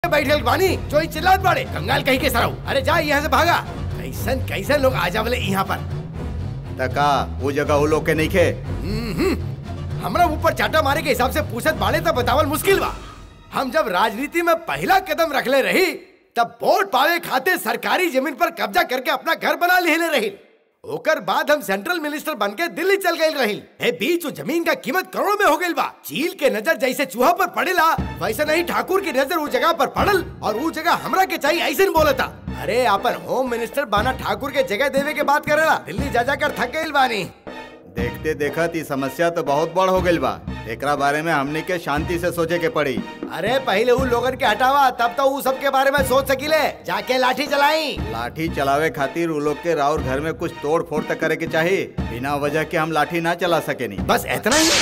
बैठल बानी जो ही चिल्लात बाड़े कंगाल कहीं के सराऊ अरे जा यहाँ से भागा कैसन कैसन लोग आ जावले यहाँ पर तका वो जगह वो लोग के नहीं खे हमरा ऊपर चाटा मारे के हिसाब से पूछत बाड़े तब बतावल मुश्किल बा हम जब राजनीति में पहला कदम रखले रही तब वोट पावे खाते सरकारी जमीन पर कब्जा करके अपना घर बना लेले रही ओकर बाद हम सेंट्रल मिनिस्टर बन के दिल्ली चल गए रही ए बीच वो जमीन का कीमत करोड़ों में हो गई बा चील के नजर जैसे चूहा पर पड़ेला वैसे नहीं ठाकुर की नजर उस जगह पर पड़ल और वो जगह हमरा के चाहिए ऐसे नहीं बोला था अरे अपन होम मिनिस्टर बाना ठाकुर के जगह देवे के बात करेला दिल्ली जा जाकर थक गई बानी देखते देखत ई समस्या तो बहुत बड़ हो गई बा एकरा बारे में हमनी के शांति से सोचे के पड़ी अरे पहले उन लोगन के हटावा तब तो उ सब के बारे में सोच सकीले जाके लाठी चलाई लाठी चलावे खातिर उ लोग के राउर घर में कुछ तोड़ फोड़ तक करे के चाहिए बिना वजह के हम लाठी ना चला सके नहीं बस इतना ही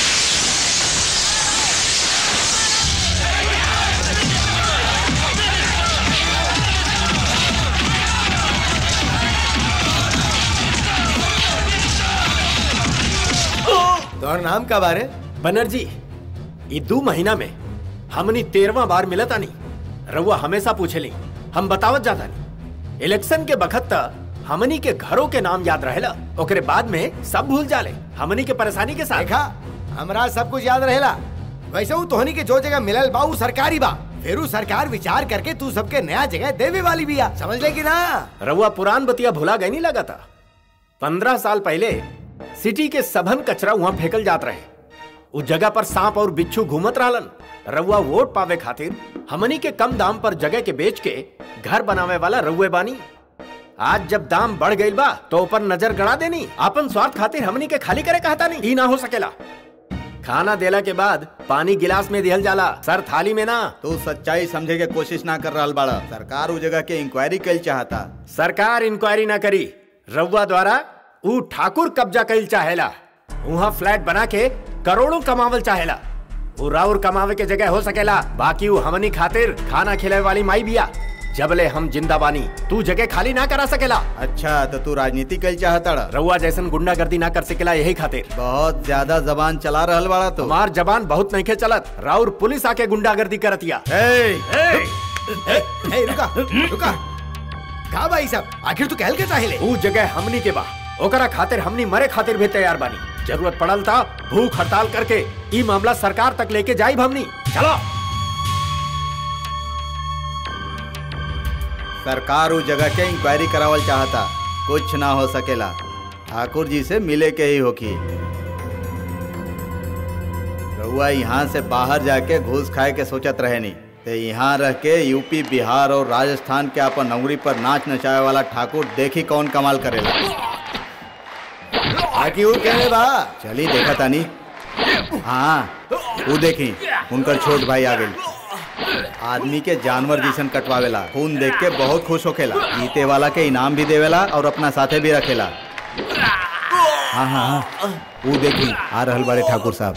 तोहर नाम का बारे बनर्जी ये दो महीना में हमनी तेरवा बार मिलता नहीं रउआ हमेशा पूछेली हम बतावत जाता नहीं इलेक्शन के बखत त हमनी के घरों के नाम याद रहेला ओकरे बाद में सब भूल जाले हमनी के परेशानी के साथ देखा हमरा सब कुछ याद रहेला वैसे वो तोहनी के जो जगह मिलल बा उ सरकारी बा फिर उ सरकार विचार करके तू सबके नया जगह देवे वाली भी आ समझ ले कि ना रउआ पुरान बतिया भुला गए नहीं लगा था पंद्रह साल पहले सिटी के सभन कचरा वहां फेंकल जात रहे उस जगह पर सांप और बिच्छू घूमत रहलन रउआ वोट पावे खातिर हमनी के कम दाम पर जगह के बेच के घर बनावे वाला रउए बानी आज जब दाम बढ़ गई बा तो ऊपर नजर गड़ा देनी आपन स्वार्थ खातिर हमनी के खाली करे कहता नहीं ई ना हो सकेला खाना देला के बाद पानी गिलास में दिहल जाला सर थाली में ना तू सच्चाई समझे के कोशिश ना कर रहा बाड़ा सरकार उ जगह के इंक्वायरी कल चाहता सरकार इंक्वायरी ना करी रउआ द्वारा ऊ ठाकुर कब्जा कईल चाहेला वहाँ फ्लैट बना के करोड़ों कमावल चाहेला ऊ राउर कमावे के जगह हो सकेला बाकी ऊ हमनी खातिर खाना खिलावे वाली माई बिया जबले हम जिंदा बानी तू जगह खाली ना करा सकेला अच्छा तो तू राजनीति कल चाहता रउआ जैसन गुंडागर्दी ना कर सकेला यही खातिर बहुत ज्यादा जबान चला रहल बाड़ा तो हमार जबान बहुत नहीं चलत राउर पुलिस आके गुंडागर्दी करतिया ए, ए, ए, रुका रुका का भाई सब आखिर तू कहल के चाहेले ऊ जगह हमनी के बा ओकरा खातिर हमनी मरे खातिर भी तैयार बानी जरूरत पड़ल था भूख हड़ताल करके ई मामला सरकार तक लेके जाई हमनी चलो सरकार उस जगह के इंक्वायरी करावल चाहता कुछ ना हो सकेला ठाकुर जी से मिले के ही होकी रउआ यहाँ से बाहर जाके घूस खाए के सोचत रहे नहीं ते यहाँ रह के यूपी बिहार और राजस्थान के अपन नौकरी पर नाच नचावे वाला ठाकुर देखी कौन कमाल करेला आखिर वो कहले बा चली देखा तानी हाँ वो देखी उनकर छोट भाई आ गई आदमी के जानवर जैसन कटवावेला खून देख के बहुत खुश होखेला जीते वाला के इनाम भी देवेला और अपना साथे भी रखेला हाँ हाँ हाँ वो देखी आ रहल बड़े ठाकुर साहब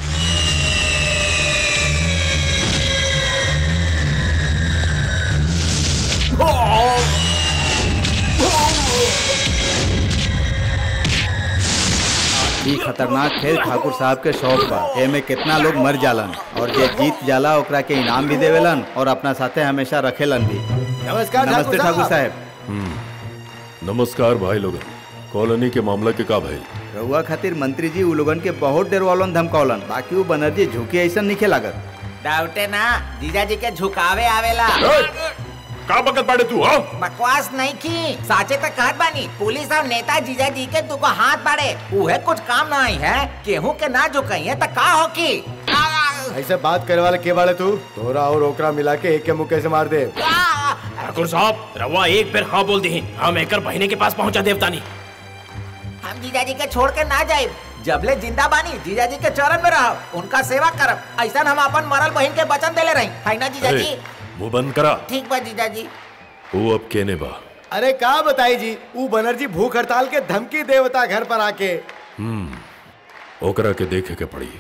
ई खतरनाक खेल ठाकुर साहब के शौक बा एमे कितना लोग मर जालन और जे जीत जाला ओकरा के इनाम भी देवेलन और अपना साथे हमेशा रखेलन भी नमस्कार नमस्ते ठाकुर साहब नमस्कार भाई लोग कॉलोनी के मामला के का भाई रउआ खातिर मंत्री जी उ लोगन के बहुत डरवालन धमकावलन बाकी वो बनर्जी झुकी ऐसा नहीं लागत डाउटे ना जीजा जी के झुकावे आवेला का बकत बाड़े तू हाँ बकवास नहीं की साचे तक कहत बानी पुलिस और नेता जीजा जी के तुको हाथ बाड़े उहे कुछ काम नहीं है केहू के ना झुकाइए तो का हो की ऐसे बात करे वाले के बाड़े तू तोरा और ओकरा मिला के एक के मुक्के से मार दे ठाकुर साहब रवा एक बेर हाँ बोल दी हम एकर बहिनी के पास पहुंचा देवतानी हम जीजा जी के छोड़ के ना जाए जबले जिंदा बानी जीजा जी के चरण में रहो उनका सेवा करब ऐसा हम अपन मरल बहन के वचन देले रही है ना जीजा जी ए, मुंह बंद करा ठीक बा जीजा जी वो अब केने बा अरे का बताई जी ऊ बनर्जी भूख हड़ताल के धमकी देवता घर पर आके ओकरा के देखे के पड़ी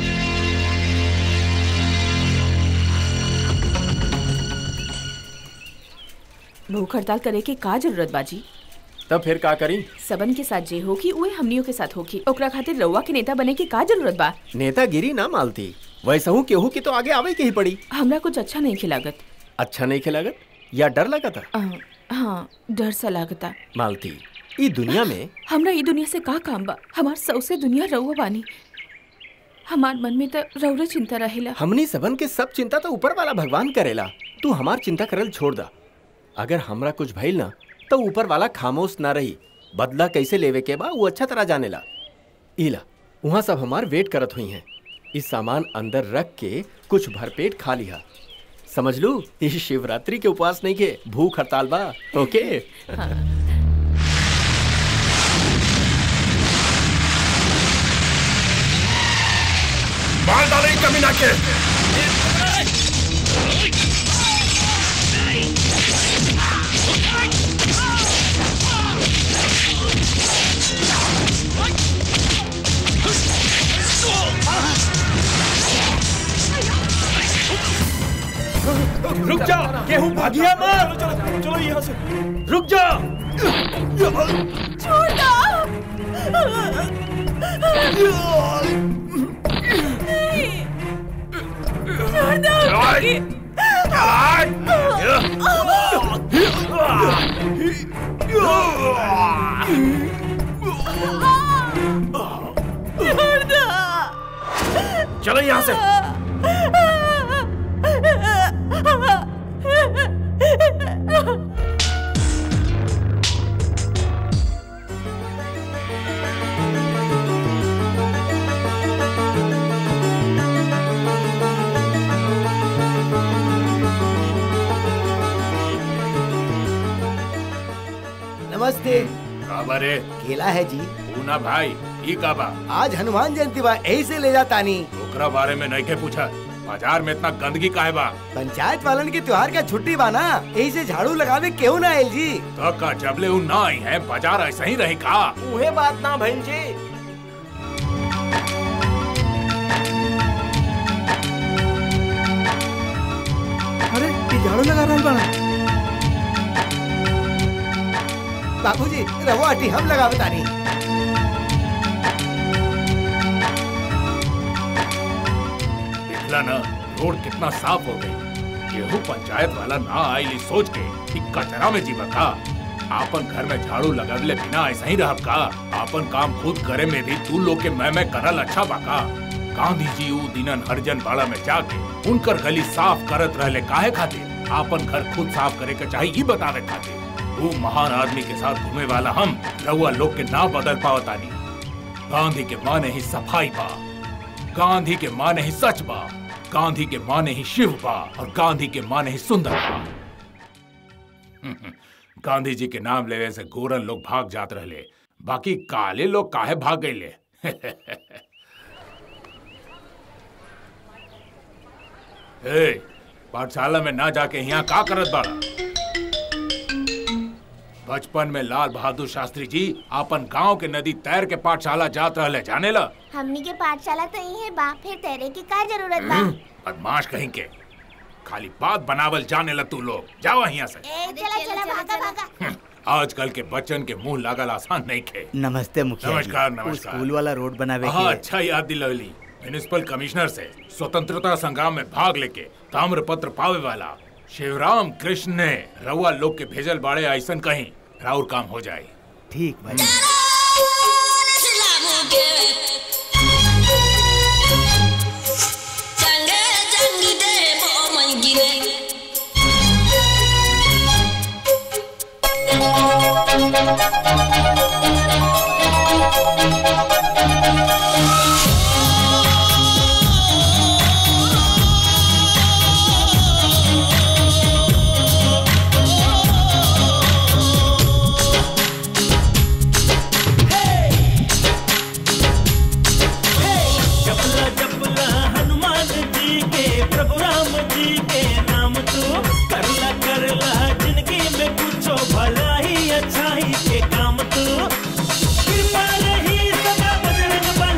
भूख हड़ताल करे के का जरूरत बाजी तब फिर का करी सबन के साथ जे होगी उहे हमनियों के साथ होगी ओकरा खातिर रउआ के नेता बने के का जरूरत बा नेतागिरी ना मालती वैसा हूँ केहू की तो आगे आवे के ही पड़ी हमरा कुछ अच्छा नहीं खिलागत अच्छा नहीं खेलागत या डर लगा था अ, हाँ डर सा लागता मालती ई दुनिया में हमरा ई दुनिया से का काम बा हमार सौसे दुनिया रहुआ बानी हमार मन में तो रौरे चिंता रहेला हमनी सबन के सब चिंता तो ऊपर वाला भगवान करेला तू हमार चिंता करल छोड़ दा अगर हमरा कुछ भइल ना तो ऊपर वाला खामोश ना रही बदला कैसे लेवे के बा वो अच्छा तरह जानेला इला वहाँ सब हमार वेट करत हुई हैं इस सामान अंदर रख के कुछ भरपेट खा लिया समझ लू इस शिवरात्रि के उपवास नहीं के भूख हड़ताल बा ओके मार डाले कमीना के रुक जा गेहूं भागिया मत चलो चलो यहाँ से रुक जा चलो यहाँ से नमस्ते बाबरे केला है जी पूना भाई ई का बा आज हनुमान जयंती बा यही से ले जातानी ओकरा बारे में नहीं के पूछा बाजार में इतना गंदगी काहे बा पंचायत वालन के त्योहार का छुट्टी बा ना यही से झाड़ू लगावे केहू ना आयल जी तो का जबले उ ना आई है बाजार ऐसा ही रही का उहे बात ना बहन जी अरे ये झाड़ू लगा रहा बड़ा बाबूजी रहो आटी हम लगा बतानी देखला ना रोड कितना साफ हो गई केहू पंचायत वाला ना आईली सोच के कि कचरा में जीवा का आपन घर में झाड़ू लगवले बिना ऐसा ही रहब का आपन काम खुद करे में भी तू लोग के मैं मैं करल अच्छा बा का गांधी जी ऊ दिनन हरिजन बाड़ा में जाके उनकर गली साफ करत रहले काहे खातिर आपन घर खुद साफ करे के चाहिए ई बतावे खातिर वो महान आदमी के साथ घूमे वाला हम रउआ लोग के ना बदल पावतानी गांधी के माने ही सफाई बा गांधी के माने ही सच बा गांधी के माने ही शिव बा और गांधी के माने ही सुंदर बा गांधी जी के नाम लेवे से गोरन लोग भाग जात रहले बाकी काले लोग काहे भाग गईले ए, पाठशाला में ना जाके यहाँ का करत बाड़ा बचपन में लाल बहादुर शास्त्री जी अपन गांव के नदी तैर के पाठशाला जात रहले जाने ला हमनी के पाठशाला तो यही है बा फिर तेरे की का जरूरत बा बदमाश कहीं के खाली बात बनावल जाने ला तू लोग जाओ यहाँ से ए चला चला भागा भागा आजकल के बच्चन के मुंह लागल आसान नहीं खे नमस्ते मुखिया जी। नमस्कार, वो नमस्कार। स्कूल वाला रोड बनावे हाँ के अच्छा याद दिलवली म्यूनिसिपल कमिश्नर से स्वतंत्रता संग्राम में भाग लेके ताम्र पत्र पावे वाला शिवराम कृष्ण ने रउआ लोग के भेजल बाड़े ऐसन कहीं राउर काम हो जाए ठीक भाई जपला जपला हनुमान जी के प्रभु राम जी के नाम तू करला करला जिंदगी में कुछो भला ही अच्छा ही के काम तू कृपा रही सदा बजरंग बली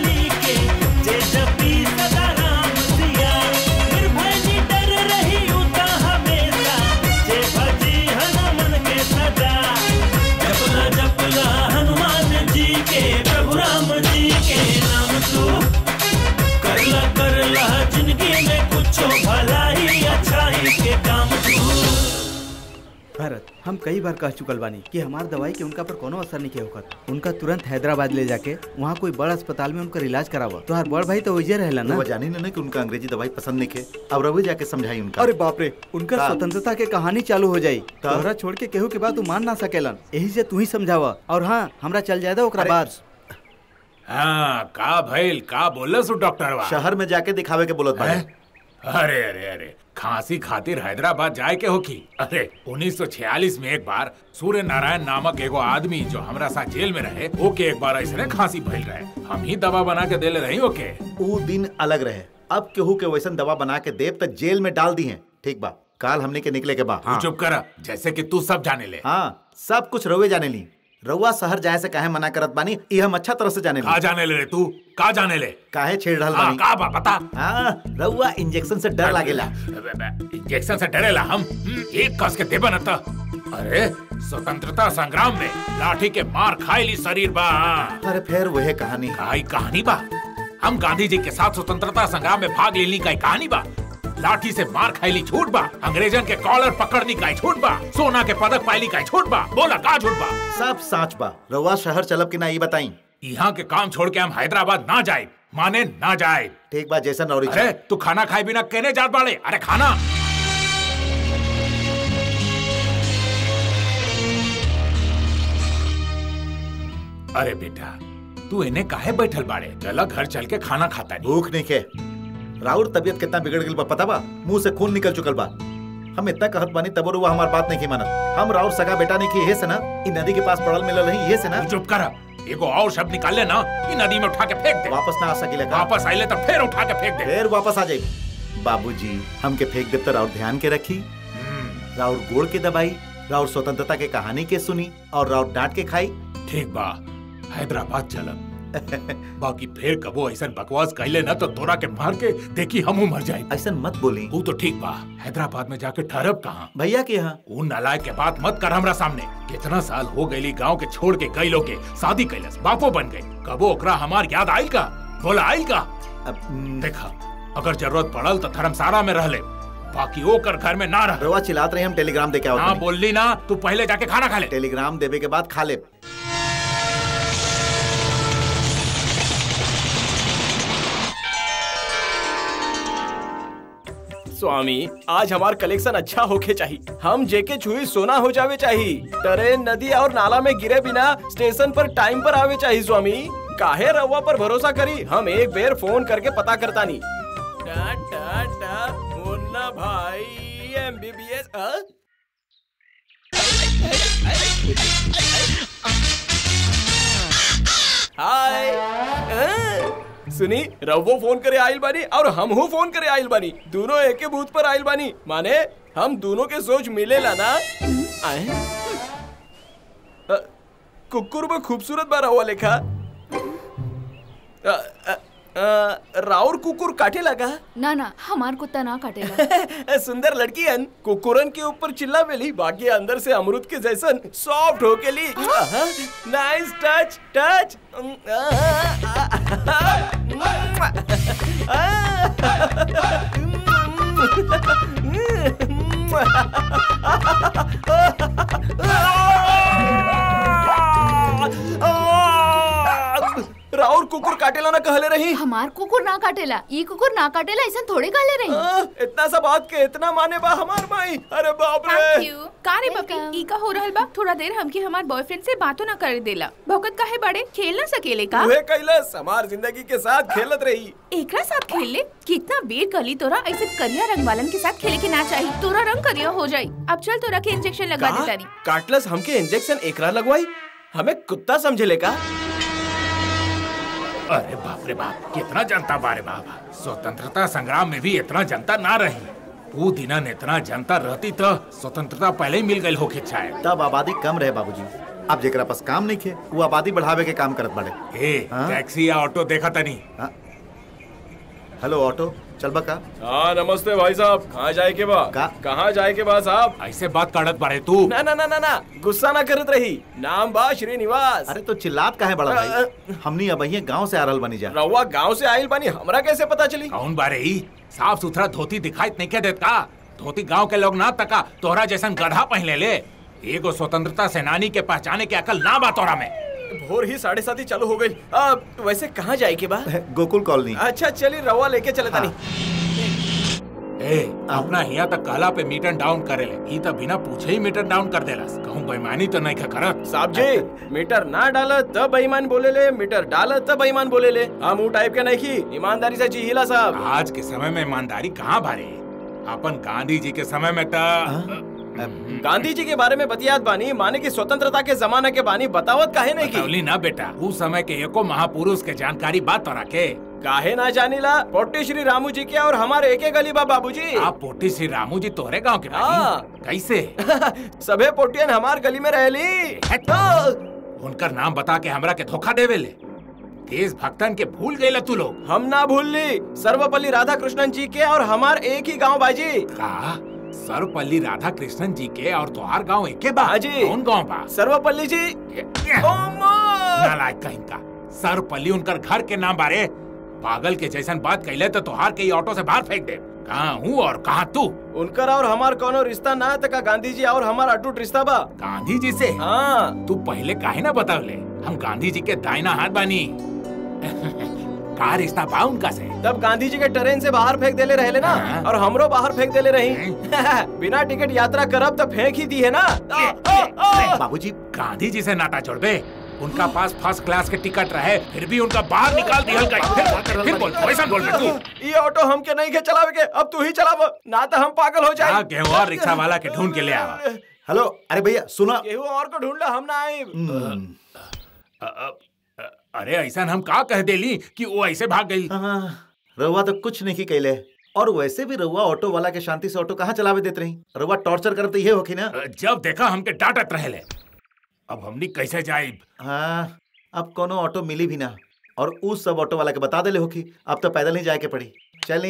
भरत हम कई बार कह चुकल बानी कि हमार दवाई के उनका पर कोनो असर नहीं होकर उनका तुरंत हैदराबाद ले जाके वहाँ कोई बड़ अस्पताल में उनका इलाज करावा तो हर बड़ भाई तो वही रहेला ना वो जानी ना कि उनका अंग्रेजी दवाई पसंद नहीं खे अब रवि जाके समझाई उनका अरे बाप रे उनका का? स्वतंत्रता के कहानी चालू हो जाई का? तोहरा छोड़ के केहू के बात तू मान ना सकेलन यही से तू ही समझावा और हाँ हमरा चल जाए ओकरा अरे, बाद हाँ का भइल का बोलस डॉक्टर वा शहर में जाके दिखावे के बोलत बाड़े हैं? अरे अरे अरे खांसी खातिर हैदराबाद जाए के होकी अरे 1946 में एक बार सूर्य नारायण नामक एगो आदमी जो हमरा साथ जेल में रहे ओके एक बार ऐसे खांसी भइल रहे हम ही दवा बना के देले रही ओके ऊ दिन अलग रहे अब केहू के वैसन दवा बना के देव तक जेल में डाल दी है ठीक बा काल हमने के निकले के बा तू चुप कर जैसे कि तू सब जाने ले हाँ सब कुछ रउए जाने ली रउआ शहर जाए से काहे मना करत बानी ये हम अच्छा तरह से जाने का ली जाने ले रे तू का जाने ले काहे छेड़ रहल हाँ, बानी का बा बता हाँ रउआ इंजेक्शन से डर लागेला इंजेक्शन से डरेला हम हम्म, एक कस के देबन अत अरे स्वतंत्रता संग्राम में लाठी के मार खाईली शरीर बा अरे फिर वही कहानी काई कहानी बा हम गांधी जी के साथ स्वतंत्रता संग्राम में भाग लेली का कहानी बा लाठी से मार खाईली छूट बा अंग्रेजन के कॉलर पकड़नी का छूट बा सोना के पदक पाईली का छूट बा बोला का छूट बा सब साच बा रउआ शहर चलब कि ना ये बताई यहाँ के काम छोड़ के हम हैदराबाद ना जाए माने ना जाए ठीक बा जैसन और अरे तू खाना खाए बिना कहने जात बाड़े अरे खाना अरे बेटा तू इन्हें काहे बैठल बाड़े चला घर चल के खाना खाता नहीं भूख नहीं खे राउर तबीयत कितना बिगड़ गई बा पता बा मुंह से खून निकल चुकल बा हम इतना कहत बानी तब रुआ हमार बात नहीं की मानत हम राउर सगा बेटा नहीं की ये से ना इ नदी के पास पड़ल मिलल रही ये से ना तू चुप कर एगो और शब्द निकाल ले ना ये नदी में उठा के फेंक दे वापस ना आ सकेला का वापस आइले तो फिर उठा के फेंक दे फिर वापस आ जाए बाबूजी हमके फेंक देव तो राउर ध्यान के रखी हम्म, राउर गोड़ के दबाई राउर स्वतंत्रता के कहानी के सुनी और राउर डांट के खाई ठीक बा हैदराबाद चलब बाकी फिर कबो ऐसा बकवास कहले ना तो तोरा के मार के देखी हम मर जाए ऐसा मत बोली वो तो ठीक बा हैदराबाद में जाके ठहरब कहाँ भैया के यहाँ वो नलायक के बात मत कर हमरा सामने कितना साल हो गई गांव के छोड़ के कई लोग के शादी कैलस बापो बन गए कबो ओकरा हमार याद आयल का बोला आयल का अब हम्म, देखा अगर जरूरत पड़ल तो धर्मशाला में रह ले बाकी ओकर घर में ना रह रउआ चिल्लात रही हम टेलीग्राम दे के ना आओ बोलली ना तू पहले जाके खाना खा ले टेलीग्राम देवे के बाद खा ले स्वामी आज हमार कलेक्शन अच्छा होके चाहिए हम जेके छुई सोना हो जावे चाहिए ट्रेन नदी और नाला में गिरे बिना स्टेशन पर टाइम पर आवे चाहिए स्वामी काहे रवा पर भरोसा करी हम एक बेर फोन करके पता करता नहीं टा टा टा मुन्ना भाई एमबीबीएस हाय अ? सुनी रवो फोन करे आइल बानी और हम हूँ फोन करे आइल बानी दोनों एक के बूथ पर आइल बानी माने हम दोनों के सोच मिलेला ना आए अ, कुकुर में खूबसूरत बा रहुआ लेखा अ, अ, अ, राउर कुकुर काटे लगा ना ना हमार कुत्ता ना काटेला सुंदर लड़की हन कुकुरन के ऊपर चिल्ला बेली बाकी अंदर से अमरूद के जैसन सॉफ्ट हो के ली नाइस टच टच राउर कुकुर काटेला ना कहले रही हमार कुकुर ना काटेला ई कुकुर ना काटेला ऐसा थोड़े काले रही आ, इतना सा बात के इतना माने बा हमार माई अरे बाप थैंक रे यू का रे पपी ई का हो रहल बा थोड़ा देर हमके हमार बॉयफ्रेंड से बातों ना करे देला भौकत काहे बड़े खेल ना सकेले का उहे कैलस हमार जिंदगी के साथ खेलत रही एकरा साथ खेल ले कितना बेर गली तोरा ऐसे करिया रंग वालन के साथ खेले के ना चाहिए तोरा रंग करिया हो जाई अब चल तोरा के इंजेक्शन लगा का? दे तारी काटलस हमके इंजेक्शन एकरा लगवाई हमें कुत्ता समझे का अरे बाप रे बाप कितना जनता बारे बाप स्वतंत्रता संग्राम में भी इतना जनता ना रही वो दिनन इतना जनता रहती तो स्वतंत्रता पहले ही मिल गई होके शायद तब आबादी कम रहे बाबूजी अब जेकरा पास काम नहीं खे वो आबादी बढ़ावे के काम करत बाड़े ए हाँ? टैक्सी या ऑटो देखा तनी हाँ? हेलो ऑटो चल बका हाँ नमस्ते भाई साहब कहाँ जाए के बा का? कहाँ जाए के बा साहब ऐसे बात काटत बारे तू ना ना ना ना ना गुस्सा ना करत रही नाम बा श्रीनिवास अरे तो चिल्लात काहे बड़ा भाई हमनी अब गांव से आ रहल बनी जा रउआ गांव से आइल बानी हमरा कैसे पता चली कौन बारे ही साफ सुथरा धोती दिखाई नहीं के देत का धोती गांव के लोग ना तका तोहरा जैसन गधा पहले ले एगो स्वतंत्रता सेनानी के पहचाने के अकल ना बा तोरा में भोर ही साढ़े सात ही चालू हो गई आ, वैसे कहाँ जाए के बा गोकुल कॉलोनी अच्छा चलिए रवा लेके चले तानी ए अपना हिया तक कहला पे मीटर डाउन करेले ई त बिना पूछे ही मीटर डाउन कर देलस कहूं बेईमानी तो नहीं खा करत साहब जी मीटर ना डाल तब बेईमान बोले ले मीटर डाल तब बेईमान बोले ले हम वो टाइप के नहीं की ईमानदारी से जी हिला साहब आज के समय में ईमानदारी कहाँ भारे अपन गांधी जी के समय में तो गांधी जी के बारे में बतियात बानी माने की स्वतंत्रता के जमाना के बानी बतावत काहे नहीं की बतावली ना बेटा उस समय के एको महापुरुष के जानकारी बात तोरा के काहे ना जानीला पोटे श्री रामू जी के और हमारे एक गली बा बाबूजी आप पोटी श्री रामू जी तोरे गांव के हाँ। बानी कैसे सबे पोटियन हमार गली में रहली उनकर नाम बता के हमरा के धोखा देवे ले देश भक्तन के भूल गए तू लोग हम ना भूल ली सर्वपल्ली राधा कृष्णन जी के और हमार एक ही गांव बाजी का सर्वपल्ली राधा कृष्णन जी के और तोहार गांव एके बा हाँ जी। कौन गांव बा सर्वपल्ली जी नालायक कहीं का सर्वपल्ली उनकर घर के नाम बारे पागल के जैसन बात कैले तो तोहार के ई ऑटो से बाहर फेंक दे कहाँ हूँ और कहाँ तू उनकर और हमार कोनो रिश्ता ना है तका गांधी जी और हमार अटूट रिश्ता बा गांधी जी से हाँ तू पहले काहे ना बतावले हम गांधी जी के दाहिना हाथ बानी का रिश्ता बा उनका से तब गांधी जी के ट्रेन से बाहर फेंक देले रहले ना हाँ। और हमरो बाहर फेंक देले रही बिना टिकट यात्रा करब तो फेंक ही दी है ना आ, आ, आ। बाबूजी गांधी जी से नाता जोड़ बे उनका पास फर्स्ट क्लास के टिकट रहे फिर भी उनका बाहर निकाल दिया गई फिर बोल फिर बोल वैसा बोल बे तू ये ऑटो हमके नहीं के चलावे के अब तू ही चलाव ना तो हम पागल हो जा जाए गेहूं और रिक्शा वाला के ढूंढ के ले आवा हेलो अरे भैया सुना केहू और को ढूंढ ला हम ना आए अ- अ- अ- अरे ऐसा हम का कह देली कि वो ऐसे भाग गई हाँ, रउआ तो कुछ नहीं की कैले और वैसे भी रउआ ऑटो वाला के शांति से ऑटो कहाँ चलावे देते रही रउआ टॉर्चर करत तो ये होखी ना जब देखा हमके डांटत रहे अब हमनी कैसे जाए हाँ अब कोनो ऑटो मिली भी ना और उस सब ऑटो वाला के बता देले होखी अब तो पैदल ही जाए के पड़ी चली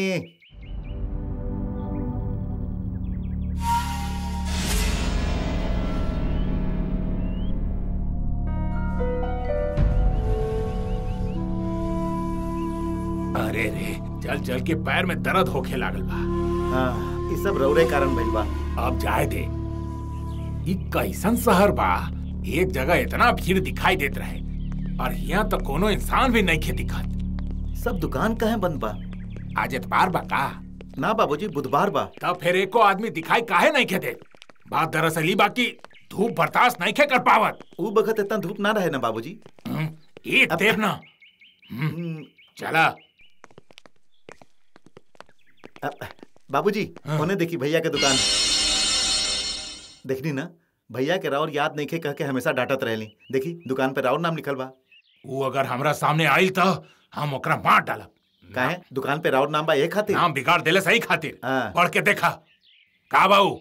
अरे रे चल चल के पैर में दर्द होखे लागल बा हाँ ये सब रउरे कारण भइल बा अब जाए दे ई कैसन शहर बा एक जगह इतना भीड़ दिखाई देत रहे और यहाँ तो कोनो इंसान भी नहीं खे दिखत सब दुकान कहाँ बंद बा आज एतबार बा का ना बाबूजी बुधवार बा तब फिर एको आदमी दिखाई काहे नहीं खे दे बात दरअसल ई बा कि धूप बर्दाश्त नहीं खे कर पावत ऊ बखत इतना धूप ना रहे ना बाबूजी हम्म, ये देर ना हम्म, चला अ- बाबूजी हाँ। उन्हें देखी भैया के दुकान देखनी ना भैया के राउर याद नहीं खे कह के हमेशा डांटत रहली देखी दुकान पे राउर नाम लिखल बा वो अगर हमरा सामने आइल तो हम ओकरा मार डालब काहे दुकान पे राउर नाम बा एक खातिर नाम बिगाड़ देले सही खातिर हाँ। पढ़ के देखा का बाऊ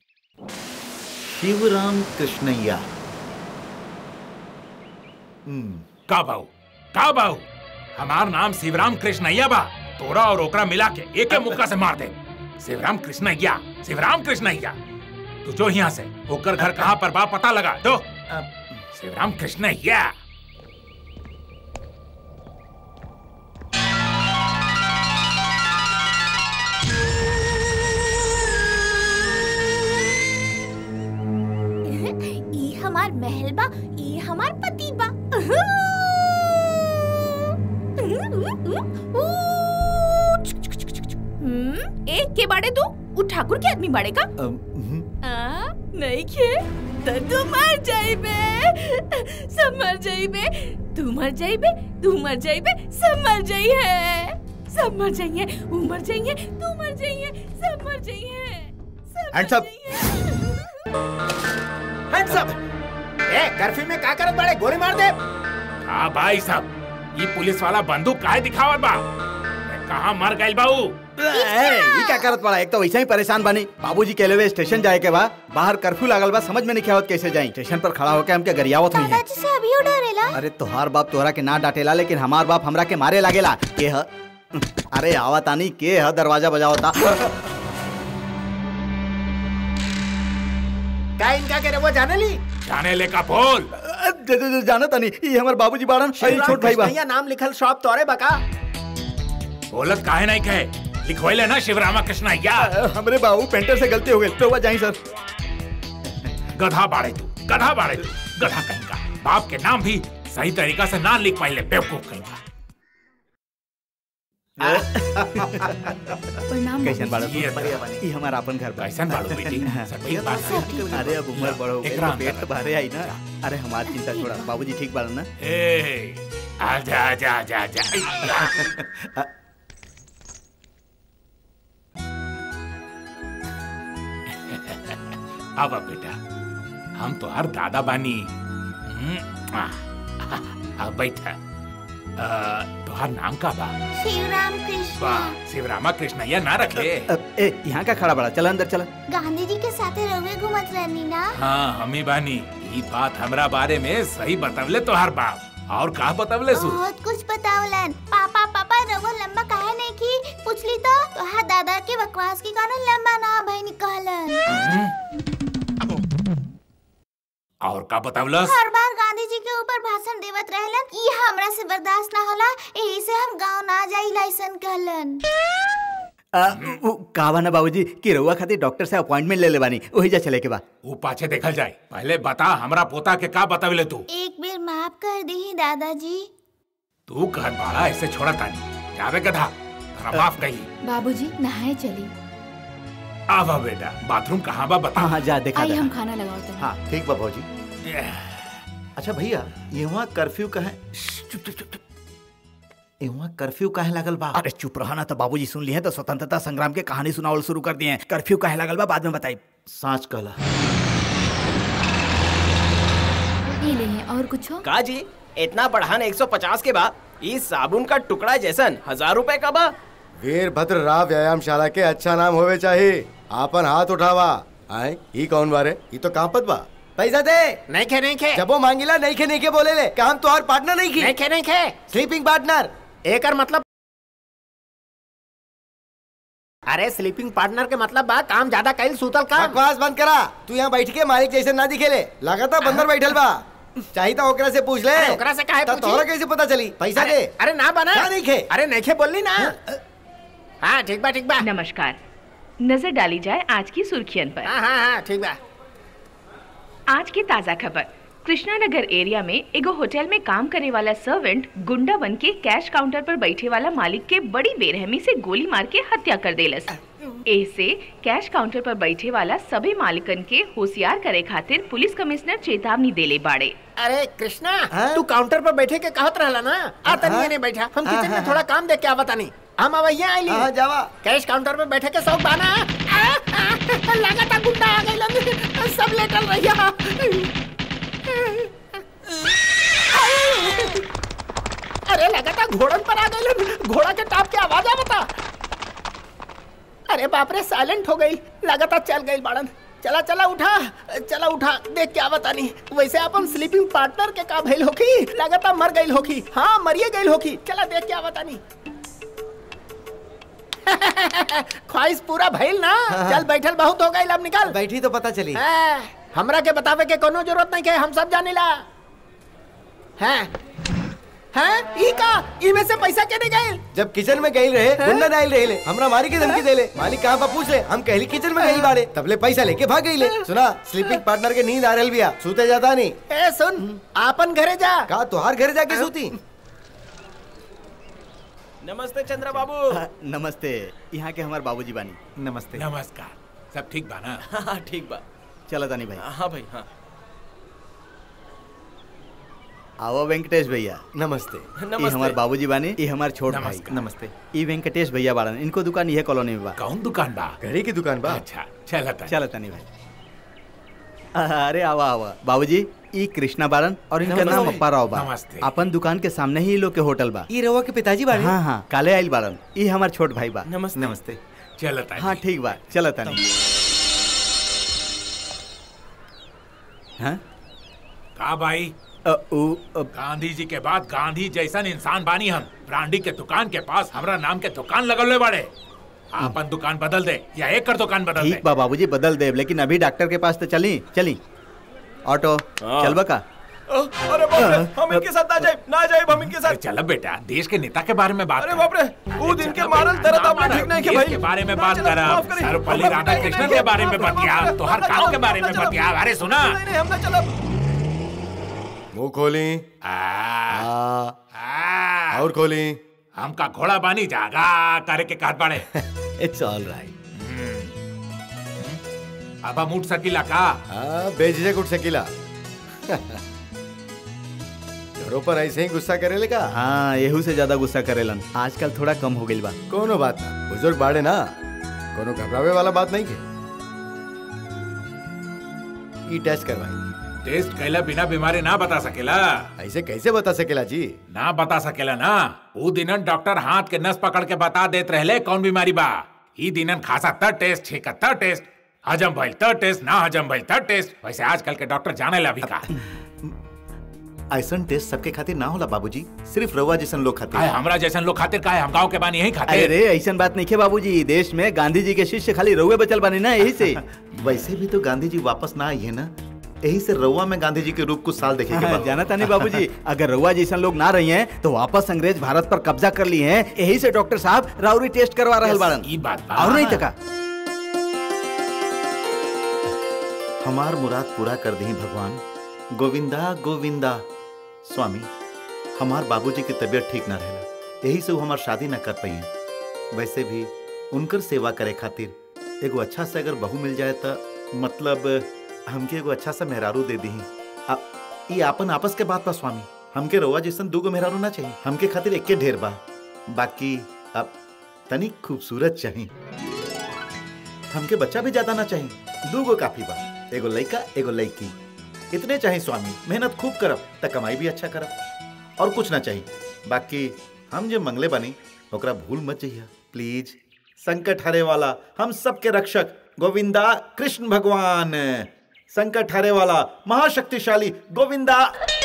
शिवराम कृष्णैया हम्म, का बाऊ का बाऊ हमार नाम शिवराम कृष्णैया बा तोरा और ओकरा मिला के एक मुक्का से मार दे शिवराम कृष्णैया शिवराम कृष्णैया तू जो यहाँ से ओकर घर कहाँ पर बा पता लगा दो शिवराम कृष्णैया ई हमार महल बा ई हमार पति बा हम्म, एक के बाड़े तू उ ठाकुर के आदमी बाड़े का अम, हम्म, आ, नहीं खे तो तू मर जाइबे सब मर जाइबे तू मर जाइबे तू मर जाइबे सब मर जाइए सब मर जाइए ऊ मर जाइए तू मर जाइए सब मर जाइए सब Hands मर up. जाइए। हैंड्स अप ए कर्फ्यू में का करत बाड़े गोली मार दे हाँ भाई साहब ये पुलिस वाला बंदूक काहे दिखावत बा मैं कहाँ मर गई बाऊ ए, ई क्या करत पड़ा एक तो वैसे ही परेशान बानी बाबूजी के लेवे स्टेशन जाए के बा बाहर कर्फ्यू लागल बा समझ में नहीं आवत कैसे जाई स्टेशन पर खड़ा होके हमके गरियावत हुई है दादाजी से अभी डरेला अरे तोहार बाप तोहरा के ना डांटेला लेकिन हमार बाप हमरा के मारे लागेला के ह अरे आवतानी के ह दरवाजा बजावता का इनका के वो जाने ली जाने ले का बोल ज- ज- ज- जाना तानी ई हमर बाबूजी बाड़न अरे छोट भाई बा कृष्णैया नाम लिखल शॉप तोरे बका बोलत काहे नहीं कहे लिखवाइले ना शिवरामा कृष्णैया हमरे बाबू पेंटर से गलती हो गई तो जाई सर गधा बाड़े तू गधा बाड़े तू गधा कहीं का बाप के नाम भी सही तरीका से ना लिख पाइले बेवकूफ कहीं का प्रणाम कैसन बाड़ो ये तू? ई हमारा अपन घर बा कैसन बाड़ो बेटी सब ठीक बात है? अरे अब उम्र बड़ हो गई एकरा तो पेट अंदर तो भरे आई ना अरे हमारी चिंता छोड़ा बाबूजी ठीक बाड़न ना ए आजा आजा आजा आजा अब बेटा हम तो हर दादा बानी हम्म, आ, अब बैठा अ, तोहार नाम का बा शिवराम कृष्ण वाह शिवरामा कृष्ण या ना रख ले अब ए यहाँ का खड़ा बड़ा चल अंदर चल गांधी जी के साथे रवे घूमत रहनी ना हाँ हमी बानी ई बात हमरा बारे में सही बतवले तोहार बाप और का बतवले सु बहुत कुछ बतावलन पापा पापा रवो लंबा काहे नहीं की पूछली तो तोहार दादा के बकवास के कारण लंबा ना भई निकलन और का बतवलस हर बार गांधी जी के ऊपर भाषण देवत रहलन ई हमरा से बर्दाश्त ना होला यही से हम गांव ना जाई लाइसन कहलन कहा ना बाबूजी कि रउआ खातिर डॉक्टर से अपॉइंटमेंट ले ले बानी वही जा चले के बा वो पाछे देखल जाए पहले बता हमरा पोता के का बतवले तू एक बेर माफ कर दी दादाजी तू घर बाड़ा ऐसे छोड़ा तानी जावे गधा तोरा माफ कही बाबूजी नहाए चली आवा बेटा बाथरूम कहाँ बा बता हाँ हाँ जा देखा आई जा। हम खाना लगाओ तनी हाँ ठीक बा भौजी अच्छा भैया यहाँ कर्फ्यू कहे चुप चुप चुप चुप यहाँ कर्फ्यू काहे लागल बा अरे चुप रहा ना तो बाबूजी सुन लिए तो स्वतंत्रता संग्राम के कहानी सुनावल शुरू कर दिए हैं कर्फ्यू काहे लगल बा बाद में बताई सांच कहला ये ले हैं और कुछ हो का जी इतना बढ़ान 150 के बाद इस साबुन का टुकड़ा जैसन हजार रुपए का बा वीरभद्र राव व्यायामशाला के अच्छा नाम होवे चाहिए आपन हाथ उठावा आए ई कौन बारे ई तो कांपत बा पैसा दे नहीं खे नहीं खे जब वो मांगिला नहीं खे नहीं के बोले ले काम तो और पार्टनर नहीं नहीं की खे नहीं खे स्लीपिंग पार्टनर एकर मतलब अरे स्लीपिंग पार्टनर के मतलब बा काम ज्यादा कैल सूतल काम बकवास बंद करा तू यहाँ बैठ के मालिक जैसे ना दिखेले लगाता बंदर बैठल बा चाहिए तो ओकरा से पूछ ले अरे ओकरा से काहे तब पूछी? तोहरा कैसे पता चली पैसा अरे, दे अरे ना बना क्या नहीं खे? अरे नहीं खे बोलनी ना हाँ ठीक बा ठीक बा नमस्कार नजर डाली जाए आज की सुर्खियन पर हाँ हाँ हाँ ठीक बा आज की ताजा खबर कृष्णानगर एरिया में एगो होटल में काम करे वाला सर्वेंट गुंडा बन के कैश काउंटर पर बैठे वाला मालिक के बड़ी बेरहमी से गोली मार के हत्या कर देलस ऐसे कैश काउंटर पर बैठे वाला सभी मालिकन के होशियार करे खातिर पुलिस कमिश्नर चेतावनी देले बाड़े अरे कृष्णा हाँ? तू काउंटर पर बैठे के कहत रहला ना आ तनी हाँ? नहीं बैठा हम हाँ, किचन में हाँ, थोड़ा काम देख के आवत तानी हम अब यहाँ आइली हाँ जावा कैश काउंटर पे बैठे के शौक बाना आ, आ, लगाता गुंडा आ गइलन सब लेटल रहिया अरे लगाता घोड़न पर आ गइलन घोड़ा के टाप के आवाज आवता अरे बाप रे साइलेंट हो गई लगाता चल गई बाड़न चला चला उठा चला उठा देख के आवता नहीं वैसे अपन स्लीपिंग पार्टनर के का भइल होखी लगाता मर गइल होखी हाँ मरिए गइल होखी चला देख के आवता नहीं ख्वाहिश पूरा भइल ना चल बैठल बहुत हो गइल अब निकल बैठी तो पता चली हाँ, हमरा के बतावे के कोनो जरूरत नहीं के हम सब जानिला हैं हैं ई का ई में से पैसा के गइल जब किचन में गई रहे गुंडा नाइल रहे ले हमरा मारी के धमकी दे ले मालिक कहाँ पर पूछ ले हम कहली किचन में गई बाड़े तबले पैसा लेके भाग गई ले सुना स्लीपिंग पार्टनर के नींद आ रहल बिया सूते जाता नहीं ए सुन आपन घरे जा का तुहार घर जाके सूती नमस्ते चंद्र बाबू हाँ, नमस्ते यहाँ के हमारे बाबूजी बानी नमस्ते नमस्कार सब ठीक बा ना हाँ हाँ, ठीक बा चलो तानी भाई हाँ भाई हाँ आओ वेंकटेश भैया नमस्ते ये नमस्ते हमारे बाबूजी बानी ये हमारे छोट भाई नमस्कार। नमस्ते ये वेंकटेश भैया बाड़न इनको दुकान ये कॉलोनी में बा कौन दुकान बा घड़ी की दुकान बा अच्छा चल चलो तनी भाई अरे आवा आवा बाबूजी ई कृष्णा बाड़न और इनका नाम अप्पा राव बा नमस्ते। अपन दुकान के सामने ही इ लोग के होटल बा ये रवा के पिताजी बाड़े हाँ हाँ काले आइल बाड़न ई हमार छोट भाई बा नमस्ते नमस्ते चल हाँ ठीक बा चलो तनी हाँ का भाई अ, उ, अ, गांधी जी के बाद गांधी जैसन इंसान बानी हम ब्रांडी के दुकान के पास हमरा नाम के दुकान लगल बाड़े आपन दुकान बदल दे या एक कर दुकान बदल ठीक दे बा बाबूजी बदल दे लेकिन अभी डॉक्टर के पास तो चली चली ऑटो हाँ। चल का अरे बाप रे हम इनके साथ ना जाए ना जाए हम इनके साथ चलो बेटा देश के नेता के बारे में बात अरे बाप रे वो दिन के मारल दर्द आपने ठीक नहीं किया देश भाई के बारे में ना बात चला, करा माफ करिए। सर्वपल्ली राधाकृष्णन के बारे में बतिया तो हर काम के बारे में बतिया अरे सुना नहीं नहीं हम ना चला मुंह खोली आ, आ, आ, और खोली हमका घोड़ा बानी जागा करे के कहत बाड़े इट्स ऑल राइट अब हम उठ सकीला का हाँ बेझिझक उठ सकीला घरों पर ऐसे ही गुस्सा करे का हाँ यहू से ज्यादा गुस्सा करेलन आजकल थोड़ा कम हो गई बा कोनो बात ना बुजुर्ग बाड़े ना कोनो घबरावे वाला बात नहीं के ई टेस्ट करवाई टेस्ट कैला बिना बीमारी ना बता सकेला ऐसे कैसे बता सकेला जी ना बता सकेला ना ऊ दिनन डॉक्टर हाथ के नस पकड़ के बता देत रहले कौन बीमारी बा ई दिनन खासा त टेस्ट छेका त टेस्ट हजम भइल त टेस्ट ना हजम भइल त टेस्ट वैसे आजकल के डॉक्टर जाने ला भी का ऐसन टेस्ट सबके खातिर ना होला बाबूजी सिर्फ रवा जैसन लोग खातिर काहे हमरा जैसन लोग खातिर काहे हम गांव के बानी यही खातिर अरे रे ऐसा बात नहीं है बाबूजी देश में गांधी जी के शिष्य खाली रउए बचल बने ना यही से वैसे भी तो गांधी जी वापस ना आई है ना यही से रउआ में गांधी जी के रूप कुछ साल देखे के बाद जाना तानी बाबूजी अगर रउआ जैसन लोग ना रही हैं तो वापस अंग्रेज भारत पर कब्जा कर लिए हैं यही से डॉक्टर साहब राउरी टेस्ट करवा रहल बाड़न ई बात बा और नहीं तका हमार मुराद पूरा कर दी भगवान गोविंदा गोविंदा स्वामी हमार बाबूजी की तबीयत ठीक ना रहला यही से वो हमार शादी ना कर पाई वैसे भी उनकर सेवा करे खातिर एगो अच्छा से अगर बहू मिल जाए तो मतलब हमके एगो अच्छा सा मेहरारू दे दी ये आपन आपस के बात बा स्वामी हमके रउआ जैसन दूगो मेहरारू ना चाहिए हमके खातिर एके ढेर बा बाकी अब तनिक खूबसूरत चाहिए हमके बच्चा भी ज्यादा ना चाहिए दूगो काफी बा एगो लड़का एगो लड़की इतने चाहिए स्वामी मेहनत खूब करब त कमाई भी अच्छा करब और कुछ ना चाहिए बाकी हम जो मंगले बनी ओकरा भूल मत जइया प्लीज संकट हरे वाला हम सबके रक्षक गोविंदा कृष्ण भगवान संकट हरे वाला महाशक्तिशाली गोविंदा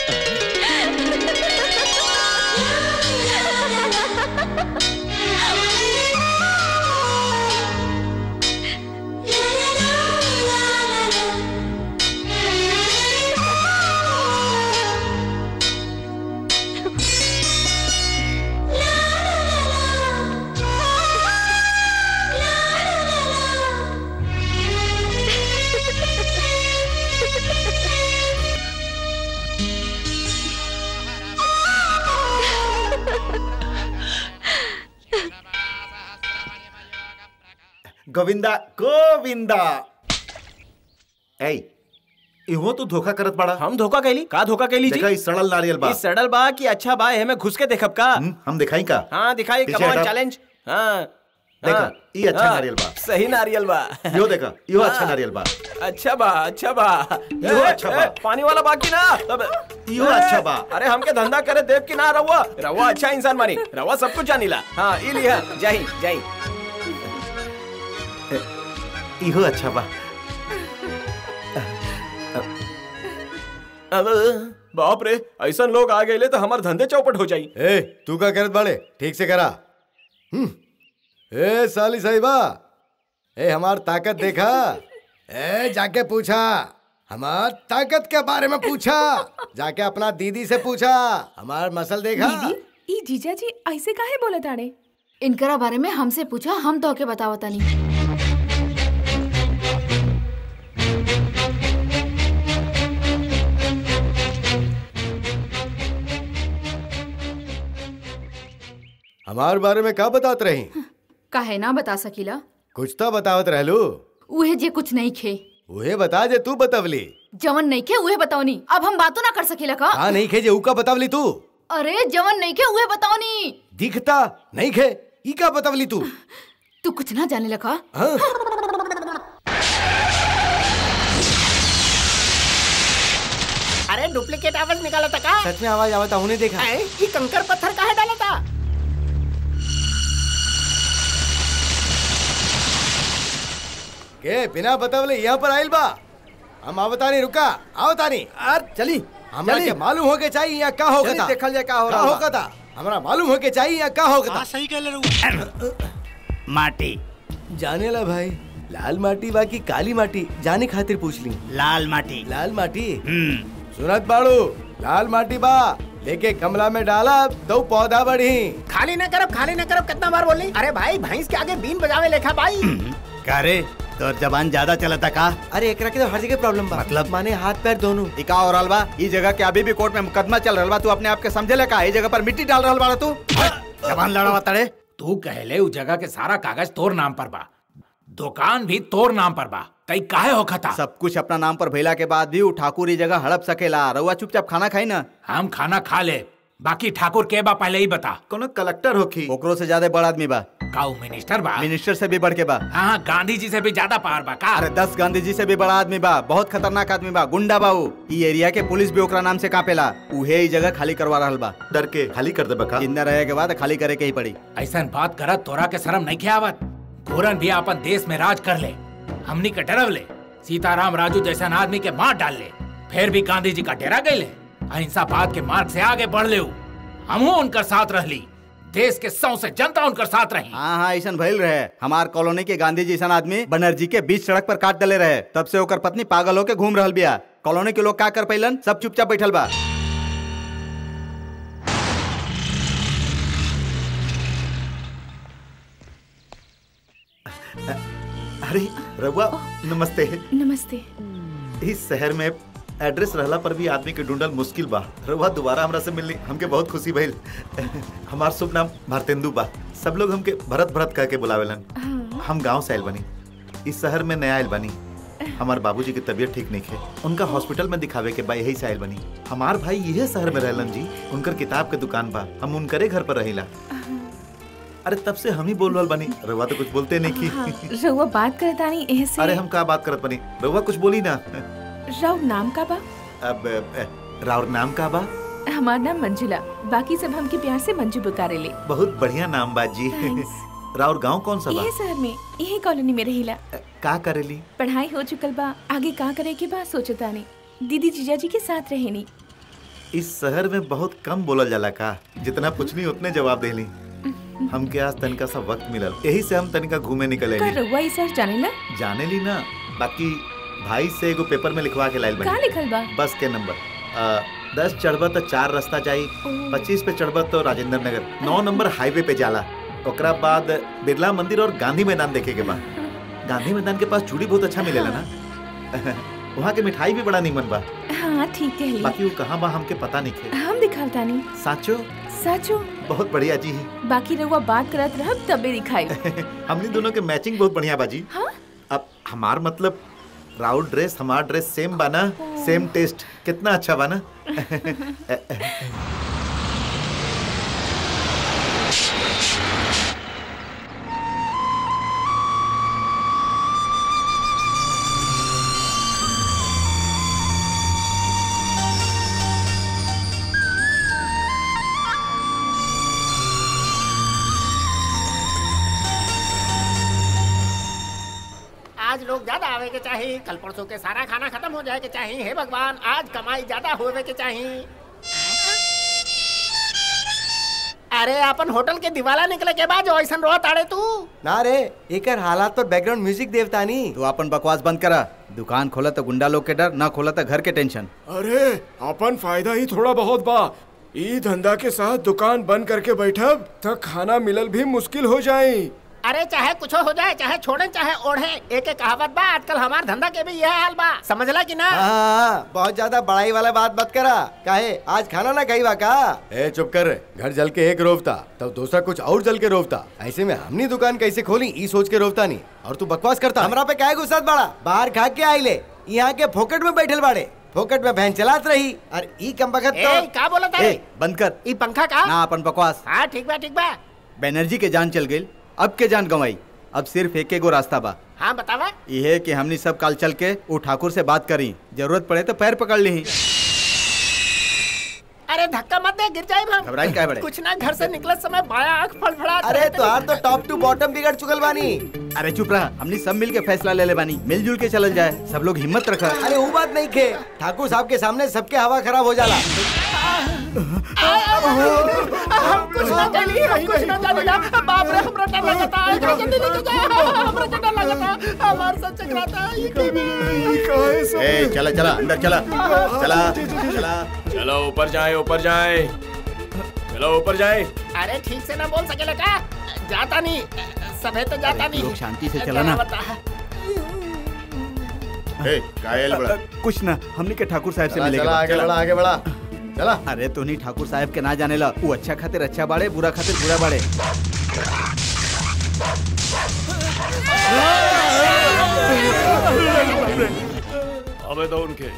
गोविंदा गोविंदा ऐ इहो तो धोखा करत बड़ा हम धोखा कैली का धोखा कैली जी देखा ई सड़ल नारियल बा ई सड़ल बा कि अच्छा बा एमे घुस के देखब का हम्म, हम दिखाई का हाँ दिखाई पीछे कमान हटा। चैलेंज हाँ देखा, हाँ, ई अच्छा हाँ, नारियल बा। सही नारियल बा यो देखा यो अच्छा हाँ। नारियल बा अच्छा बा अच्छा बा इहो ए, अच्छा ए, बा। पानी वाला बाकी ना अब इहो ए, अच्छा बा। अरे हमके धंधा करे देव की ना रहुआ रहुआ अच्छा इंसान मानी रहुआ सब कुछ जानीला हाँ ई लिया जाही जाही इहो अच्छा बा अब बाप रे ऐसा लोग आ गए तो हमार धंधे चौपट हो जाई ए तू का करत बाड़े ठीक से करा हम्म ए साली साहिबा ए हमार ताकत देखा ए जाके पूछा हमार ताकत के बारे में पूछा जाके अपना दीदी से पूछा हमार मसल देखा दीदी ई जीजा जी ऐसे काहे बोले ताड़े इनकरा बारे में हमसे पूछा हम तो के बतावतानी हमार बारे में का बतात रही काहे ना बता सकीला कुछ तो बतावत रहलू उहे जे कुछ नहीं खे उहे बता जे तू बतावली जवन नहीं खे उहे बताओनी अब हम बातों ना कर सकीला का का नहीं खे जे ऊ का बतावली तू अरे जवन नहीं खे उहे बताओनी दिखता नहीं खे ई का बतावली तू तू कुछ ना जाने लगा हाँ? अरे डुप्लीकेट आवाज निकाला था का सच में आवाज आवता उन्हें देखा ऐ, ये कंकर पत्थर काहे डाला था के बिना बतावले यहाँ पर आइल बा हम आवतानी रुका आवतानी अर चली हमरा चली। के मालूम होके चाहिए यहाँ का होगा चली, था देखल जाए का हो का रहा बा। होगा था हमरा मालूम होके चाहिए यहाँ का होगा था सही कह रहे माटी जाने ला भाई लाल माटी बा की काली माटी जाने खातिर पूछ ली लाल माटी लाल माटी हम्म सुनत बाड़ू लाल माटी बा लेके गमला में डाला दो पौधा बढ़ी खाली न करब खाली न करब कितना बार बोली अरे भाई भैंस के आगे बीन बजावे लेखा भाई का रे तोर जबान ज्यादा चलता का अरे एकरा के तो हर जगह प्रॉब्लम बा मतलब? माने हाथ पैर दोनों इका और अलवा ई जगह के अभी भी कोर्ट में मुकदमा चल रहा बा तू अपने आप के समझे ले का ई जगह पर मिट्टी डाल रहा बा तू जबान लड़ा तड़े तू कहले उ जगह के सारा कागज तोर नाम पर बा दुकान भी तोर नाम पर बा तई काहे होखा था सब कुछ अपना नाम पर भइला के बाद भी उ ठाकुर ई जगह हड़प सकेला रउआ चुपचाप खाना खाई ना हम खाना खा ले बाकी ठाकुर के बा पहले ही बता कोनो कलेक्टर होखी ओकरो से ज्यादा बड़ा आदमी बा काऊ मिनिस्टर बा मिनिस्टर से भी बढ़ के बा हाँ गांधी जी से भी ज्यादा पावर बा का अरे दस गांधी जी से भी बड़ा आदमी बा बहुत खतरनाक आदमी बा गुंडा बा उ ई एरिया के पुलिस भी ओकरा नाम से कापेला उहे ई जगह खाली करवा रहल बा डर के खाली कर दे बका जिंदा रहे के बाद खाली करे के ही पड़ी ऐसा बात करत तोरा के शर्म नहीं आवत घोरन भी अपन देश में राज कर ले हमनी के डरव ले सीताराम राजू जैसा आदमी के मार डाल ले फिर भी गांधी जी का डेरा गए ले अहिंसावाद के मार्ग से आगे बढ़ ले हमहू उनकर साथ रहली देश के सौ से जनता उनकर साथ रही हाँ हाँ ऐसा भइल रहे हमार कॉलोनी के गांधी जी सन आदमी बनर्जी के बीच सड़क पर काट डले रहे तब से ओकर पत्नी पागल होके घूम रहल बिया कॉलोनी के लोग का कर पैलन सब चुपचाप बैठल बा अरे रउआ नमस्ते नमस्ते इस शहर में एड्रेस रहला पर भी आदमी के ढूंढल मुश्किल बा रउआ दोबारा हमरा से मिलनी हमके बहुत खुशी भइल हमार शुभ नाम भारतेंदु बा सब लोग हमके भरत भरत कह के बुलावेलन हम गांव से आइल बनी इस शहर में नया आइल बनी हमार बाबूजी की तबीयत ठीक नहीं है उनका हॉस्पिटल में दिखावे के बा यही से आइल बनी हमार भाई यही शहर में रहलन जी उनकर किताब के दुकान बा हम उनकरे घर पर रहिला अरे तब से हम ही बोल रहल बनी रउआ तो कुछ बोलते नहीं की रउआ बात करत आनी ऐसे अरे हम का बात करत बनी रउआ कुछ बोली ना राव नाम का बा अब अ, राउर नाम का बा हमार नाम मंजुला बाकी सब हमके प्यार से मंजू पुकारे ले बहुत बढ़िया नाम बा जी राउर गांव कौन सा बा यही शहर में यही कॉलोनी में रहिला का करेली पढ़ाई हो चुकल बा आगे का करे के बा सोचतानी दीदी जीजा जी के साथ रहेनी इस शहर में बहुत कम बोलल जाला का जितना पूछनी उतने जवाब देली हमके आज तनिका सा वक्त मिलल यही से हम तनिका घूमे निकले का रउआ ई शहर जानेला जाने ली ना बाकी भाई से एगो पेपर में लिखवा के लाइल का बनी लिखल बा बस के नंबर अ, दस चढ़बा तो चार रास्ता जाई पच्चीस पे चढ़बा तो राजेंद्र नगर नौ नंबर हाईवे पे जाला ओकरा बाद बिरला मंदिर और गांधी मैदान देखे के बाद गांधी मैदान के पास चूड़ी बहुत अच्छा मिलेला ना वहाँ के मिठाई भी बड़ा नीमन बा हाँ ठीक कहली बाकी वो कहाँ बा हमके पता नहीं खे हम दिखावतानी साचो सचो बहुत बढ़िया जी बाकी रउआ बात करत रहब तबे दिखाई हमनी दोनों के मैचिंग बहुत बढ़िया बाजी हाँ? अब हमार मतलब राउड ड्रेस हमार ड्रेस सेम बा ना सेम टेस्ट कितना अच्छा बा ना आज लोग ज्यादा आवे के चाहिए कल परसों के सारा खाना खत्म हो जाए के चाहिए हे भगवान आज कमाई ज्यादा होवे के चाहिए अरे अपन होटल के दिवाला निकले के बाद जो ऐसा रोत आड़े तू ना रे एकर हालात पर बैकग्राउंड म्यूजिक देवता नहीं तू अपन बकवास बंद करा दुकान खोला तो गुंडा लोग के डर ना खोला तो घर के टेंशन अरे अपन फायदा ही थोड़ा बहुत बा ई धंधा के साथ दुकान बंद करके बैठब तो खाना मिलल भी मुश्किल हो जाई अरे चाहे कुछ हो जाए चाहे छोड़े चाहे ओढ़े एक एक कहावत बा आजकल हमार धंधा के भी यह हाल बा समझला कि ना हाँ, हाँ, बहुत ज्यादा बड़ाई वाला बात मत करा काहे आज खाना ना खाई बा का ए चुप कर घर जल के एक रोवता तब दूसरा कुछ और जल के रोवता ऐसे में हमनी दुकान कैसे खोली ई सोच के रोवता नहीं और तू बकवास करता हमरा पे काहे गुस्सा बड़ा बाहर खा के आई ले यहाँ के फोकट में बैठल बाड़े फोकट में बहन चलात रही और ई कम बखत तो ए, का बोला था ए, बंद कर ई पंखा का ना अपन बकवास हाँ ठीक बा ठीक बा बैनर्जी के जान चल गई अब के जान गंवाई अब सिर्फ एक एगो रास्ता बा हाँ बतावा यह कि हमनी सब काल चल के वो ठाकुर से बात करी जरूरत पड़े तो पैर पकड़ ली अरे धक्का मत दे गिर जाए हम घबराई काहे बड़े? कुछ ना घर से निकलत समय बाया आंख फड़फड़ा अरे तुहार तो टॉप टू बॉटम बिगड़ चुकल बानी अरे चुप रहा हमने सब मिल के फैसला ले ले बानी मिलजुल के चलल जाए सब लोग हिम्मत रखा अरे वो बात नहीं खे ठाकुर साहब के सामने सबके हवा खराब हो जाला हम कुछ ना जानी हम कुछ ना जानी ना बाप रे हमरा डर लगता है एकरा जल्दी लेके जा हमरा के डर लगता हमार सब चकराता है ये टीवी ए चला चला अंदर चला चला चला चलो ऊपर जाए ऊपर जाए चलो ऊपर जाए अरे ठीक से ना बोल सकेला का जाता नहीं सभे तो जाता नहीं लोग शांति से चला ना। क्या बता? ए कायल बड़ा कुछ ना हमने के ठाकुर साहब से चला, मिलेगा चला, आगे बढ़ा, आगे बढ़ा। चला अरे तो नहीं ठाकुर साहब के ना जाने ला वो अच्छा खातिर अच्छा बाड़े बुरा खातिर बुरा बाड़े अबे दो उनके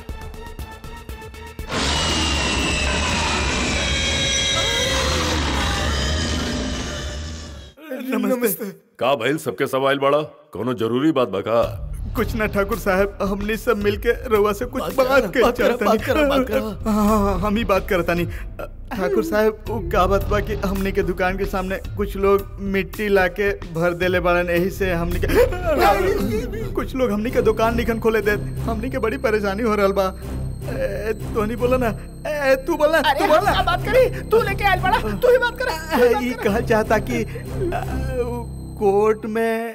नमस्ते का भइल सबके सवाल बड़ा कोनो जरूरी बात बका कुछ ना ठाकुर साहब हमने सब मिलके रउआ से कुछ बात कर बात करो, चाहता बात करो, बात करो। हाँ, हाँ, हाँ, हम ही बात करता नहीं ठाकुर साहब वो का बात बा कि हमने के दुकान के सामने कुछ लोग मिट्टी लाके भर देले बाड़न यही से हमने के कुछ लोग हमने के दुकान निखन खोले दे हमने के बड़ी परेशानी हो रहल बा ए, तो नहीं बोला ना ए, तू बोला अरे तू हम बोला क्या बात करी तू लेके आयल बड़ा तू ही बात कर ये कहल चाहता कि अ, वो कोर्ट में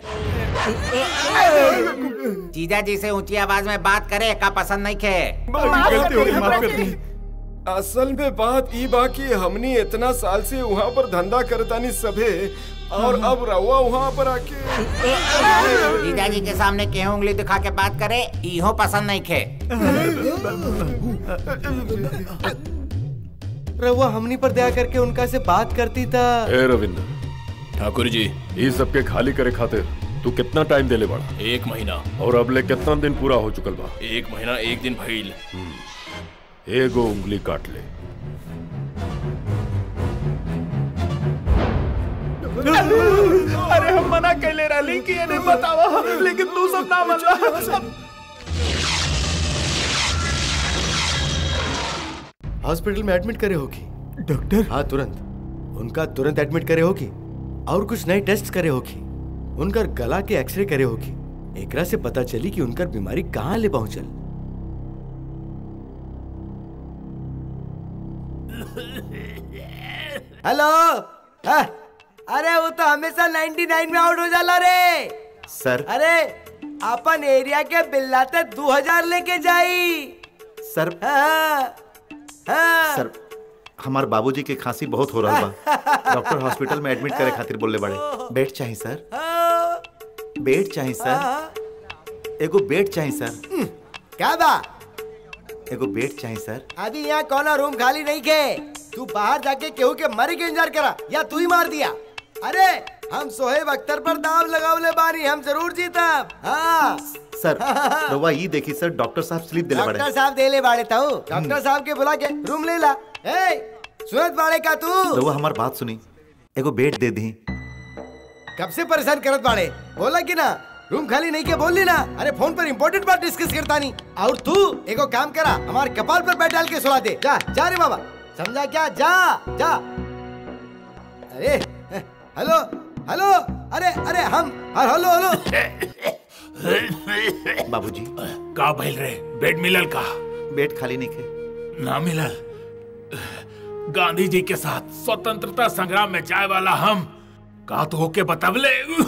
जीजा जी से ऊंची आवाज में बात करे का पसंद नहीं खे गलती हो गई माफ कर दी असल में बात ई बा कि हमनी इतना साल से वहाँ पर धंधा करतानी सभे और अब रहुआ वहाँ पर आके जीजा जी के सामने केहू उंगली दिखा के बात करे इहो पसंद नहीं खे रहुआ हमनी पर दया करके उनका से बात करती था ए रविंद्र ठाकुर जी ये सबके खाली करे खातिर तू कितना टाइम देले बड़ा एक महीना और अब ले कितना दिन पूरा हो चुकल बा एक महीना एक दिन भइल एगो उंगली काट ले अरे हम मना कैले रहली कि ये नहीं बतावा लेकिन तू सब ना मनला सब हॉस्पिटल में एडमिट करे होगी डॉक्टर हाँ तुरंत उनका तुरंत एडमिट करे होगी और कुछ नए टेस्ट करे होगी उनकर गला के एक्सरे करे होगी एकरा से पता चली कि उनकर बीमारी कहाँ ले पहुंचल हेलो हाँ, अरे वो तो हमेशा 99 में आउट हो जाला रे सर अरे अपन एरिया के बिल्लाते 2000 लेके जाई सर हाँ, हाँ। सर हमार बाबूजी के खांसी बहुत हो रहा बा डॉक्टर हॉस्पिटल में एडमिट करे खातिर बोलले बड़े बेड चाहिए सर बेड चाहिए सर एगो बेड चाहिए सर क्या बा एगो बेड चाहिए सर अभी यहाँ कौन रूम खाली नहीं के तू बाहर जाके केहू के मरे के इंतजार करा या तू ही मार दिया अरे हम सोहेब अख्तर पर दाव लगावले बानी हम जरूर जीतब हाँ सर रवा ये देखी सर डॉक्टर साहब स्लिप दिले बड़े डॉक्टर साहब देले बाड़े ताऊ डॉक्टर साहब के बुला के रूम ले ला ए सुनत बाड़े का तू रवा हमार बात सुनी एगो बेड दे दी कब से परेशान करत बाड़े बोला कि ना रूम खाली नहीं के बोल ली ना अरे फोन पर इम्पोर्टेंट बात डिस्कस करता नहीं और तू एगो काम करा हमारे कपाल पर बैठ डाल के सुला दे जा जा रे बाबा समझा क्या जा जा अरे हेलो हेलो अरे अरे हम हाँ, हेलो हेलो बाबूजी का भइल रे बेड मिलल का बेड खाली नहीं खे ना मिलल गांधी जी के साथ स्वतंत्रता संग्राम में जाए वाला हम का तो होके बतवले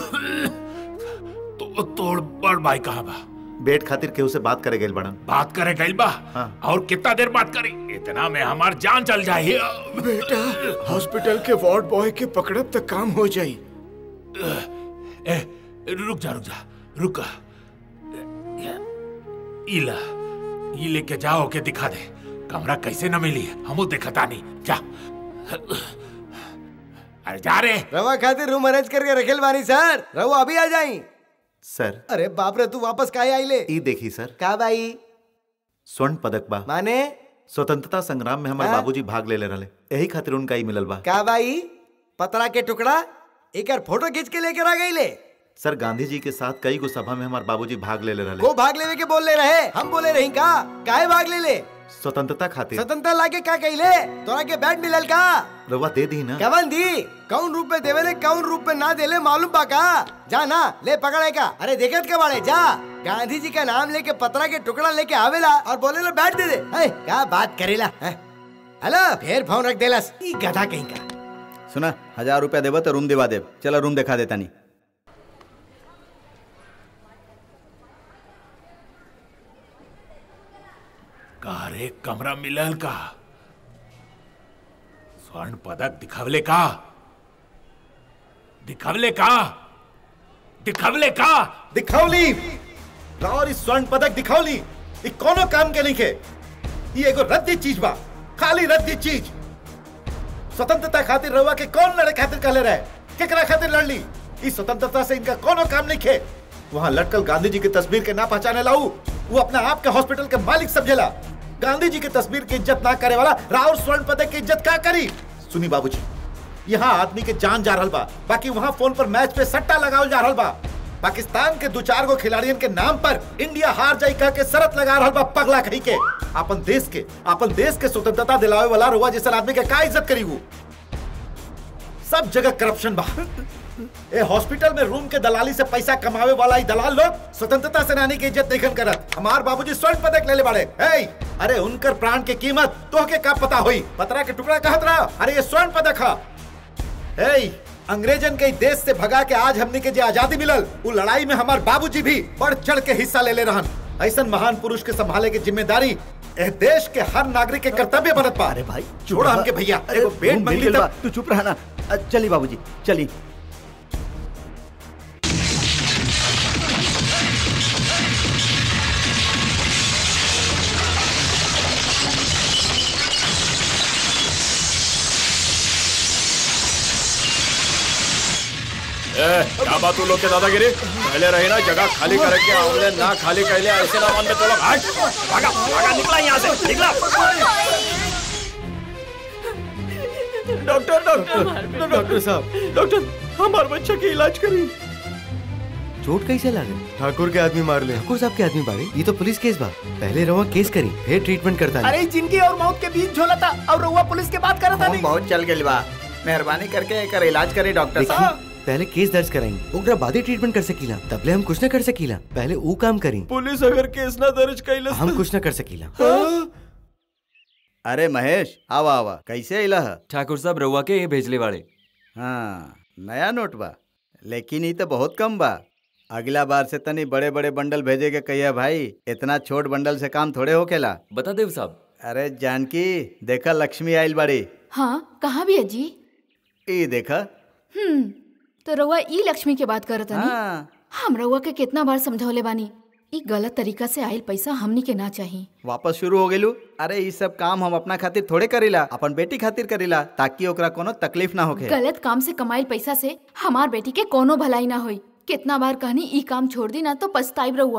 तो तोड़ बड़ भाई कहाँ बा बेड खातिर केहू से बात करे गए बड़न बात करे गइल बा हाँ। और कितना देर बात करी इतना में हमार जान चल जाए बेटा हॉस्पिटल के वार्ड बॉय के पकड़ब तक काम हो जाई ए रुक जा रुक जा रुक इला ये लेके जाओ के दिखा दे कमरा कैसे न मिली हमू देखता नहीं जा अरे जा रे रवा खातिर रूम अरेंज करके रखेल बानी सर रवा अभी आ जाई सर अरे बाप रे तू वापस काहे आई ले ई देखी सर का भाई स्वर्ण पदक बा माने स्वतंत्रता संग्राम में हमारे हाँ? बाबूजी भाग ले ले रहे यही खातिर उनका ही मिलल बा का भाई पतरा के टुकड़ा एक फोटो खींच के लेकर आ गई ले सर गांधी जी के साथ कई गो सभा में हमारे बाबूजी भाग ले ले रहे को भाग लेवे के बोल ले रहे हम बोले रही का काहे भाग ले ले स्वतंत्रता खातिर स्वतंत्रता लाके का कहिले तोरा के बैट मिलल का रउआ दे दी ना कवन दी कौन रूप में देवेले कौन रूप में ना देले मालूम बा का जा ना ले पकड़े का अरे देखत के बाड़े जा गांधी जी का नाम लेके पतरा के टुकड़ा लेके आवेला और बोले लो बैठ दे दे है, क्या बात करेला है? हेलो फिर फोन रख देलस ई गधा कहीं का सुना हजार रुपया देबो तो रूम दिवा देब चलो रूम दिखा देता नहीं का रे कमरा मिलल का स्वर्ण पदक दिखावले का दिखावले का दिखावले का दिखावली और इस स्वर्ण पदक दिखावली ई कोनो काम के नहीं के ये एगो रद्दी चीज बा खाली रद्दी चीज स्वतंत्रता खातिर रहुआ के कौन लड़े खातिर कहले रहे केकरा खातिर लड़ली इस स्वतंत्रता से इनका कोनो काम नहीं खे वहाँ लटकल गांधी जी की तस्वीर के ना पहचाने लाऊ वो अपना आप के हॉस्पिटल के मालिक समझेला गांधी जी की तस्वीर की इज्जत ना करे वाला राहुल स्वर्ण पदक की इज्जत का करी सुनी बाबूजी यहाँ आदमी के जान जा रहल बा बाकी वहाँ फोन पर मैच पे सट्टा लगावल जा रहल बा पाकिस्तान के दो चार गो खिलाड़ियन के नाम पर इंडिया हार जाई कह के शरत लगा रहल बा पगला कही के अपन देश के अपन देश के स्वतंत्रता दिलावे वाला रुआ जैसा आदमी के का इज्जत करी वो सब जगह करप्शन बा ए हॉस्पिटल में रूम के दलाली से पैसा कमावे वाला ही दलाल लोग स्वतंत्रता सेनानी की इज्जत नहीं करत हमार बाबूजी स्वर्ण पदक ले ले बाड़े ए अरे उनकर प्राण की कीमत तो के का पता होई पतरा के टुकड़ा कहत रहा अरे ये स्वर्ण पदक है ए अंग्रेजन के देश से भगा के आज हमने के जो आजादी मिलल वो लड़ाई में हमार बाबूजी भी बढ़ चढ़ के हिस्सा ले ले रहन ऐसा महान पुरुष के संभाले की जिम्मेदारी ए देश के हर नागरिक के कर्तव्य बनत पा अरे भाई छोड़ा हमके भैया एगो बेट मंगली तब तू चुप रहना अ, चली बाबूजी चली ए, क्या बात तू लोग के दादागिरी पहले रही ना जगह खाली करके आमले ना खाली कहले ऐसे ना मन में तो लोग हट भागा भागा निकला यहाँ से निकला डॉक्टर डॉक्टर डॉक्टर साहब डॉक्टर हमारे बच्चे की इलाज करी चोट कैसे लागे ठाकुर के आदमी मार ले ठाकुर साहब के आदमी मारे ये तो पुलिस केस बा पहले रवा केस करी फिर ट्रीटमेंट करता अरे जिंदगी और मौत के बीच झोला था और रउआ पुलिस के बात करता नहीं बहुत चल गई बा मेहरबानी करके एकर इलाज करे डॉक्टर साहब पहले केस दर्ज कराएंगे ओकरा बाद ही ट्रीटमेंट कर सकीला तबले हम कुछ न कर सकीला पहले ऊ काम करी पुलिस अगर केस ना दर्ज कैलस हम कुछ न कर सकीला अरे महेश आवा आवा कैसे इला है ठाकुर साहब रउआ के ये भेजले वाले हाँ नया नोट बा लेकिन ये तो बहुत कम बा अगला बार से तनी बड़े बड़े बंडल भेजे के कहिया भाई इतना छोट बंडल से काम थोड़े होकेला बता देव साहब अरे जानकी देखा लक्ष्मी आइल बड़ी हाँ कहाँ भी अजी ई देखा हम्म तो रउआ ई लक्ष्मी के बात करत हनी हाँ। हम रउआ के कितना बार समझौले बानी ई गलत तरीका से आइल पैसा हमनी के ना चाहिए वापस शुरू हो गेलू अरे ये सब काम हम अपना खातिर थोड़े करीला अपन बेटी खातिर करीला ताकि ओकरा कोनो तकलीफ ना होखे गलत काम से कमाइल पैसा से हमार बेटी के कोनो भलाई ना होई कितना बार कहनी ई काम छोड़ दी ना तो पछताइब रहुआ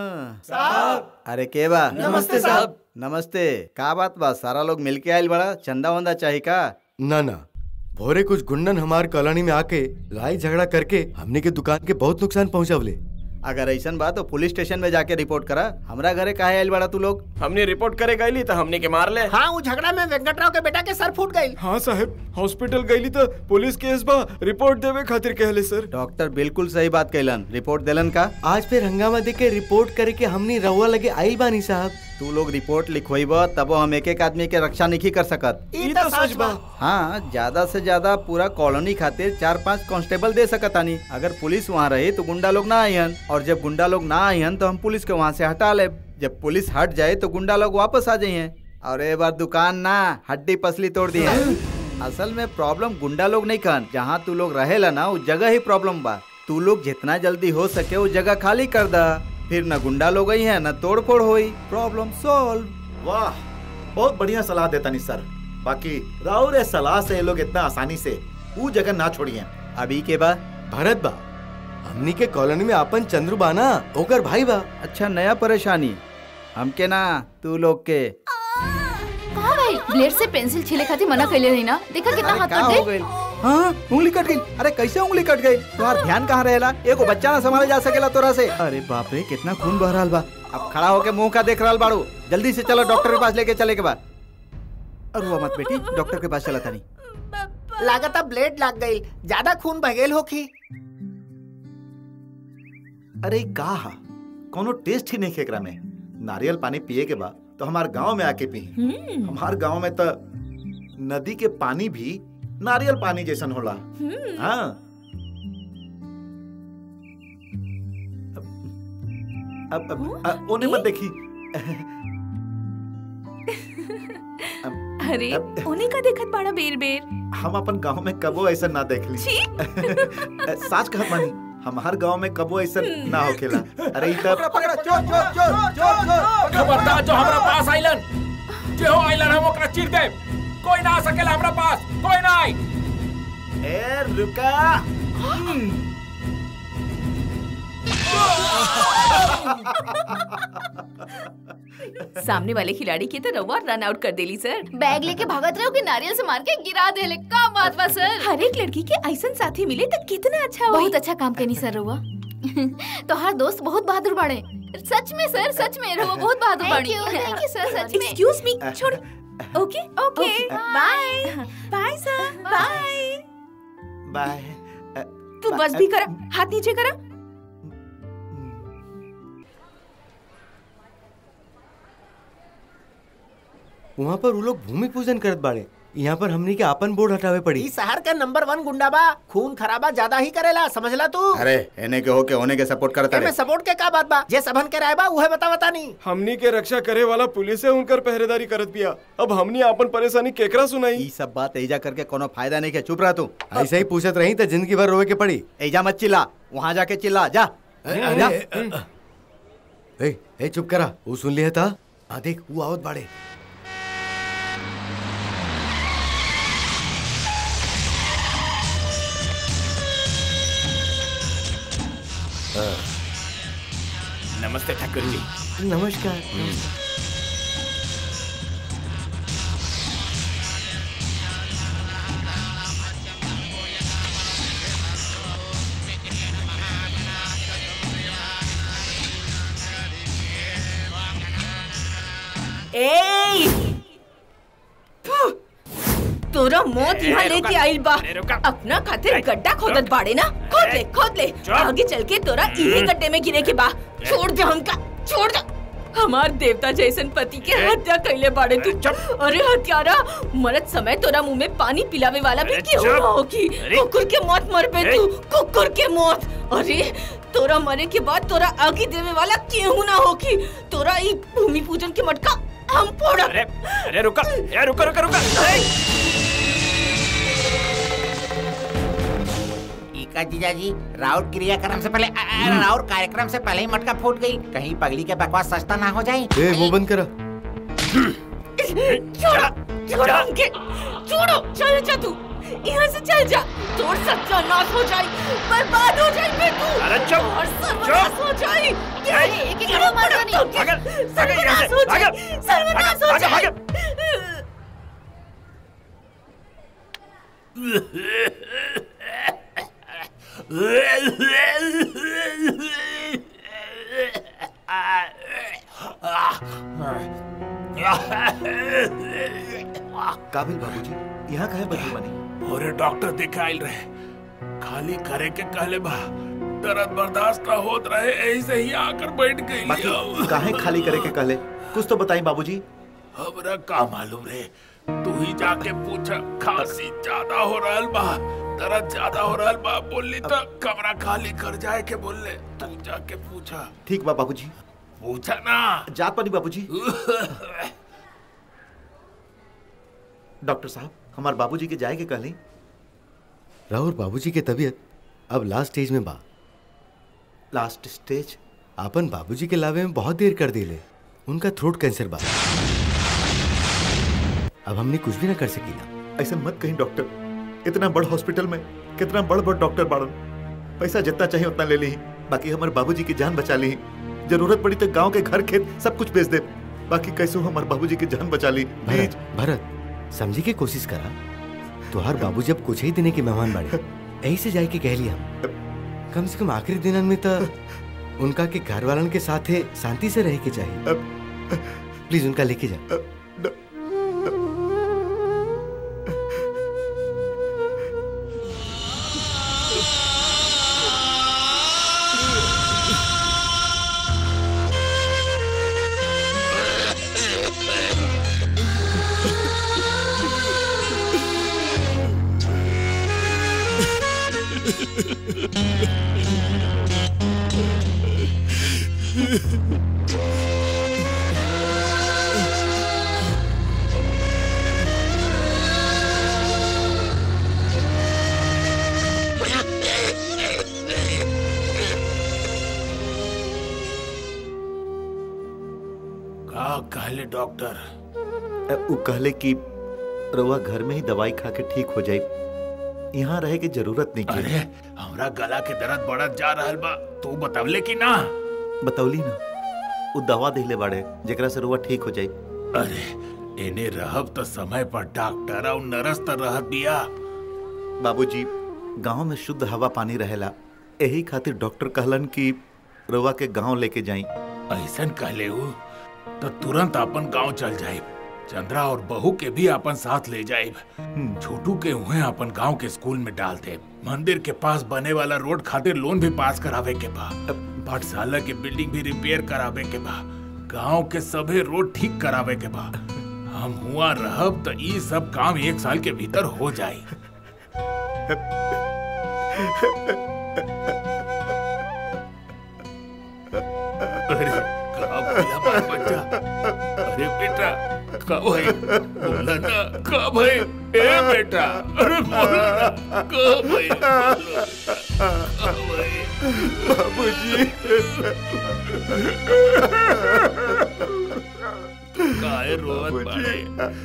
हाँ। अरे के बा नमस्ते साहब। नमस्ते का बात बा सारा लोग मिलके आइल बड़ा चंदा वंदा चाहिए का ना ना भोरे कुछ गुंडन हमार कॉलोनी में आके लड़ाई झगड़ा करके हमने के दुकान के बहुत नुकसान पहुंचावले अगर ऐसन बा तो पुलिस स्टेशन में जाके रिपोर्ट करा हमरा घरे काहे आइल बड़ा तू लोग हमने रिपोर्ट करे गईली तो हमने के मार ले हाँ वो झगड़ा में वेंकटराव के बेटा के सर फूट गई हाँ साहब हॉस्पिटल गईली तो पुलिस केस बा रिपोर्ट देवे खातिर कहले सर डॉक्टर बिल्कुल सही बात कहलन रिपोर्ट देलन का आज फिर हंगामा दे के रिपोर्ट करे के हमने रहुआ लगे आइल बानी साहब तू लोग रिपोर्ट लिखवाइब तबो हम एक एक आदमी के रक्षा नहीं कर सकत ई तो सच बा हाँ ज्यादा से ज्यादा पूरा कॉलोनी खातिर चार पांच कांस्टेबल दे सकतानी अगर पुलिस वहाँ रही तो गुंडा लोग ना आयन और जब गुंडा लोग ना आयन तो हम पुलिस के वहाँ से हटा ले जब पुलिस हट जाए तो गुंडा लोग वापस आ जाइए और एक बार दुकान ना हड्डी पसली तोड़ दी है असल में प्रॉब्लम गुंडा लोग नहीं कहन जहाँ तू लोग रहेला ना उस जगह ही प्रॉब्लम बा तू लोग जितना जल्दी हो सके वो जगह खाली कर दा फिर न गुंडा लोग ही है न तोड़ फोड़ हुई प्रॉब्लम सॉल्व वाह बहुत बढ़िया सलाह देता नहीं सर बाकी राहुल ए सलाह से ये लोग इतना आसानी से वो जगह ना छोड़िए अभी के बाद भरत बा हमनी के कॉलोनी में आपन चंद्रू बाना ओकर भाई बा अच्छा नया परेशानी हमके ना तू लोग के कहा भाई ब्लेड से पेंसिल छीले खातिर मना कैले नहीं ना देखा कितना अरे हाथ का कट हो गई गई हाँ उंगली कट गई अरे कैसे उंगली कट गई तुम्हारा ध्यान कहाँ रहेला एगो बच्चा ना संभाले जा सकेला तोरा से अरे बाप रे कितना खून बह रहा बा अब खड़ा होके मुंह का देख रहा बाड़ू जल्दी से चलो डॉक्टर के पास लेके चले के बाद और वो मत बेटी डॉक्टर के पास चला था नहीं लागता ब्लेड लग गई ज्यादा खून बह गई होखी अरे का हा कोनो टेस्ट ही नहीं खेकरा में नारियल पानी पिए के बाद तो हमार गांव में आके पी हमार गांव में तो नदी के पानी भी नारियल पानी जैसन होला हाँ अब अब अब ओने मत देखी अरे उन्हीं का देखत बड़ा बेर बेर हम अपन गांव में कबो ऐसा ना देख ली साच कहत मानी हमार गांव में कबो ऐसा ना होखेला अरे ई तब खबरदार जो हमरा पास आइलन जे हो आइलन हम ओकरा चीर दे कोई ना आ सकेला हमरा पास कोई ना आई ए रुका सामने वाले खिलाड़ी के तो रवा रन आउट कर देली सर बैग लेके भागत रहो कि नारियल से मार के गिरा देले का बात बा सर हर एक लड़की के ऐसा साथी मिले तो कितना अच्छा होई बहुत अच्छा काम करनी सर रहुआ तो हर दोस्त बहुत बहादुर बाड़े सच में सर सच में रहुआ बहुत बहादुर Thank बाड़ी you, thank thank you sir सच में एक्सक्यूज मी छोड़ okay okay bye bye sir bye bye तू बस भी करा हाथ नीचे करा वहाँ पर वो लोग भूमि पूजन करत बाड़े यहाँ पर हमनी के आपन बोर्ड हटावे पड़ी ई शहर का नंबर वन गुंडा बा खून खराबा ज्यादा ही करेला समझला तू अरे एने के होके होने के सपोर्ट करता एमे रे सपोर्ट के का बात बा जे सबन के राय बा उहे बता बता नहीं हमनी के रक्षा करे वाला पुलिस है उनकर पहरेदारी करत बिया अब हमनी आपन परेशानी केकरा सुनाई ई सब बात एजा करके कोनो फायदा नहीं के चुप रह तू ऐसे ही पूछत रही तो जिंदगी भर रोवे के पड़ी एजा मत चिल्ला वहाँ जाके चिल्ला जा अरे, जा ए, ए चुप करा वो सुन लिया था हाँ देख वो आवत बाड़े नमस्ते ठाकुर जी नमस्कार ए तोरा मौत ए, यहाँ रुका, लेके आइल बा ए, रुका। अपना खातिर गड्ढा खोदत बाड़े ना खोद ले खोद ले आगे चल के तोरा इही गड्ढे में गिरे के बा छोड़ दे हमका छोड़ दे हमार देवता जैसन पति के हत्या कैले बाड़े तू अरे हत्यारा मरत समय तोरा मुंह में पानी पिलावे वाला भी क्यों चुप। ना होगी अरे। कुकुर के मौत मर पे तू कुकुर के मौत अरे तोरा मरे के बाद तोरा आगे देवे वाला क्यों ना होगी तोरा ई भूमि पूजन के मटका हम फोड़ा अरे अरे रुका ए रुका रुका रुका इका जीजाजी राउत क्रियाक्रम से पहले अ, अ, राउत कार्यक्रम से पहले ही मटका फूट गई कहीं पगली के बकवास सस्ता ना हो जाए ए वो बंद करा छोड़ो छोड़ो हमके छोड़ो चल जा तू यहाँ से चल जा तोर सत्यानाश हो जाए बर्बाद हो जाए बे तू अरे चुप, और सर्वनाश हो जाए ए, एक एक करो मार दो भागल, भागल यहाँ सर्वनाश से, हो जाए भागल, सर्वनाश हो भागल, जाए भागल। काबिल बाबूजी यहाँ कहे बदली बनी और डॉक्टर दिखाइल रहे खाली करे के कहले बा दर्द बर्दाश्त ना होत रहे ऐसे ही आकर बैठ गई बाकी काहे खाली करे के कहले कुछ तो बताई बाबूजी हमरा का मालूम रे तू ही जाके पूछा खांसी ज्यादा हो रहल बा दर्द ज्यादा हो रहल बा बोली तो कमरा खाली कर जाए के बोले तू जाके पूछा ठीक बा बाबूजी पूछा ना जात पानी बाबूजी डॉक्टर साहब हमार बाबूजी के जाए के कहली राहुल बाबूजी के तबीयत अब लास्ट स्टेज में बा लास्ट स्टेज आपन बाबूजी के लावे में बहुत देर कर दिले उनका थ्रोट कैंसर बा अब हमने कुछ भी ना कर सकीला ऐसा मत कहीं डॉक्टर इतना बड़ हॉस्पिटल में कितना बड़ बड़ डॉक्टर बाड़न पैसा जितना चाहिए उतना ले ली बाकी हमारे बाबूजी की जान बचा ली जरूरत पड़ी तो गांव के घर खेत सब कुछ बेच दे बाकी कैसे हमारे बाबूजी की जान बचा ली प्लीज भरत भरत समझी के कोशिश करा तुहार बाबू जब कुछ ही दिने के मेहमान बाड़े यही से जाए के कह लिया हम कम से कम आखिरी दिनन में तो उनका के घर वालन के साथ है शांति से रह के चाहिए प्लीज उनका लेके जा का कहले डॉक्टर अ, उ कहले कि रउआ घर में ही दवाई खा के ठीक हो जाई यहाँ रहे की जरूरत नहीं अरे हमरा गला के दर्द बढ़त जा रहल बा तू बतवले कि ना बतौली ना उ दवा दिले बाड़े जेकरा से रउआ ठीक हो जाई अरे एने रहब तो समय पर डॉक्टर और नर्स तो रहत बिया बाबूजी गांव में शुद्ध हवा पानी रहेला यही खातिर डॉक्टर कहलन कि रउआ के गांव लेके जाई ऐसन कहले हु तो तुरंत अपन गांव चल जाए चंद्रा और बहू के भी अपन साथ ले जाए छोटू के उहे अपन गांव के स्कूल में डाल दे मंदिर के पास बने वाला रोड खातिर लोन भी पास करावे के बा पाठशाला के बिल्डिंग भी रिपेयर करावे के बा गांव के सभी रोड ठीक करावे के बा हम हुआ रहब तो ई सब काम एक साल के भीतर हो जाए अरे का बोला मार बच्चा अरे बेटा का भाई बोला ना का भाई ए बेटा अरे बोला ना का भाई बाबूजी काहे रोवत बाड़े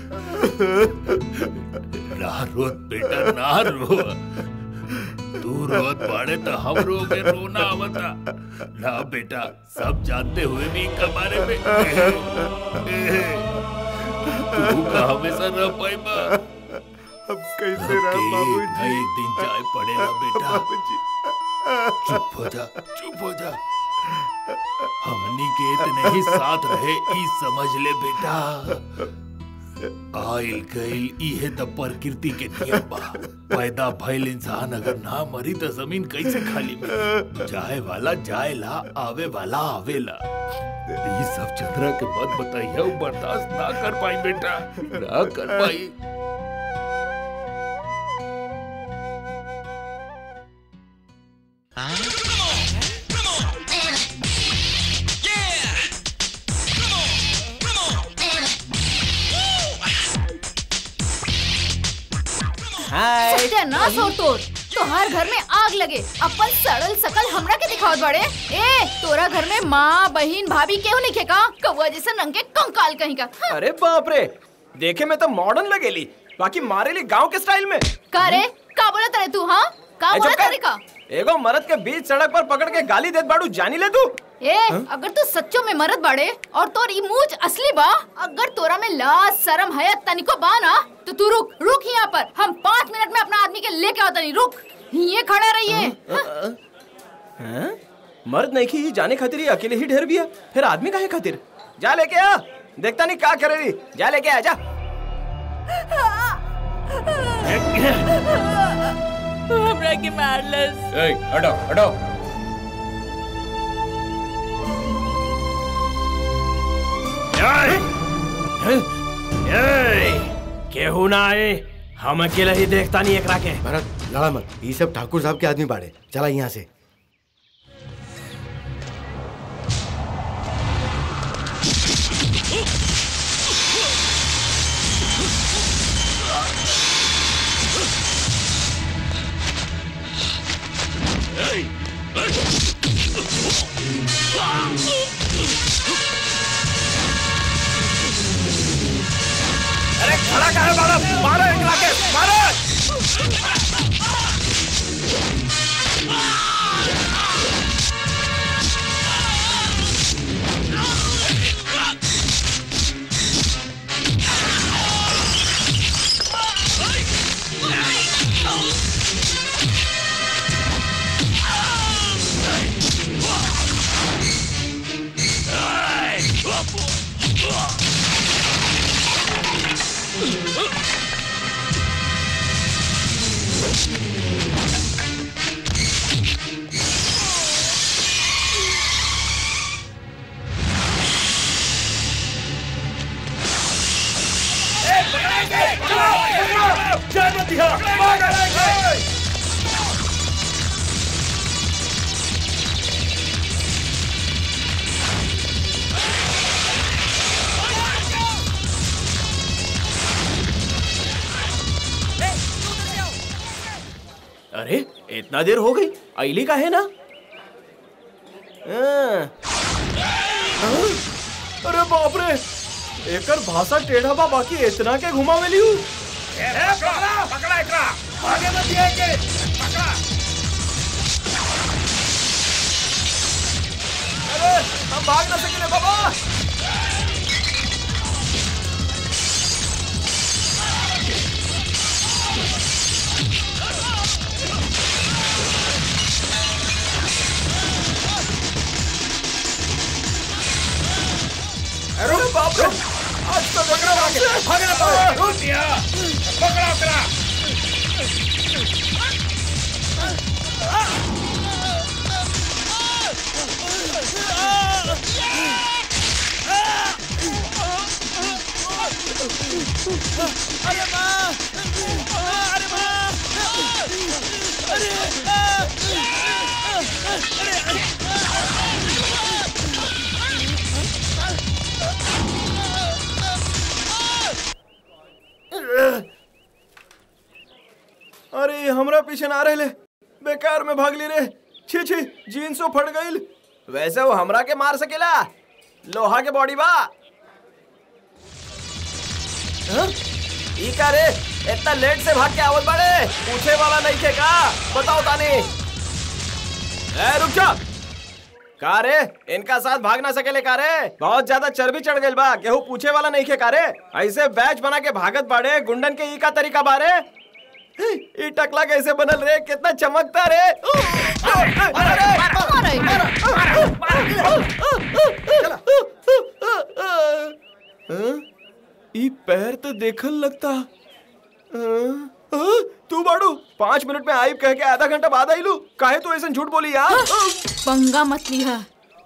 ना रोत बेटा ना रो तू रोत बाड़े तो हम रोगे रोना आवता ना बेटा सब जानते हुए भी इनका बारे में ए, तू का हमेशा रह पाएगा अब कैसे रह बाबूजी एक दिन चाय पड़ेगा बेटा चुप हो जा चुप हो जा हमनी के इतने ही साथ रहे ई समझ ले बेटा आइल गइल इहे त प्रकृति के नियम बा पैदा भइल इंसान अगर ना मरी त जमीन कैसे खाली मिली जाए वाला जाएला आवे वाला आवेला ये सब चंद्रा के मत बताइए वो बर्दाश्त ना कर पाई बेटा ना कर पाई सत्यानाश हो तोर तोहार घर में आग लगे अपन सड़ल सकल हमरा के दिखावत बड़े ए तोरा घर में माँ बहन भाभी केहू नहीं खेका कौआ जैसा रंग के कंकाल कहीं का अरे बाप रे देखे में तो मॉडर्न लगेली बाकी मारे ली गांव के स्टाइल में का रे का बोला तरे तू हाँ का ए, बोला चुप कर। तरे का एगो मर्द के बीच सड़क पर पकड़ के गाली देत बाड़ू जानी ले तू ए अगर तू सच्चो में मरद बाड़े और तोर ई मूंछ असली बा अगर तोरा में लाज शर्म है तनिको बा ना तो तू रुक रुक यहाँ पर हम पाँच मिनट में अपना आदमी के लेके आता नहीं रुक ये खड़ा रहिए हैं? मर्द नहीं की जाने खातिर ये अकेले ही ढेर बिया फिर आदमी काहे खातिर जा लेके आ देखता नहीं का करेगी जा लेके आ जा हमरा के मारलस ए, हटो हटो केहू ना आए हम अकेला ही देखता नहीं एकरा के भरत लड़ा मत ये सब ठाकुर साहब के आदमी बाड़े चला यहाँ से अरे खड़ा का है मारो मारो एकरा के मारो जय मतिया अरे इतना देर हो गई अली का है ना हाँ। हाँ? अरे बाप रे एकर भाषा टेढ़ा बा बाकी इतना के घुमावेली हूँ पकड़ा पकड़ा एकरा आगे मत दिए के पकड़ा अरे हम भाग ना सकेले बाबा अरे बाप रे आज तो पकड़ा भागे भागे ना पाओ रुक दिया पकड़ा पकड़ा अरे माँ अरे माँ अरे अरे अरे हमरा पीछे ना रहे बेकार में भाग ली रे छी छी जीन्सो फट गईल वैसे वो हमरा के मार सकेला लोहा के बॉडी बा हाँ? ई का रे इतना लेट से भाग के आवत बाड़े पूछे वाला नहीं थे का बताओ तानी ए रुक जा का रे इनका साथ भाग ना सकेले का रे बहुत ज्यादा चर्बी चढ़ गइल बा केहू पूछे वाला नहीं खे का रे ऐसे बैच बना के भागत बाड़े गुंडन के ई का तरीका बारे ई टकला कैसे बनल रे कितना चमकता रे हाँ? ई पैर तो देखल लगता हाँ? हाँ? तू बाड़ू पाँच मिनट में आइब कह के आधा घंटा बाद आईलू काहे तू ऐसे झूठ बोली यार पंगा मत लिहा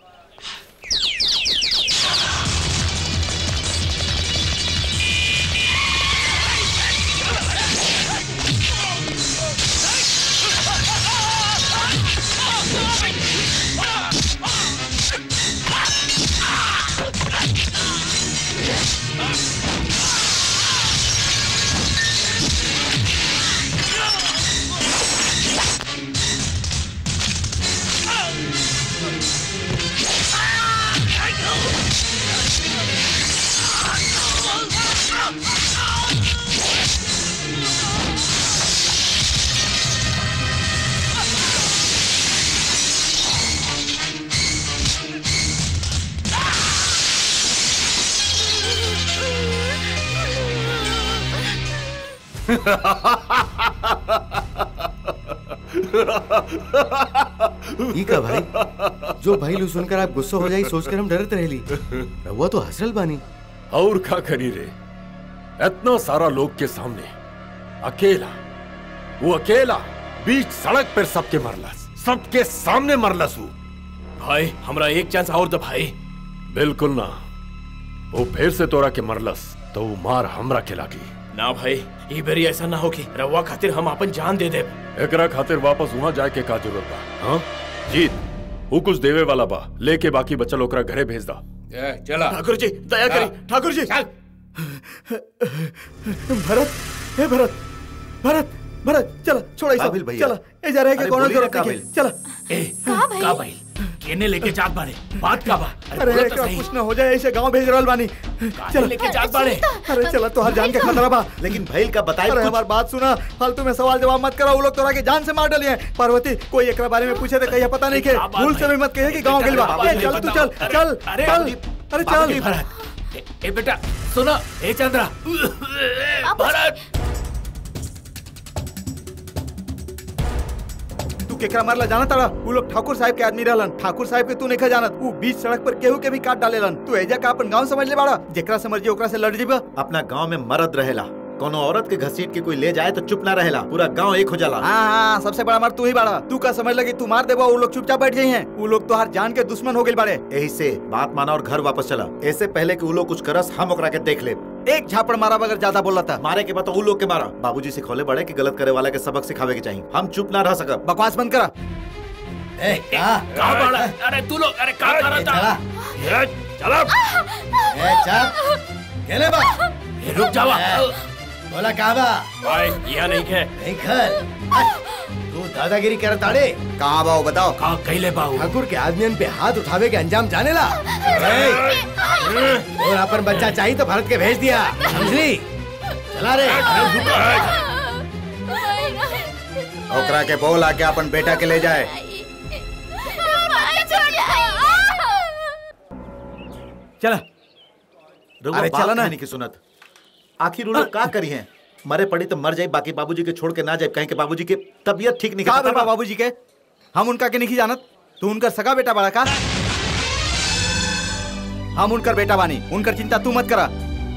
ई का भाई जो भाई लू सुनकर आप गुस्सा हो जाई सोचकर हम डरत रहली रहुआ तो हंसरल बानी और का करी रे इतना सारा लोग के सामने अकेला वो अकेला बीच सड़क पर सबके मरलस सबके सामने मरलस वो भाई हमरा एक चांस और दो भाई बिल्कुल ना वो फिर से तोरा के मरलस तो वो मार हमरा के लागी ना भाई ई बेरी ऐसा ना हो कि रवा खातिर हम अपन जान दे दे एकरा खातिर वापस वहाँ जाए के का जरूरत बा हाँ जीत वो कुछ देवे वाला बा लेके बाकी बचल ओकरा घरे भेज दा चला ठाकुर जी दया हाँ। करी ठाकुर जी भरत हे भरत भरत भरत चला छोड़ा काबिल सब भैया। चला ए जा रहे के अरे कोनो बोलिए ना जरूरत नहीं है। काबिल। चला ए का भाई केने लेके जात बाड़े बात का बा अरे बोला तो एकरा सही। कुछ न हो जाए ऐसे गांव भेज रहल बानी चल लेके जात बाड़े अरे चला तोहार जान के खतरा बा लेकिन भैल का बताई अरे कुछ हमार बात सुना फालतू में सवाल जवाब मत करा वो लोग तोरा के जान से मार डलिए पार्वती कोई एकरा बारे में पूछे तो कहिए पता नहीं के क्या बात भूल से भी मत कहिए कि गांव गेल बा बाबा ए, जी, चल तू बताओ। चल चल अरे, चल अरे, अरे बाबा जी, चल भरत ए, ए बेटा सुनो ए चंद्रा भरत तू केकरा मारला जाना तारा वो लोग ठाकुर साहब के आदमी रहलन ठाकुर साहब के तू नहीं जानत वो बीच सड़क पर केहू के भी काट डालेलन तू एजा का अपन गांव समझ ले बाड़ा जेकरा से मर्जी ओकरा से लड़ जीबा अपना गांव में मर्द रहेला कोनो औरत के घसीट के कोई ले जाए तो चुप ना रहेला पूरा गांव एक हो जाला हाँ हाँ सबसे बड़ा मार तू ही बाड़ा तू का समझ लगी तू मार देबा वो लोग चुपचाप बैठ गई हैं वो लोग तो हर जान के दुश्मन हो गए बाड़े यही से बात माना और घर वापस चला ऐसे पहले कि वो लोग कुछ करस हम ओकरा के देख ले एक झापड़ मारा बगैर ज्यादा बोला था मारे के बाद तो उ लोग के मारा बाबूजी सिखौले बड़े कि गलत करे वाला के सबक सिखावे के चाहिए हम चुप ना रह सकब बकवास बंद करा ए का कहाँ बाड़ा अरे तू लोग अरे कहाँ कर रहा था ये चला ए चल केले बा ए, रुक जावा ए, बोला का बा भाई यहाँ नहीं खे नहीं खल तू दादागिरी कर ताड़े कहाँ बाओ बताओ कहाँ कैले बाऊ ठाकुर के आदमियन पे हाथ उठावे के अंजाम जाने ला ए, और अपन बच्चा चाहिए तो भारत के भेज दिया समझली चला रे ओकरा के बोल आके अपन बेटा के ले जाए चला अरे चला ना। की सुनत आखिर उ लोग का करी हैं मरे पड़ी तो मर जाए बाकी बाबूजी के छोड़ के ना जाए कहीं के बाबूजी की तबीयत ठीक नहीं का करता बेटा बाबूजी के हम उनका के नहीं जानत तू उनकर सगा बेटा बड़ा का हम उनकर बेटा बानी उनकर चिंता तू मत करा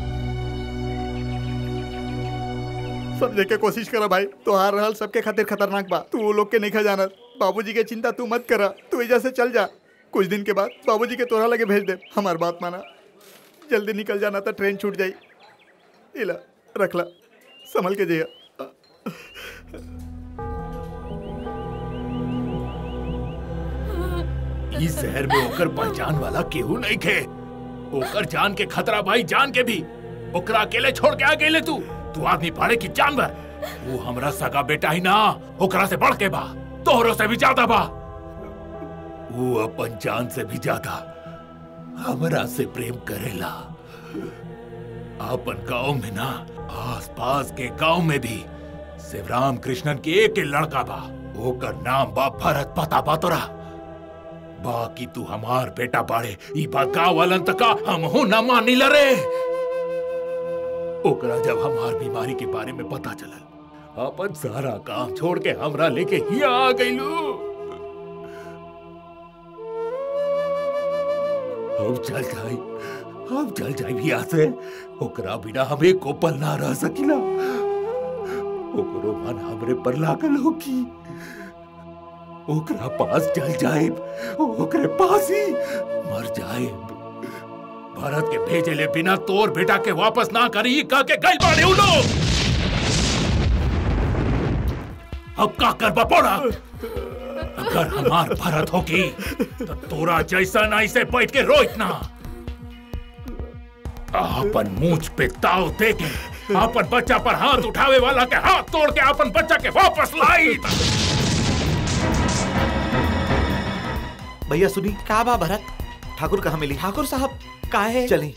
समझे के कोशिश करा भाई तो हार रहल सबके खातिर खतरनाक बा तू वो लोग के नहीं जानत बाबूजी के चिंता तू मत करा तू एजा से चल जा कुछ दिन के बाद बाबूजी के तोरा लगे भेज दे हमार बात माना जल्दी निकल जाना तो ट्रेन छूट जाई इला रखला संभल के जइया इस शहर में ओकर पहचान वाला केहू नहीं खे ओकर जान के खतरा भाई जान के भी ओकरा अकेले छोड़ के आ गेले तू तू आदमी पाड़े की जानवर वो हमरा सगा बेटा ही ना ओकरा से बढ़ के बा तोहरो से भी ज्यादा बा वो अपन जान से भी ज्यादा हमरा से प्रेम करेला अपन गांव में ना आस पास के गांव में भी शिवराम कृष्णन के एक ही लड़का बा ओकर नाम बा भरत पता बा तोरा बाकी तू हमार बेटा बाड़े ई बात गाँव वालन तका हम हो न मानी लरे ओकरा जब हमार बीमारी के बारे में पता चलल अपन सारा काम छोड़ के हमरा लेके हिया आ गइलू हम चल जाई हम चल जाई भैया से ओकरा बिना हमें को पल ना रह सकिला ओकरो मन हमरे पर लागल होकी ओकरा पास चल जाए ओकरे पास ही मर जाए भारत के भेजे ले बिना तोर बेटा के वापस ना करी कह के गई बाड़े उ लोग अब का कर बपोड़ा अगर हमार भारत होगी तो तोरा जैसा ना इसे बैठ के रो इतना अपन मूछ पे ताव दे के अपन बच्चा पर हाथ उठावे वाला के हाथ तोड़ के अपन बच्चा के वापस लाई भैया सुनी का बा भरत ठाकुर कहाँ मिली ठाकुर साहब काहे चली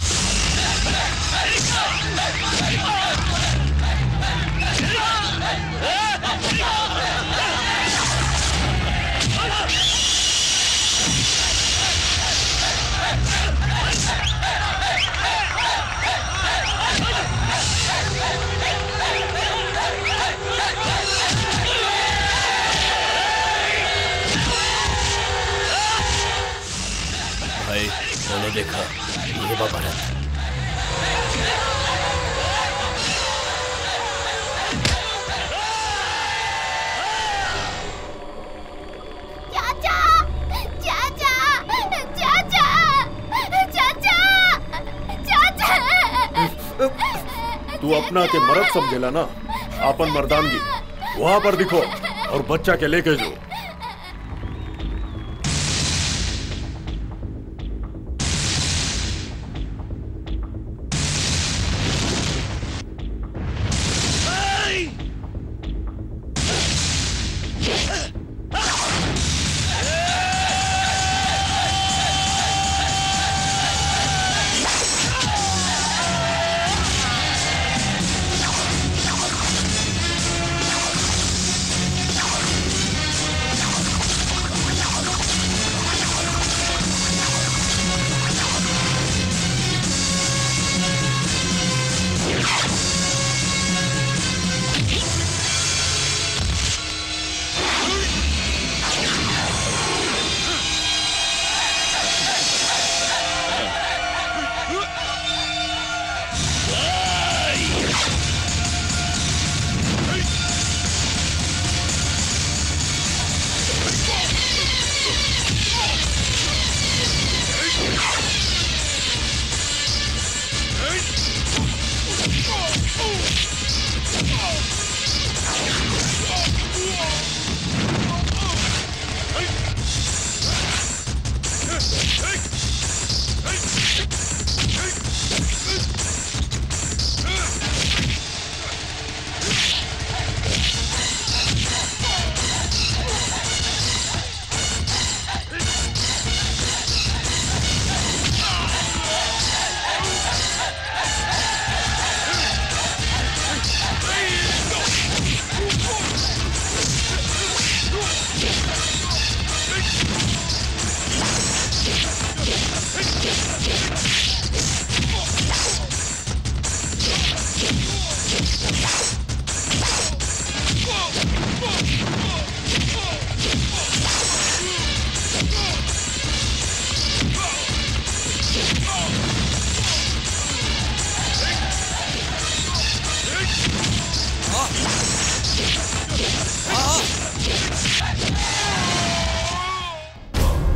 भाई मैंने देखा ये बा भरत चाचा चाचा चाचा चाचा चाचा तू अपना के मर्द समझेला ना अपन मर्दानगी वहां पर दिखो और बच्चा के लेके जो चाचा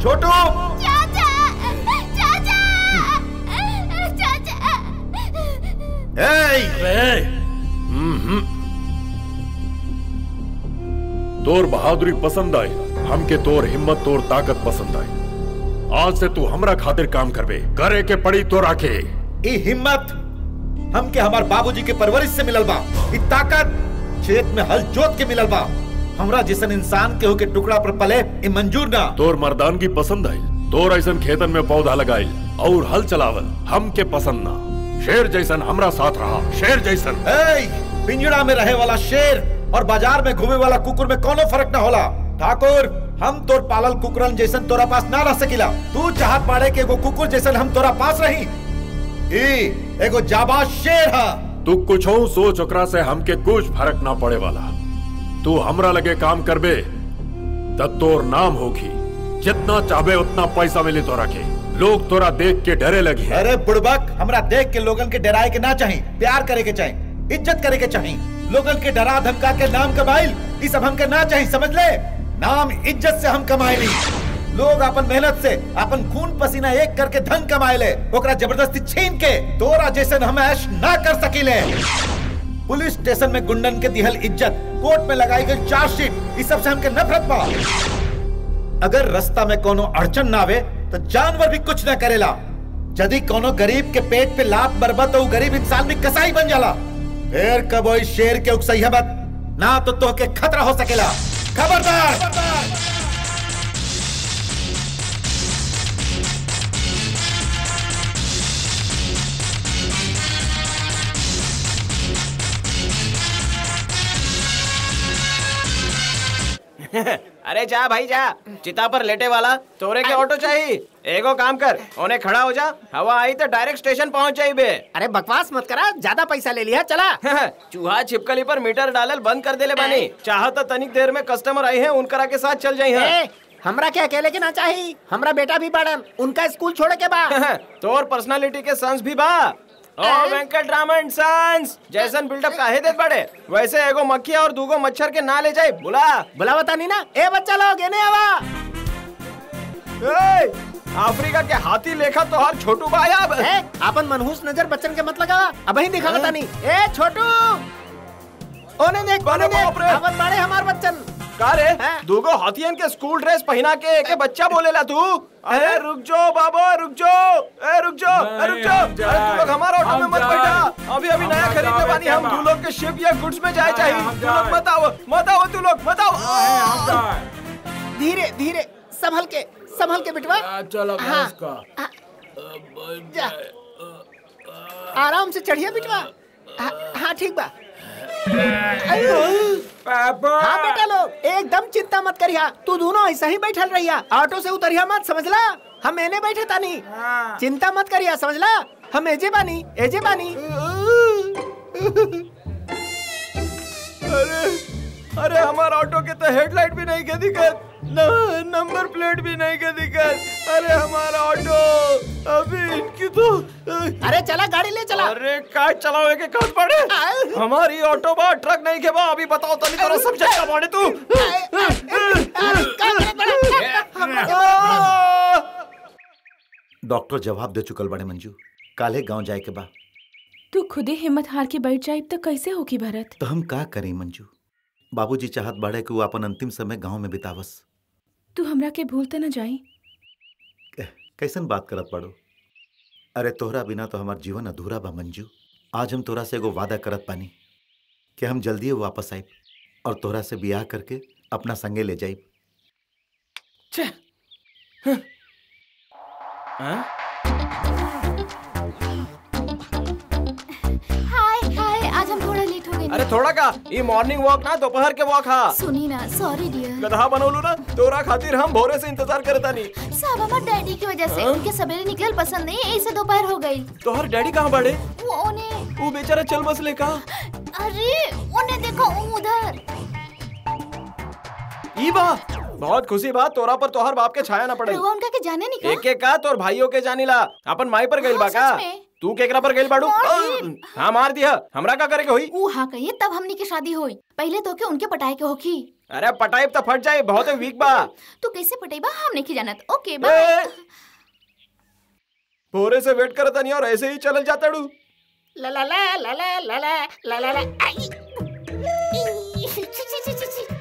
छोटू चाचा चाचा चाचा ए! हम्म। तोर बहादुरी पसंद आई हमके तोर हिम्मत तोर ताकत पसंद आई आज से तू हमरा खातिर काम करबे करे के पड़ी तो राखे ई हिम्मत हमके हमार बाबूजी के परवरिश से मिलल बा ई ताकत खेत में हल जोत के मिलल बा हमरा जैसन इंसान के होके टुकड़ा पर पले ई मंजूर ना तोर मर्दानगी पसंद आई तोर ऐसन खेतन में पौधा लगाइल और हल चलावल हमके पसंद ना शेर जैसन हमरा साथ रहा शेर जैसन ए, पिंजड़ा में रहे वाला शेर और बाजार में घूमे वाला कुकुर में कोनो फर्क ना होला ठाकुर हम तोर पालल कुकुरन जैसन तोरा पास ना रह सकिला तू चाहत पाड़े के एगो कुकुर जैसन हम तोरा पास रही ई एगो जाबाज शेर हा तू कुछ हो सोच ओकरा से हमके कुछ फर्क ना पड़े वाला तू हमरा लगे काम करबे तब तोर नाम होगी जितना चाहबे उतना पैसा मिली तोरा के लोग तोरा देख के डरे लगी अरे बुड़बक हमरा देख के लोगन के डराए के ना चाही प्यार करे के चाही इज्जत करे के चाही लोगन के डरा धमका के नाम कमाइल ई सब हमके ना चाही समझ ले नाम इज्जत से हम कमाए लोग अपन मेहनत से अपन खून पसीना एक करके धन कमाए ले ओकरा जबरदस्ती छीन के तोरा जैसन हम ऐश ना कर सकीले पुलिस स्टेशन में गुंडन के दिहल इज्जत कोर्ट में लगाई गई चार्जशीट इस सब से हमके नफरत बा अगर रास्ता में कोनो अड़चन ना आवे तो जानवर भी कुछ ना करेला यदि कोनो गरीब के पेट पे लात बरबा तो उ गरीब इंसान भी कसाई बन जाला फिर कब ओई शेर के उकसैया मत ना तो तोहके खतरा हो सकेला खबरदार अरे जा भाई जा चिता पर लेटे वाला तोरे के ऑटो चाहिए एगो काम कर उन्हें खड़ा हो जा हवा आई तो डायरेक्ट स्टेशन पहुंच जाई बे अरे बकवास मत करा ज्यादा पैसा ले लिया चला चूहा छिपकली पर मीटर डालल बंद कर देले बानी चाह तो तनिक देर में कस्टमर आई है उनकरा के साथ चल जाई है ए, हमरा के अकेले के ना चाहिए हमरा बेटा भी बड़न उनका स्कूल छोड़े के बा तोर पर्सनालिटी के सन्स भी बा ओ वेंकट रामन सन्स जैसन बिल्डअप काहे देत बड़े वैसे एगो मक्खी और दूगो मच्छर के ना ले जाए बुला बुला बता नहीं ना ए बच्चा लोग एने आवा ए, अफ्रीका के हाथी लेखा तो हर छोटू भाई अब ए, अपन मनहूस नजर बच्चन के मत लगावा अब ही दिखा बता नहीं ए छोटू ओने देख ओने देख आवत बाड़े हमार बच्चन का रे दूगो हाथियन के स्कूल ड्रेस पहना के एक बच्चा बोलेला तू अरे रुक जाओ बाबा रुक जाओ ए रुक जाओ ए रुक जाओ अरे तू लोग हमारा ऑटो में मत बैठा अभी अभी नया खरीदने वाली हम तू लोग के शिप या गुड्स में जाए चाहिए तू लोग मत आओ मत आओ तू लोग मत आओ धीरे धीरे संभल के संभल के बिटवा चलो हाँ, हाँ, जा आराम से चढ़िए बिटवा हाँ, हाँ ठीक बा हाँ बेटा लोग एकदम चिंता मत करिया तू दोनों ऐसा ही बैठल रहिया ऑटो से उतरिया मत समझला हम एने बैठे तानी चिंता मत करिया समझला हम एजे बानी एजे बानी अरे अरे हमारा ऑटो के तो हेडलाइट भी नहीं के दिक्कत न नंबर प्लेट भी नहीं के दिक्कत अरे हमारा ऑटो अभी इनकी तो अरे चला गाड़ी ले चला अरे का चलाओ के कौन पड़े हमारी ऑटो बा ट्रक नहीं के बा अभी बताओ तनी तोरा सब्जेक्ट का पड़े तू डॉक्टर जवाब दे चुकल बड़े मंजू काले गांव जाए के बा तू खुदे हिम्मत हार के बैठ जाए तो कैसे होगी भरत तो हम का करें मंजू बाबूजी चाहत बाड़े कि वो अपन अंतिम समय गांव में बितावस तू हमरा के भूलते न जाई कैसन बात करत पड़ो अरे तोहरा बिना तो हमार जीवन अधूरा बा मंजू आज हम तोरा से एगो वादा करत पानी कि हम जल्दी वापस आइब और तोहरा से बियाह करके अपना संगे ले जाइब हाय हाय आज हम थोड़ा लेट हो गए अरे थोड़ा का ये मॉर्निंग वॉक ना दोपहर के वॉक हा सुनी ना सॉरी डियर गधा बनोलू ना तोरा खातिर हम भोरे से इंतजार करता नहीं सब हमारे डैडी की वजह से हाँ? उनके सवेरे निकल पसंद नहीं ऐसे दोपहर हो गई तोहर डैडी कहाँ बड़े वो उन्हें वो बेचारा चल बस ले का अरे उन्हें देखो उधर ई बा बहुत खुशी बात तोरा पर तोहर बाप के छाया ना पड़े रउआ उनका के जाने नहीं का एक एक का तोर भाइयों के जानिला अपन माई पर गइल बा हाँ, का सच में? तू केकरा पर गइल बाड़ू हाँ मार दिया हमरा का करे के होई ऊ हाँ कहिए तब हमनी की शादी होई पहले तो के उनके पटाए के होखी अरे पटाइब तो फट जाए बहुत वीक बा तू कैसे पटेबा हम नहीं जानत ओके ए, बाय भोरे से वेट करता नहीं और ऐसे ही चल जाता डू ला ला ला ला ला ला ला ला ला ला आई। छी, छी, छी, छी, छी।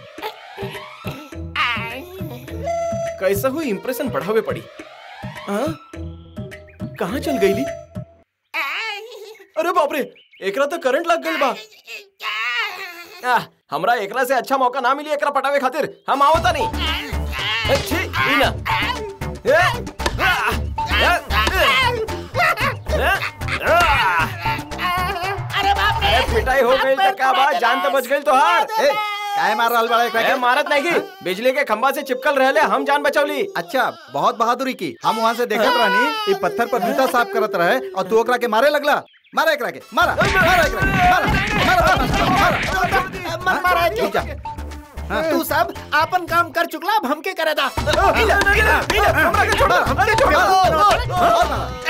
आई। कैसा हुई इंप्रेशन बढ़ावे पड़ी हाँ? कहाँ चल गई ली अरे बाप रे एकरा तो करंट लग गई बा आ, हमरा एकरा से अच्छा मौका ना मिली एकरा पटावे खातिर हम आवता नहीं ए, छी, ई ना ए, आ, आ, ए, आ, अरे बाप रे अरे पिटाई हो गई तो का बात जान तो बच गई तो हार ए, काहे मार रहल बड़ा एकरा ए, के? मारत नहीं की बिजली के खंबा से चिपकल रहले हम जान बचौली अच्छा बहुत बहादुरी की हम वहाँ से देखत रहनी ई पत्थर पर जूता साफ करत रहे और तू ओकरा के मारे लगला मारा एकरा के मारा मारा एकरा के मारा मारा मारा मन मारा है रुक जा हाँ। तू सब आपन काम कर चुकला अब हमके करे दा हमरा के छोड़ हमरा के छोड़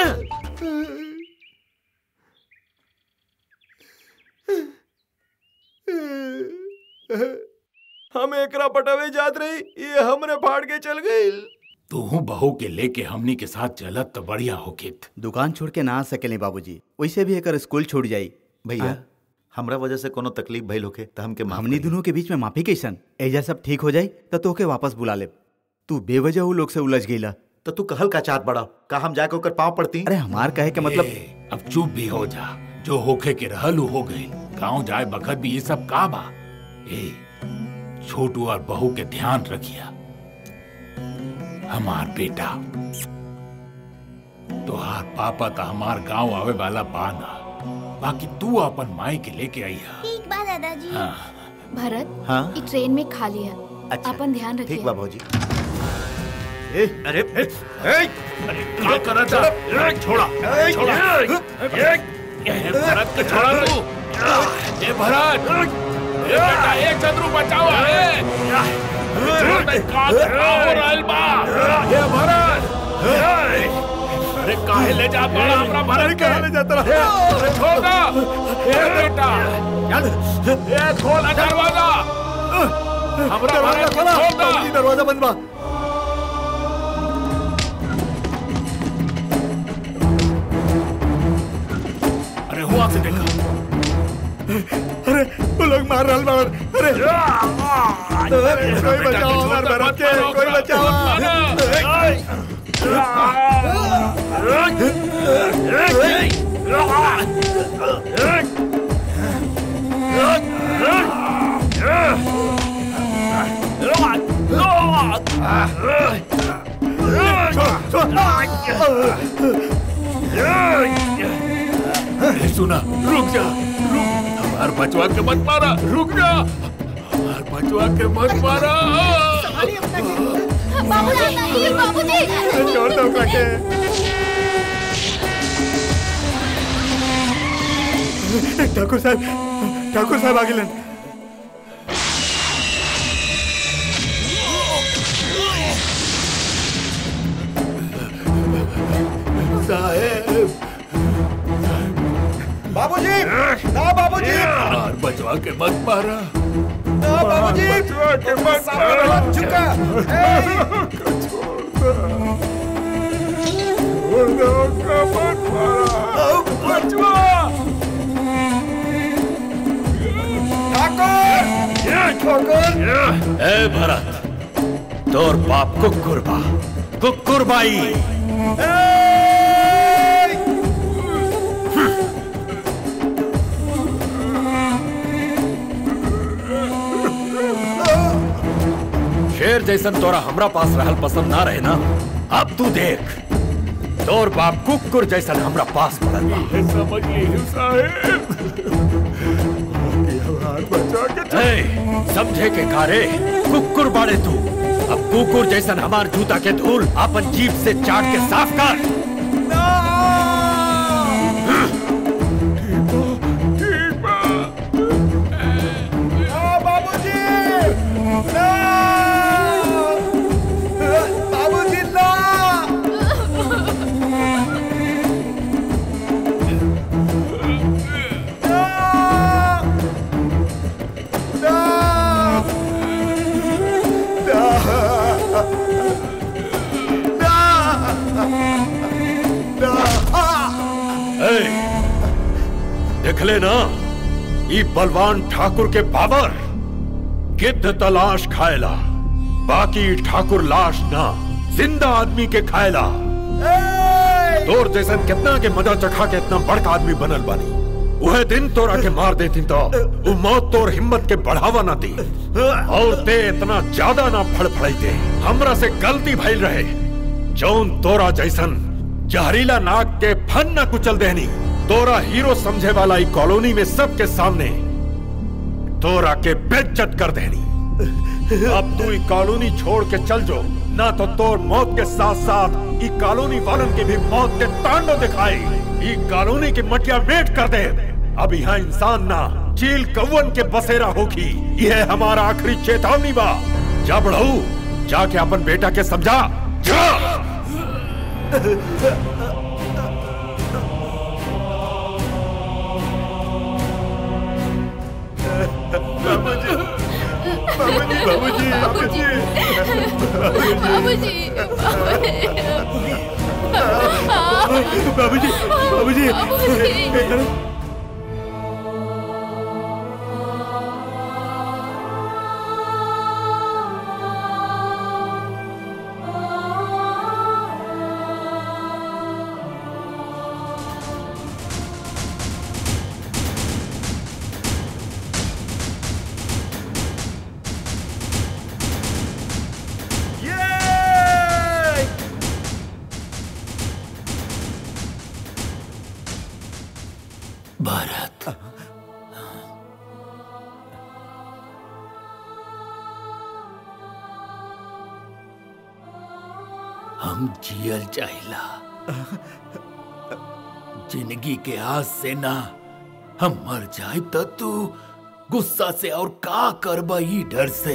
हम एकरा पटावे जात रही ये हमरे फाड़ के चल गई तू बहू के लेके हमनी के साथ चलत तो बढ़िया होकित दुकान छोड़ के ना आ सकेले बाबूजी वैसे भी एकर स्कूल छूट जाई भैया हमरा वजह से कोनो तकलीफ भइल होखे त हमके माफ हमनी दोनों के बीच में माफी कैसन एजा सब ठीक हो जाई तो तोके वापस बुला ले तू बेवजह उ लोग से उलझ गईला तो तू कहल का चाहत बड़ा का हम जाके ओकर पाँव पड़ती अरे हमार कहे के मतलब ए, अब चुप भी हो जा जो होखे के रहल उ हो गई गांव जाए बखत भी ये सब का बा ए छोटू और बहू के ध्यान रखिया हमार बेटा तोहार पापा तो हमार गांव आवे वाला बाना बाकी तू अपन माई के लेके आई है ठीक बा दादाजी हाँ भरत हाँ ई ट्रेन में खाली है अच्छा अपन ध्यान रखिए ठीक बा भौजी ए, अरे ए, ए, अरे क्या कर रहा था ए, छोड़ा छोड़ा ए, ए, भरत के छोड़ा तू ए भरत ए बेटा एक शत्रु बचाओ ए छोड़ का हो रहल बा ए भरत ए, अरे काहे ले जा बड़ा हमरा भरत के ले जाता रहा अरे छोड़ दो ए बेटा ए खोल दरवाजा हमरा भरत के छोड़ दो दरवाजा बंद बा अरे हुआ से देखा अरे वो लोग मार रहल बाड़न अरे अरे, कोई बचाओ हमार भरत के कोई बचाओ अरे सुना रुक जा रुक हमार बचवा के मत मारा रुक जा हमार बचवा के मत मारा बाबूजी बाबूजी छोड़ दो ओकरा के ठाकुर साहब ठाकुर साहब आ गेलन साहेब बाबूजी ना बाबूजी हमार बचवा के मत मारा ना बाबूजी बचवा के मत मारा झुका ए भरत तोर बाप कुकुर बा कुकुर बाई शेर जैसन तोरा हमरा पास रहल पसंद ना रहे ना अब तू देख तोर बाप कुकुर जैसन हमरा पास पड़ल बा समझ ली साहेब ए, समझे के कारे कुकुर बाड़े तू अब कुकुर जैसन हमार जूता के धूल अपन जीप से चाट के साफ कर बाबूजी ना बाबूजी ना देखले ना ई बलवान ठाकुर के पावर गिद्ध तलाश खाएला बाकी ठाकुर लाश ना जिंदा आदमी के खाएला तोर जैसन कितना के मजा चखा के इतना बड़का आदमी बनल बानी वह दिन तोरा के मार देती तो वो मौत तोर हिम्मत के बढ़ावा ना दी और ते इतना ज्यादा ना फड़फड़ाई दे हमरा से गलती भइल रहे जौन तोरा जैसन जहरीला नाक के फन न कुचल देनी तोरा हीरो समझे वाला ई कॉलोनी में सबके सामने तोरा के बेज्जत कर देनी अब तू ई कॉलोनी छोड़ के चल जो ना तो तोर मौत के साथ साथ ई कॉलोनी वालन की भी मौत के तांडव दिखाई ई कॉलोनी की मटिया मेट कर दे अब यहाँ इंसान ना चील कौवन के बसेरा होगी यह हमारा आखिरी चेतावनी बा जा बढ़ऊ जाके अपन बेटा के समझा जा बाबूजी बाबूजी बाबूजी बाबूजी बाबूजी बाबूजी बाबूजी बाबूजी भारत हम जियल चाहिला जिंदगी के आस से ना हम मर जाए तो तू गुस्सा से और का करबा ई डर से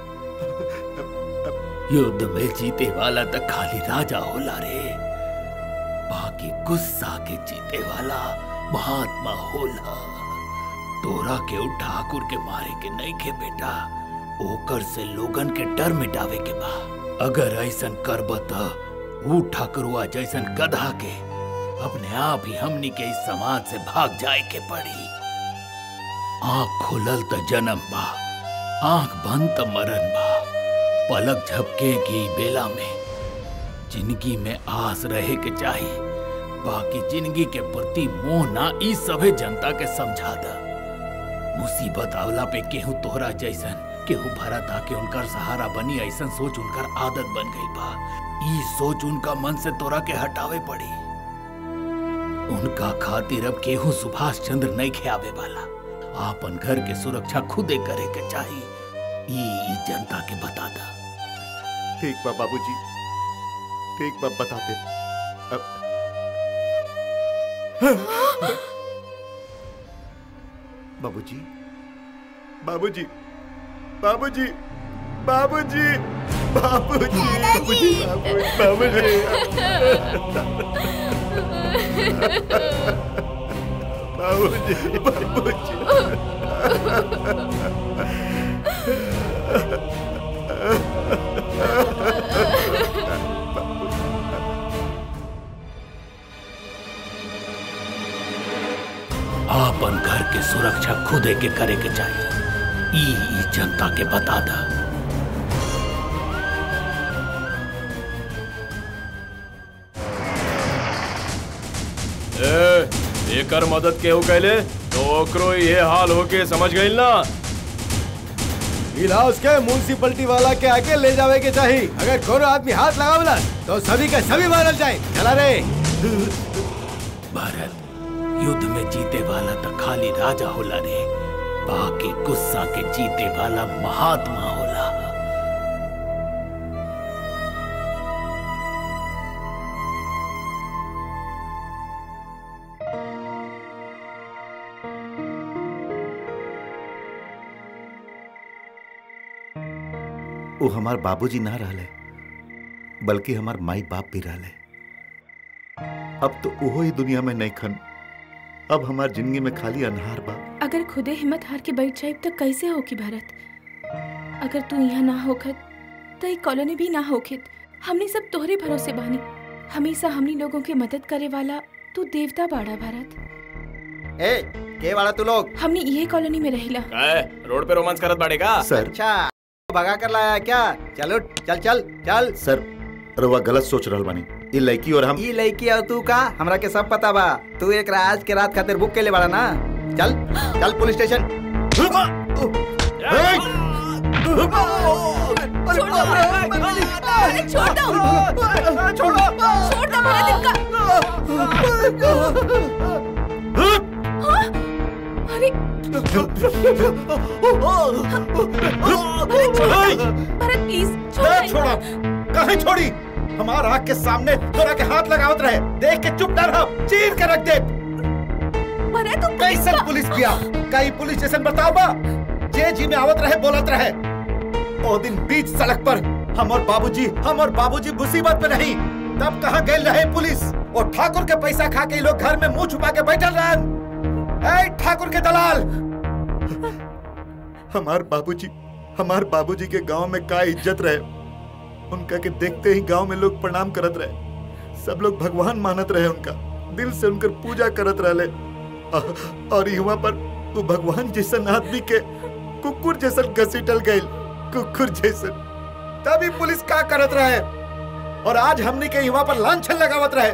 युद्ध में जीते वाला तो खाली राजा होला रे बाकी गुस्सा के जीते वाला महात्मा होला तोरा के उ ठाकुर के मारे के नहीं के बेटा ओकर से लोगन के डर मिटावे के बा अगर ऐसन करब त ऊ ठाकुरवा जैसन गधा के अपने आप ही हमनी के इस समाज से भाग जाए के पड़ी आंख खुलल त जन्म बा आंख बंद त मरण बा पलक झपके की बेला में जिंदगी में आस रहे के चाहिए बाकी जिंदगी के प्रति मोह ना ई सभे जनता के समझा द मुसीबत आवला पे केहू तोहरा जैसन केहू भरत आके उनकर सहारा बनी ऐसन सोच उनकर आदत बन गई बा ई सोच उनका मन से तोरा के हटावे पड़ी उनका खातिर अब केहू सुभाष चंद्र नहीं खेआवे वाला आपन घर के सुरक्षा खुदे करे के चाहिए ई ई जनता के बता दा ठीक बा बाबूजी ठीक बा बताते अब बाबूजी बाबूजी बाबूजी बाबूजी बाबूजी बाबूजी बाबूजी बाबूजी आपन घर के सुरक्षा खुदे के करे के चाहिए ई ई जनता के बता दा ए, एकर मदद केहू कैले तो ओकरो ये हाल होके समझ गइल ना इलाज के म्यूनसिपलिटी वाला के आगे ले जावे के चाहिए अगर कोनो आदमी हाथ लगावला तो सभी का सभी मारल जाए चला रे भारत युद्ध में जीते वाला तो खाली राजा होला रे बाकी गुस्सा के जीते वाला महात्मा होला वो हमार बाबूजी ना रहले बल्कि हमार माई बाप भी रहले अब तो ओहो ही दुनिया में नहीं खन अब हमार जिंदगी में खाली अनहार बा अगर खुदे हिम्मत हार के बैठ जाए तो कैसे होगी भारत अगर तू यहाँ ना होखत तो ये कॉलोनी भी ना होखित हमने सब तोहरे भरोसे बानी हमेशा हमनी लोगों के मदद करे वाला तू देवता बाड़ा भारत ए के वाला तू लोग हमने ये कॉलोनी में रहिला काय रोड पे रोमांस करत बाड़ेगा अच्छा भगा कर लाया क्या चलो चल चल चल सर रउआ गलत सोच रहल बानी ई लड़की और हम ई लड़की और तू का हमरा के सब पता बा तू एक आज के रात खातिर बुक के ले बाड़ा ना चल चल पुलिस स्टेशन अरे छोड़ दो छोड़ दो छोड़ दो मेरा दिल का हाँ? अरे भरत प्लीज छोड़ छोड़ो कहीं छोड़ी हमार आँख के सामने तोरा के हाथ लगावत रहे देख के चुप न रह चीर के रख दे भरत तू कैसन पुलिस पिया कई पुलिस स्टेशन बताओ बा जे जी में आवत रहे बोलत रहे ओ दिन बीच सड़क पर हम और बाबूजी हम और बाबूजी मुसीबत में नहीं तब कहाँ गए रहे पुलिस और ठाकुर के पैसा खा के ये लोग घर में मुंह छुपा के बैठल रहन ए ठाकुर के दलाल हमार बाबूजी हमार बाबूजी के गांव में का इज्जत रहे उनका के देखते ही गांव में लोग प्रणाम करत रहे सब लोग भगवान मानत रहे उनका दिल से उनकर पूजा करत रहले अ- और युवा पर वो भगवान जैसन आदमी के कुकुर जैसन घसीटल गइल कुकुर जैसन तभी पुलिस का करत रहे और आज हमने के युवा पर लांछन लगावत रहे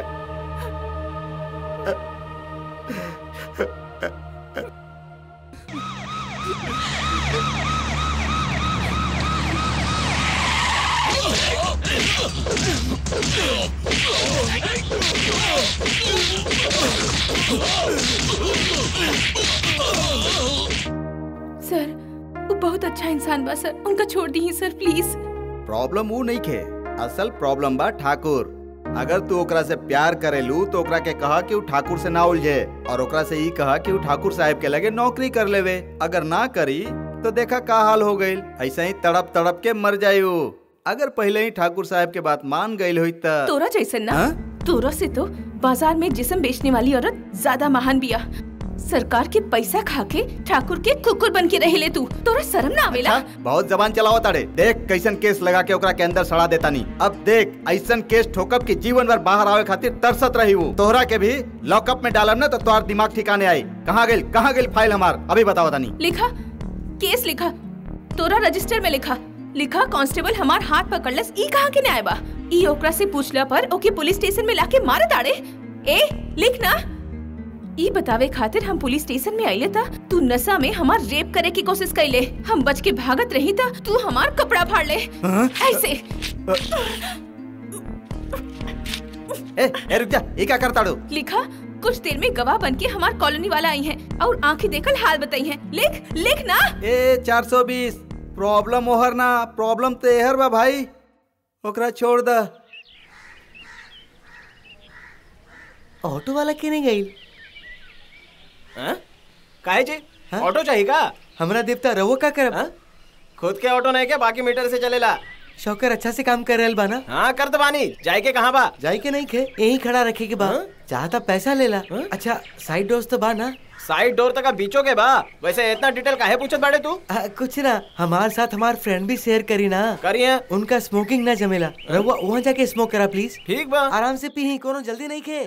सर वो बहुत अच्छा इंसान बा सर उनका छोड़ दी सर प्लीज प्रॉब्लम वो नहीं खे असल प्रॉब्लम बा ठाकुर अगर तू ओकरा से प्यार करेलू तो ओकरा के कहा कि वो ठाकुर से ना उलझे और ओकरा से ई कहा कि वो ठाकुर साहब के लगे नौकरी कर लेवे अगर ना करी तो देखा का हाल हो गई ऐसा ही तड़प तड़प के मर जायु अगर पहले ही ठाकुर साहब के बात मान गई हुई त तोरा जैसन ना हाँ? तोरा से तो बाजार में जिसम बेचने वाली औरत ज्यादा महान बिया सरकार के पैसा खा के ठाकुर के कुकुर बन के रहिले तू तोरा शर्म ना आवेला बहुत जबान चलाओ ताड़े देख कैसन केस लगा के ओकरा के अंदर सड़ा देता नहीं अब देख ऐसन केस ठोकब कि जीवन भर बाहर आवे खातिर तरसत रही वो तोहरा के भी लॉकअप में डालब ना तो तोहार दिमाग ठिकाने आई कहाँ गेल कहाँ गेल फाइल हमार अभी बताओ तानी लिखा केस लिखा तोरा रजिस्टर में लिखा लिखा कांस्टेबल हमार हाथ पकड़लस ई कहाँ के न्याय बा ई ओकरा से पूछला पर ओके पुलिस स्टेशन में लाके मारे दाड़े ए लिख ना ई बतावे खातिर हम पुलिस स्टेशन में आइले था तू नशा में हमार रेप करे की कोशिश कैले हम बच के भागत रही था तू हमार कपड़ा फाड़ ले ऐसे ए, ए रुक जा ये क्या करता डू लिखा कुछ देर में गवाह बन के हमार कॉलोनी वाला आई हैं और आंखें देखल हाल बताई हैं लिख लिख ना ए 420 प्रॉब्लम ओहर ना प्रॉब्लम तो एहर बा भाई ओकरा छोड़ द ऑटो वाला के नहीं गई काहे जी ऑटो चाहिए का हमरा देवता रहो का करब खुद के ऑटो नहीं क्या बाकी मीटर से चलेला शौकर अच्छा से काम कर रहल बा ना हाँ कर दो बानी जाए के कहाँ बा जाए के नहीं खे यही खड़ा रखे के बा चाहता पैसा लेला अच्छा साइड डोज तो बा ना साइड डोर तक बीचो के बा वैसे इतना डिटेल काहे पूछत बाड़े तू आ, कुछ ना हमारे साथ हमार फ्रेंड भी शेयर करी ना करिए उनका स्मोकिंग ना जमेला रहुआ वहाँ जाके स्मोक करा प्लीज ठीक बा आराम से पी कोनो जल्दी नहीं खे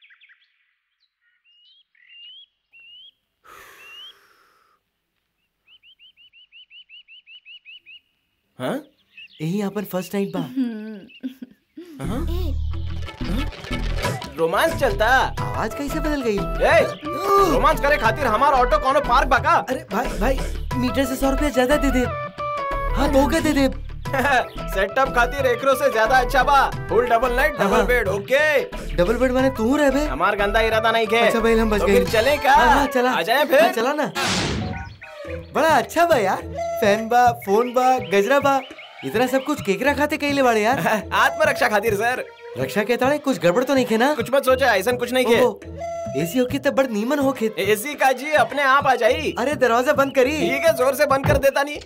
हाँ यही अपन फर्स्ट नाइट बा रोमांस चलता आवाज कैसे बदल गई ए, रोमांस करे खातिर हमार ऑटो कोनो पार्क बा का अरे भाई भाई मीटर से सौ रुपया ज्यादा दे दे हाँ दो के दे दे सेटअप खातिर एकरो से ज्यादा अच्छा बा फुल डबल नाइट डबल हाँ। बेड ओके डबल बेड माने तू रह बे हमार गंदा इरादा नहीं के अच्छा भाई हम बच तो गए फिर चले का हाँ, हाँ, चला आ जाए फिर हाँ, चला ना बड़ा अच्छा बा यार फैन बा फोन बा गजरा बा इतना सब कुछ केकरा खाते कैले बाड़े यार आत्मरक्षा खातिर सर रक्षा के ताड़े कुछ गड़बड़ तो नहीं खे ना कुछ मत सोचा ऐसा कुछ नहीं के एसी होके तब बड़ नीमन होके एसी का जी अपने आप आ जाई अरे दरवाजा बंद करी ठीक है जोर से बंद कर देता नहीं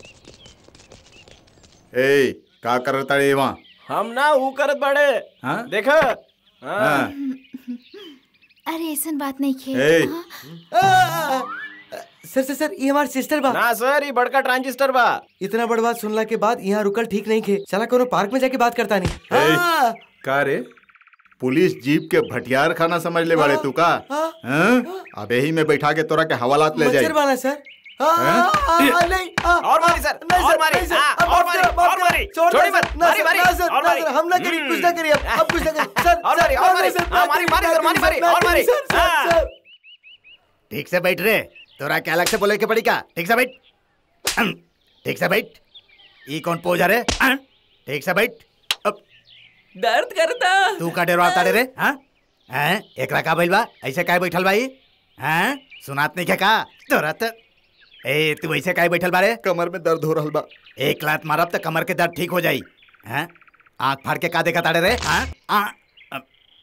ए का करता रे वहाँ हम ना ऊ करत बड़े हाँ? देखा हाँ। हाँ। अरे ऐसा बात नहीं खे ए। हाँ। सर सर सर ये हमार सिस्टर बा ना सर ये बड़का ट्रांजिस्टर बा इतना बड़ बात सुनला के बाद यहाँ रुकल ठीक नहीं खे चला कोनो पार्क में जाके बात करता नहीं ए, हाँ। का रे पुलिस जीप के भटियार खाना समझ ले बाड़े तू का हैं? अब यही में बैठा के तोरा के हवालात ले जाए मच्छर वाला सर हाँ, हैं? हाँ, हाँ, हाँ, नहीं हाँ, और मारी सर, नहीं और मारी, नहीं सर, हाँ, अब और माफ मारी, करो, माफ और करो, मारी, छोड़ दो छोड़ी सर, मत, ना मारी, सर, मारी, ना सर, और ना मारी। सर, हम ना करी कुछ ना करिए अब अब कुछ ना करिए सर और सर, मारी, और ना, मारी, सर, हाँ, ना मारी, करिए, मारी, ना सर, मारी, करिए, मारी, ना और मारी, करिए, सर, हाँ। सर, सर। ठीक से बैठ रे तोरा क्या अलग से बोले के पड़ी का ठीक से बैठ अहं, ठीक से बैठ ई कौन पोज है रे अहं, ठीक से बैठ अब दर्द करता तू का डेरवा ताड़े रे हाँ हैं एकरा का भइल बा ऐसे काहे बैठल भाई हैं सुनात नहीं क्या का तोरा त ए तू ऐसे काहे बैठल बारे कमर में दर्द हो रहा बा एक लात मारब त कमर के दर्द ठीक हो जाई हैं आंख फाड़ के का देखा ताड़े रे हाँ आ अ,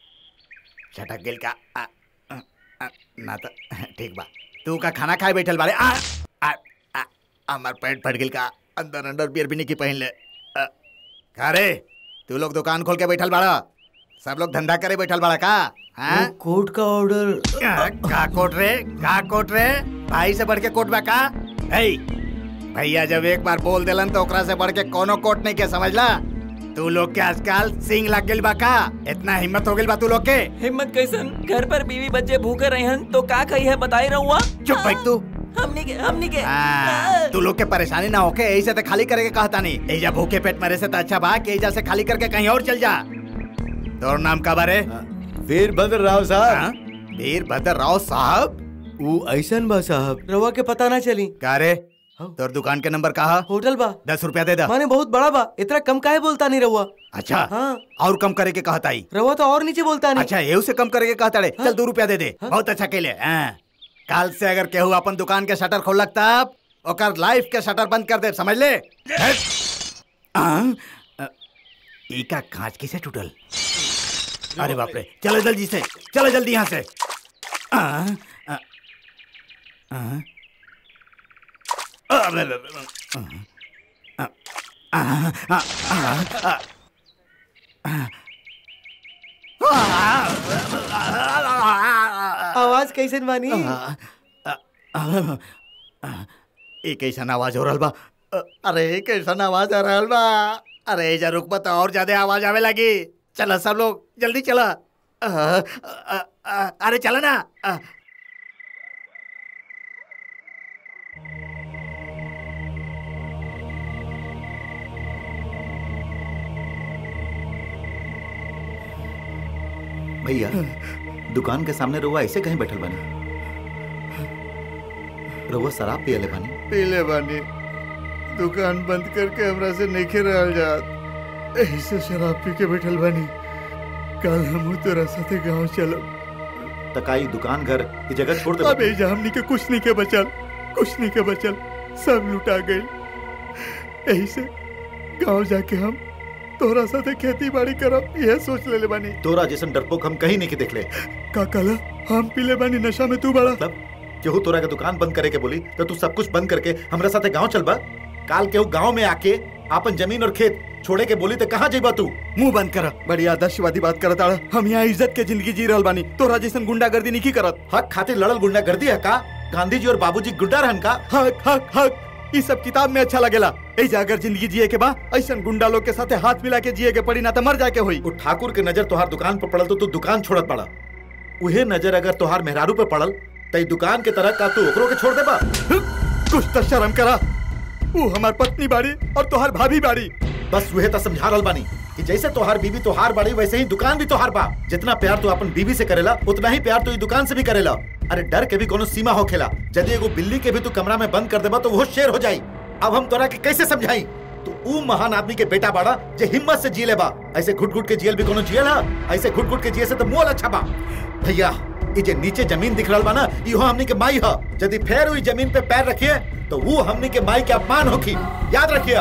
छटक गेल का आ, अ, अ, ना त ठीक बा तू का खाना खाए बैठल बारे आ आ आ हमार पेट फट गेल का अंदर अंदर बियर भी नहीं की पहन ले अ, का रे तू लोग दुकान खोल के बैठल बाड़ा सब लोग धंधा करे बैठल बाड़ा का हाँ कोर्ट का ऑर्डर का कोट रे का कोट रे भाई से बढ़ के कोट बा का है भैया जब एक बार बोल देलन तो ओकरा से बढ़ के कोनो कोट नहीं के समझला तू लोग के आजकल सिंग लग गेल बा का इतना हिम्मत हो गेल बा तू लोग के हिम्मत कैसन घर पर बीवी बच्चे भूखे रहे हन तो का कही है बताई रहुआ चुप बैठ तू हमनी के हमनी के हाँ, तू लोग के परेशानी ना होके ऐसे तो खाली करे के कहता नहीं एजा भूखे पेट मरे से तो अच्छा बा कि एजा से खाली करके कहीं और चल जा तोर नाम का बारे वीरभद्र राव साहब वीरभद्र राव साहब वो ऐसन बा साहब रवा के पता ना चली का रे तोर दुकान के नंबर कहा होटल बा दस रुपया दे दा माने बहुत बड़ा बा इतना कम काहे बोलता नहीं रहुआ अच्छा हाँ और कम करे के कहता ही रहुआ तो और नीचे बोलता नहीं अच्छा ये से कम करे के कहता रे चल दो रुपया दे दे बहुत अच्छा केले हाँ। कल से अगर केहू अपन दुकान के शटर खोल तब ओकर लाइफ के शटर बंद कर दे समझ ले हट। हाँ, अ, ई का कांच किसे टूटल अरे बाप रे चलो जल्दी से चलो जल्दी यहाँ से आ, आ, आ, अरे, अरे, अरे, आ, आ, आ, आ, आ, आवाज कैसे बानी एक ऐसा आवाज हो रहल बा अ, अरे कैसा आवाज आ रहल बा अरे एजा रुक बा तो और ज्यादा आवाज आवे लगी चला सब लोग जल्दी चला अ, अ, अ, अरे चला ना अ, भैया दुकान के सामने रउआ ऐसे कहीं बैठल बानी रउआ शराब पियले बानी पीले बानी दुकान बंद करके हमरा से नहीं रहल जात ऐसे शराब पी के बैठल बानी कल हम तोरा साथे गांव चलब तकाई दुकान घर ये जगह छोड़ दे अब एजा हमनी के कुछ नहीं के बचल कुछ नहीं के बचल सब लुटा गई यही से गांव जाके हम तोरा साथे खेती बाड़ी करब यह सोच लेले बानी तोरा जैसन डरपोक हम कहीं नहीं के देखले का कला हम पीले बानी नशा में तू बड़ा मतलब केहू तोरा के दुकान बंद करे के बोली तो तू सब कुछ बंद करके हमरा साथे गांव चलबा काल केहू गांव में आके आपन जमीन और खेत छोड़े के बोली तो कहाँ जेबा तू मुंह बंद कर बड़ी आदर्शवादी बात करत आड़ा हम यहाँ इज्जत के जिंदगी जी रहल बानी तोरा जैसन गुंडागर्दी नहीं की करत हक खातिर लड़ल गुंडागर्दी है का गांधी जी और बाबूजी गुंडा रहन का हक हक हक ये सब किताब में अच्छा लगेला ऐजा अगर जिंदगी जिए के बा ऐसन गुंडा लोग के साथे हाथ मिला के जिए के पड़ी ना तो मर जाके होई वो ठाकुर के नजर तोहार दुकान पर पड़ल तो तू दुकान छोड़त पड़ा उहे नजर अगर तोहार मेहरारू पे पड़ल तई दुकान के तरह का तू ओकरो के छोड़ देबा कुछ तो शर्म करा वो हमार पत्नी बाड़ी और तोहार भाभी बाड़ी बस वह तो समझा रहल बानी कि जैसे तोहार बीवी तोहार बाड़ी वैसे ही दुकान भी तोहार बा जितना प्यार तू अपन बीवी से करेला उतना ही प्यार तू ई दुकान से भी करेला अरे डर के भी कोनो सीमा हो खेला यदि एगो बिल्ली के भी तू कमरा में बंद कर देबा तो वो शेर हो जाई अब हम तोरा के कैसे समझाई तो ऊ महान आदमी के बेटा बाड़ा जे हिम्मत से जी ले बा ऐसे घुट घुट के जियल भी कोनो जियल है ऐसे घुट घुट के जिए से तो मोल अच्छा बा भैया ये जे नीचे जमीन दिख रहल बा ना इहो हमनी के माई ह यदि फेर हुई जमीन पे पैर रखिए तो वो हमनी के माई के अपमान होखी याद रखिए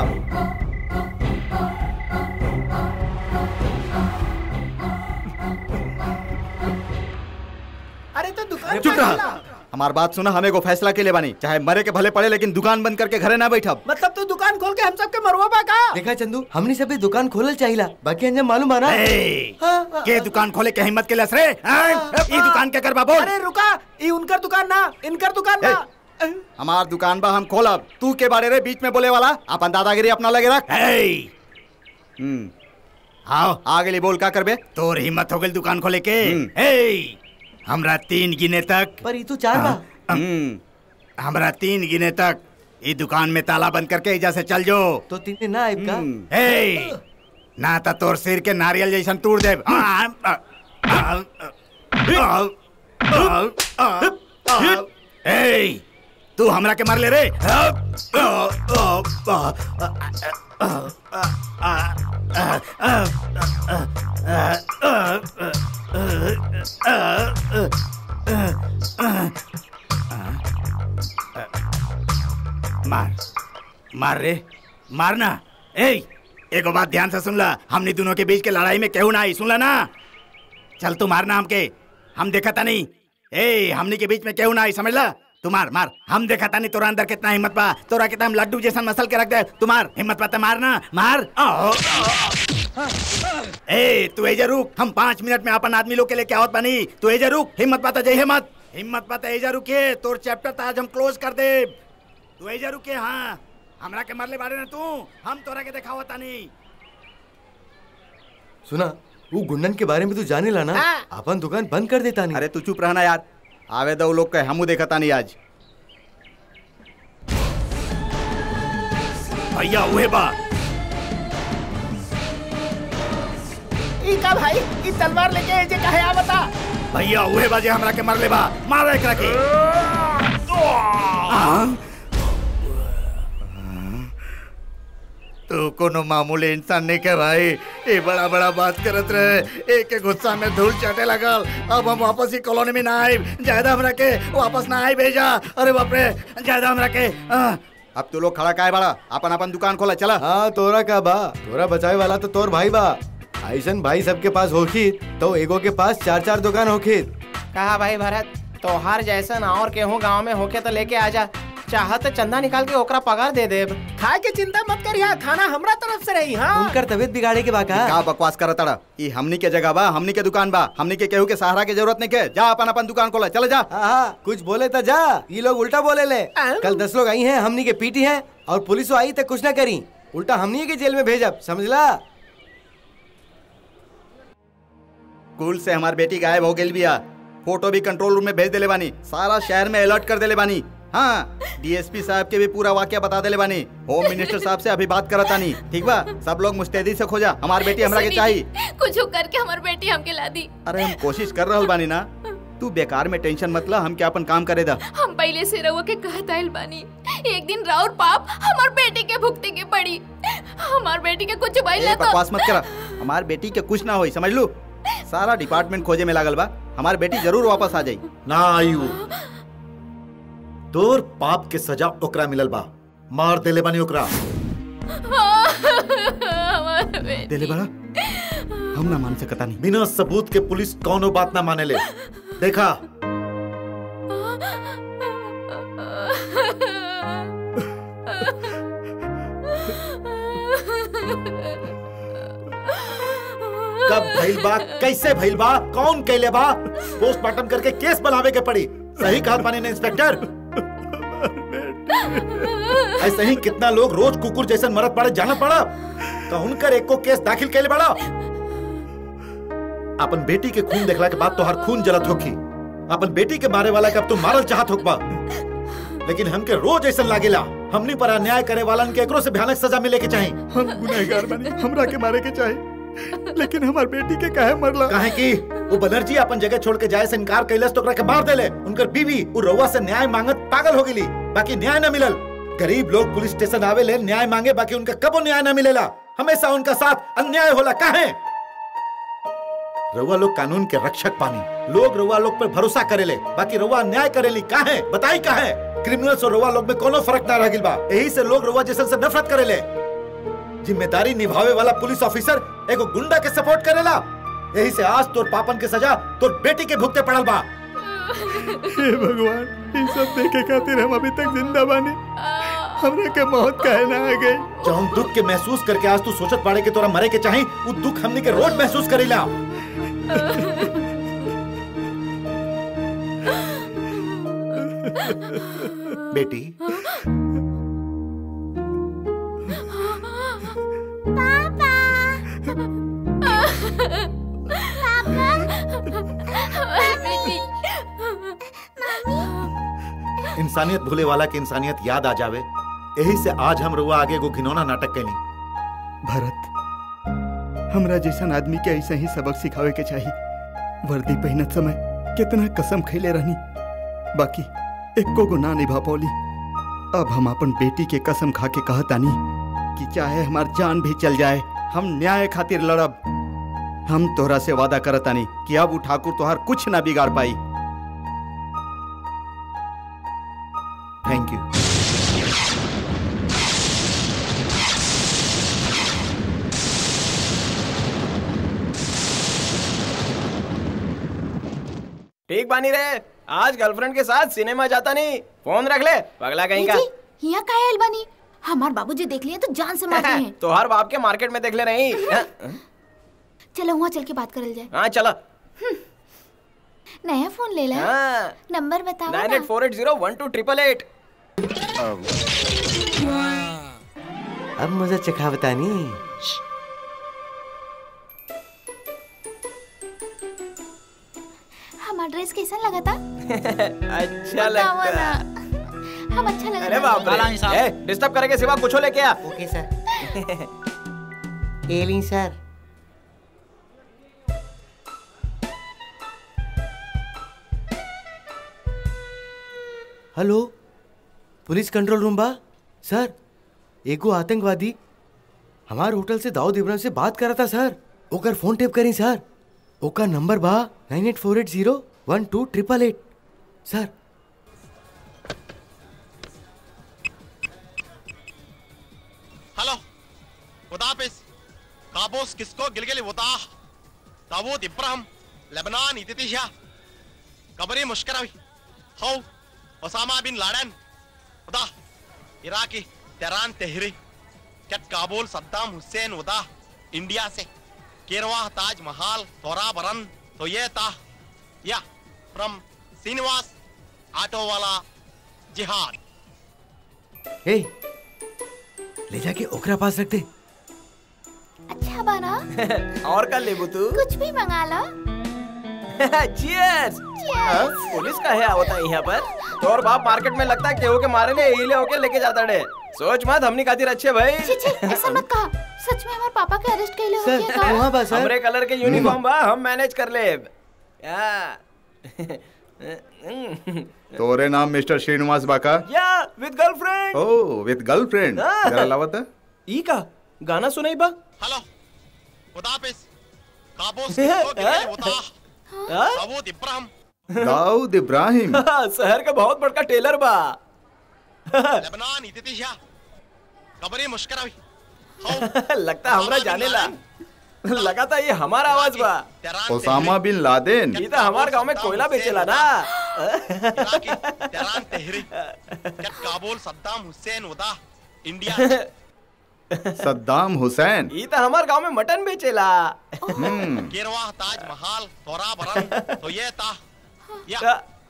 अरे तो दुकान चुप खोल रहा ला। हमार बात सुना हमें को फैसला के लिए बानी चाहे मरे के भले पड़े लेकिन दुकान बंद करके घरे ना बैठब मतलब तू दुकान खोल के हम सबके मरवा बा का देखा चंदू हमने सभी दुकान खोलल चाहिला बाकी अंजम मालूम आना ए, के दुकान खोले के हिम्मत के लस रे हाँ? ई दुकान के करबा बोल अरे रुका ये उनकर दुकान ना इनकर दुकान ना हमार दुकान बा हम खोलब तू के बारे रे बीच में बोले वाला अपन दादागिरी अपना लगे रख ए! हम्म आओ आ गेली बोल का करबे तोर हिम्मत हो गई दुकान खोले के ए हमरा तीन गिने तक पर ये तो चार बा हमरा तीन गिने तक ये दुकान में ताला बंद करके एजा से चल जो तो तीन दिन ना आइब का ए ना तो तोर सिर के नारियल जैसन तोड़ दे ए तू हमरा के मार ले रे मार मार रे मारना ए एगो बात ध्यान से सुन ला हमने दोनों के बीच के लड़ाई में केहू ना आई सुन ला ना चल तू मारना हमके हम देखा था नहीं ए हमने के बीच में केहू ना आई समझ ला तू मार मार हम देखा था नहीं तोरा अंदर कितना हिम्मत पा तोरा कितना हम लड्डू जैसा मसल के रख दे तू मार हिम्मत पाता मारना मार आओ, आओ। ए तू एजा रुक हम पाँच मिनट में अपन आदमी लोग के लेके आवत बानी तू एजा रुक हिम्मत पाता जय हिम्मत हिम्मत पाता एजा रुके तोर चैप्टर तो आज हम क्लोज कर दे तू एजा रुके हाँ हमरा के मरले बारे ना तू हम तोरा के देखावत तानी सुना वो गुंडन के बारे में तू जाने ला ना अपन दुकान बंद कर देता नहीं अरे तू चुप रहना यार आवे दो लोग के हमू देखा तानी आज भैया उहे बा ई का भाई ई तलवार लेके जे काहे आवता भैया उहे बा जे हमरा के मरले बा मार एकरा के हाँ? तू कोनो मामूली इंसान नहीं के भाई ये बड़ा बड़ा बात करत रहे एक के गुस्सा में धूल चाटे लगल अब हम वापस ही कॉलोनी में ना आए ज्यादा हमरा के वापस ना आई भेजा अरे बाप रे ज्यादा हमरा के आ, अब तू लोग खड़ा काहे बड़ा अपन अपन दुकान खोला चला हाँ तोरा का बा तोरा बचाए वाला तो तोर भाई बा ऐसन भाई सबके पास होखी तो एगो के पास चार चार दुकान होखी कहा भाई भरत तोहार जैसन और केहू गांव में होके तो लेके आजा चाहत चंदा निकाल के ओकरा पगार दे देब खाए के चिंता मत करिया खाना हमरा तरफ से रही हाँ उनकर तबीयत बिगाड़े के बाका का बकवास करत तड़ा ई हमनी के जगह बा हमनी के दुकान बा हमनी के केहू के सहारा के जरूरत नहीं के जा अपन अपन दुकान खोला चल जा हाँ कुछ बोले तो जा ये लोग उल्टा बोले ले कल दस लोग आई हैं हमनी के पीटी हैं और पुलिस आई तो कुछ ना करी उल्टा हमनी के जेल में भेजब समझला स्कूल से हमार बेटी गायब हो गई बिया फोटो भी कंट्रोल रूम में भेज देले बानी सारा शहर में अलर्ट कर देले बानी हाँ डीएसपी साहब के भी पूरा वाक्य बता देले बानी होम मिनिस्टर साहब से अभी बात करता नहीं ठीक बा सब लोग मुस्तैदी से खोजा हमार बेटी हमरा के चाहिए कुछ करके हमार बेटी हमके ला दी अरे हम कोशिश कर रहल बानी ना तू बेकार में टेंशन मत ला हम क्या अपन काम करे दा हम पहले से रहुआ के कहत आइल बानी एक दिन राउर पाप हमार बेटी के भुगते के पड़ी हमार बेटी के कुछ भइल ए, ना बकवास तो मत करा हमार बेटी के कुछ ना होई समझ लू सारा डिपार्टमेंट खोजे में लागल बा हमार बेटी जरूर वापस आ जाई ना आई वो तोर पाप के सजा ओकरा मिलल बा मार देले बानी ओकरा हमार बेटी देले बड़ा हम ना मान सकता नहीं बिना सबूत के पुलिस कौनो बात ना माने ले देखा कब भइल बा कैसे भइल बा कौन कैले बा पोस्टमार्टम करके केस बनावे के पड़ी सही कहा पानी ने इंस्पेक्टर ऐसे ही कितना लोग रोज कुकुर जैसन मरत पड़े जाना पड़ा का उनकर एक को केस दाखिल कैले बड़ा अपन बेटी के खून देखला के बाद तो हर खून जलत होखी अपन बेटी के मारे वाला के अब तू मारल चाहत होकबा लेकिन हमके रोज ऐसा लागेला हमनी पर अन्याय करे वालन के एकरो से भयानक सजा मिले के चाहिए हम गुनहगार बनी हमरा के मारे के चाहे लेकिन हमार बेटी के काहे मरला काहे की वो बनर्जी अपन जगह छोड़ के जाए से इनकार कैलस तो ओकरा के मार देले उनकर बीवी वो रउआ से न्याय मांगत पागल हो गेली बाकी न्याय न मिलल गरीब लोग पुलिस स्टेशन आवे ले न्याय मांगे बाकी उनका कबो न्याय न मिलेला हमेशा उनका साथ अन्याय होला काहे रउआ लोग कानून के रक्षक पानी लोग रउआ लोग पर भरोसा करेले बाकी रउआ अन्याय करेली काहे बताई काहे क्रिमिनल्स और रउआ लोग में कोनो फर्क ना रह गिल बा यही से लोग रउआ जैसन से नफरत करेले जिम्मेदारी निभावे वाला पुलिस ऑफिसर एगो गुंडा के सपोर्ट करेला यही से आज तोर पापन के सजा तोर बेटी के भुगते पड़ल बा हे भगवान ये सब देखे खातिर हम अभी तक जिंदा बानी हमरा के मौत काहे ना आ गई जौन दुख के महसूस करके आज तू सोचत बाड़े के तोरा मरे के चाही वो दुख हमनी के रोज महसूस करीला बेटी इंसानियत भूले वाला के इंसानियत याद आ जावे यही से आज हम रुआ आगे एगो घिनौना नाटक कैली भरत हमरा जैसन आदमी के ऐसे ही सबक सिखावे के चाहिए वर्दी पहनत समय कितना कसम खैले रहनी बाकी एको गो ना निभा पौली अब हम अपन बेटी के कसम खा के कहतानी कि चाहे हमार जान भी चल जाए हम न्याय खातिर लड़ब हम तोहरा से वादा करतानी कि अब उ ठाकुर तोहार कुछ ना बिगाड़ पाई थैंक यू ठीक बानी रे आज गर्लफ्रेंड के साथ सिनेमा जाता नहीं फोन रख ले पगला कहीं का यहाँ का है अलबानी हमार बाबूजी देख लिए तो जान से मारते हैं तो हर बाप के मार्केट में देख ले रही हाँ, चलो वहाँ चल के बात करल जाए हाँ चला नया फोन ले ला हाँ। नंबर बताओ नाइन ना eight four eight zero one two triple eight अब मुझे चखा बतानी हमारा ड्रेस कैसा लगा था अच्छा बताओ लगता ना है हम अच्छा लगा अरे था बाप रे डिस्टर्ब करे के सिवा कुछ लेके आ ओके सर एलिन sir hello police control room बा सर एगो आतंकवादी हमार होटल से दाऊद इब्राहिम से बात करा था सर ओकर फोन टेप करी सर ओकर नंबर बा nine eight four eight zero one two triple eight sir hello ఉదాపిస్ కాబోస్ కిస్కో గిలిగిలి ఉతా దావూద్ ఇబ్రాహిం లెబనాన్ ఇతితిషా కబరీ ముష్కరవి హౌ ఒసామా బిన్ లాడన్ ఉదా इराकी तेरान तेहरी कट काबुल सद्दाम हुसैन उदा इंडिया से केरवा ताज महाल तोरा बरन तो ये ता या फ्रॉम श्रीनिवास ऑटो वाला जिहाद ए ले जाके ओकरा पास रख दे अच्छा बना और कर ले तू कुछ भी मंगा लो चीयर्स पुलिस का है होता है यहाँ पर तो और बाप मार्केट में लगता है केहू के मारे ने हिले होके लेके जाता डे सोच मत हमनी खातिर अच्छे भाई छी छी ऐसा मत कहा सच में हमारे पापा के अरेस्ट कैले हो गया का वहाँ बस हमरे कलर के यूनिफॉर्म बा हम मैनेज कर ले या तोरे नाम मिस्टर श्रीनिवास बाका या विद गर्लफ्रेंड ओ विद गर्लफ्रेंड हाँ। जरा लावत है ई का गाना सुनाई बा हेलो उदापिस काबोस किसको गिलिगिली उता दावूद इब्राहिम दाऊद इब्राहिम शहर का बहुत बड़का टेलर बा लेबनान इतितिशा कबरी मुश्करवी लगता हमरा जाने ला लगा था ये हमारा आवाज बा ओसामा बिन लादेन ये तो हमारे गांव में कोयला बेचेला ना तेरान तेहरी कट काबुल सद्दाम हुसैन उदा इंडिया से सद्दाम हुसैन ये तो हमारे गांव में मटन बेचेला हम्म गिरवा ताज महल तोरा बरन तो ये ता या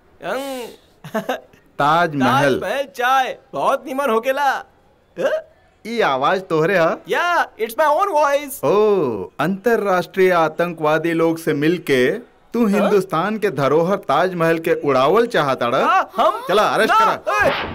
ताज महल महल चाय बहुत निमन होकेला ई आवाज तोहरे हा या इट्स माय ओन वॉइस ओ अंतरराष्ट्रीय आतंकवादी लोग से मिलके तू हिंदुस्तान के धरोहर ताजमहल के उड़ावल चाहता हम चला अरेस्ट करा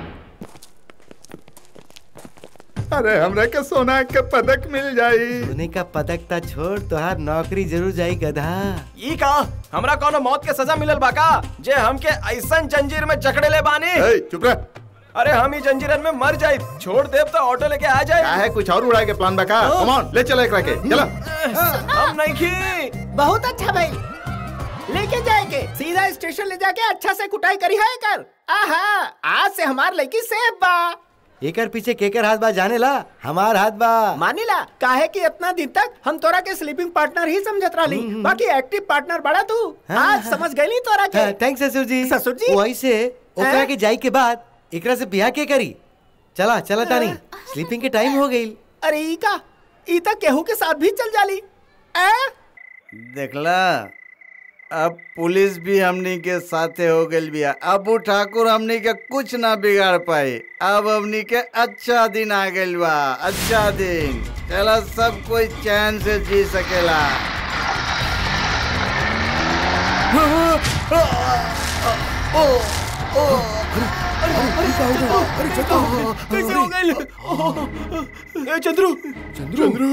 अरे हमरे के सोना के पदक मिल जाई सोने का पदक ता छोड़ तोहार नौकरी जरूर जाई गधा ई का हमरा कोनो मौत के सजा मिलल बा का जे हमके ऐसन जंजीर में जकड़े ले बानी ए, चुप रह अरे हम ही जंजीरन में मर जाए छोड़ देव तो ऑटो लेके आ जाए क्या है कुछ और उड़ाए के प्लान बका कम ऑन ले चला एकरा के चला हम नहीं खी बहुत अच्छा भाई लेके जाएंगे सीधा स्टेशन ले जाके अच्छा से कुटाई करी है कर आहा आज से हमार लड़की सेफ बा एकर पीछे केकर हाथ बा जाने ला हमार हाथ बा मानिला काहे कि इतना दिन तक हम तोरा के स्लीपिंग पार्टनर ही समझत रहली बाकी एक्टिव पार्टनर बड़ा तू आज समझ गईली तोरा के थैंक्स ससुर जी ससुर जी वही से ओकरा हैं? के जाई के बाद एकरा से बियाह के करी चला चला तानी स्लीपिंग के टाइम हो गई अरे ई का ई तक केहू के साथ भी चल जाली ए? देखला अब पुलिस भी हमनी के साथे हो गई बिया अब उ ठाकुर हमनी के कुछ ना बिगाड़ पाई अब हमनी के अच्छा दिन आ गइल बा अच्छा दिन चला सब कोई चैन से जी सकेला कैसे हो गए ए, चंद्रू चंद्रू चंद्रू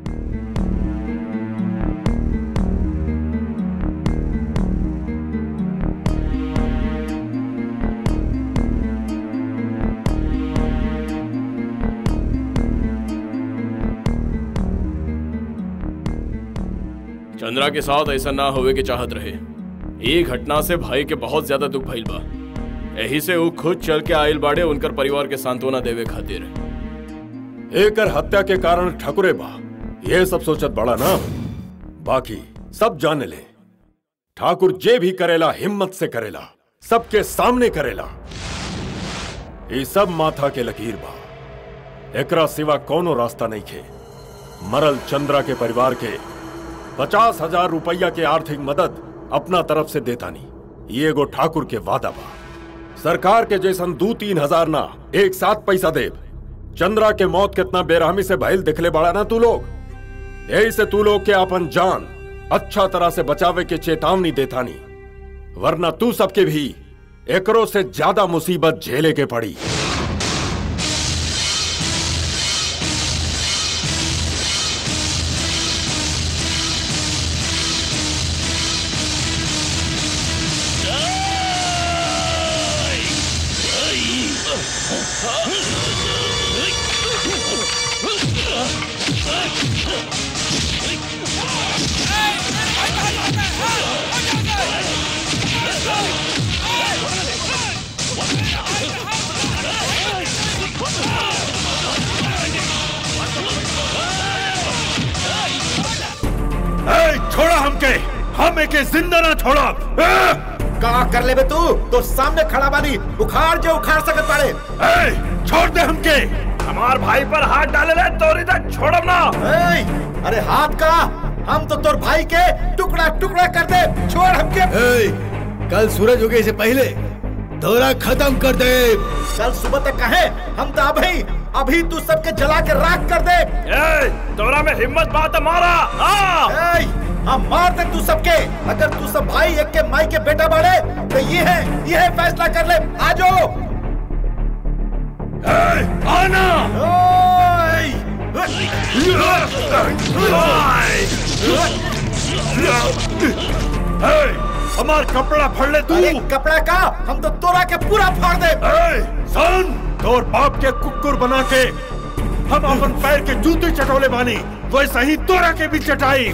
चंद्रा के साथ ऐसा ना होवे के चाहत रहे ये घटना से भाई के बहुत ज्यादा दुख भइल बा यही से वो खुद चल के आयल बाड़े उनकर परिवार के सांत्वना देवे खातिर एकर हत्या के कारण ठकुरे बा ये सब सोचत बड़ा ना बाकी सब जाने ले ठाकुर जे भी करेला हिम्मत से करेला सबके सामने करेला ये सब माथा के लकीर बा एकरा सिवा कोनो रास्ता नहीं खे मरल चंद्रा के परिवार के पचास हजार रुपया के आर्थिक मदद अपना तरफ से देता नहीं ये एगो ठाकुर के वादा बा सरकार के जैसन दू तीन हजार ना एक साथ पैसा देब चंद्रा के मौत कितना बेरहमी से भइल दिखले बड़ा ना तू लोग यही से तू लोग के अपन जान अच्छा तरह से बचावे के चेतावनी देता नहीं वरना तू सबके भी एकरो से ज्यादा मुसीबत झेले के पड़ी ए, छोड़ा हमके हम एके जिंदा ना छोड़ा का कर ले बे तू तो सामने खड़ा बानी उखाड़ जो उखाड़ सकत पाड़े ए, छोड़ दे हमके हमार भाई पर हाथ डाले ले तोरी तक छोड़ब ना ए, अरे हाथ का हम तो तोर भाई के टुकड़ा टुकड़ा कर दे छोड़ हमके कल सूरज उगे से पहले दौरा खत्म कर दे कल सुबह तक कहे हम तो अभी अभी तू सबके जला के राख कर दे ए, तोरा में हिम्मत बात मारा हाँ ए, हम मार दे तू सबके अगर तू सब भाई एक के माई के बेटा बड़े तो ये है ये है फैसला कर ले आ जाओ आना हमार कपड़ा फाड़ ले तू कपड़ा का हम तो तोरा के पूरा फाड़ दे सुन तोर बाप के कुकुर बना के हम अपन पैर के जूते चटोले बानी वैसा ही तोरा के भी चटाई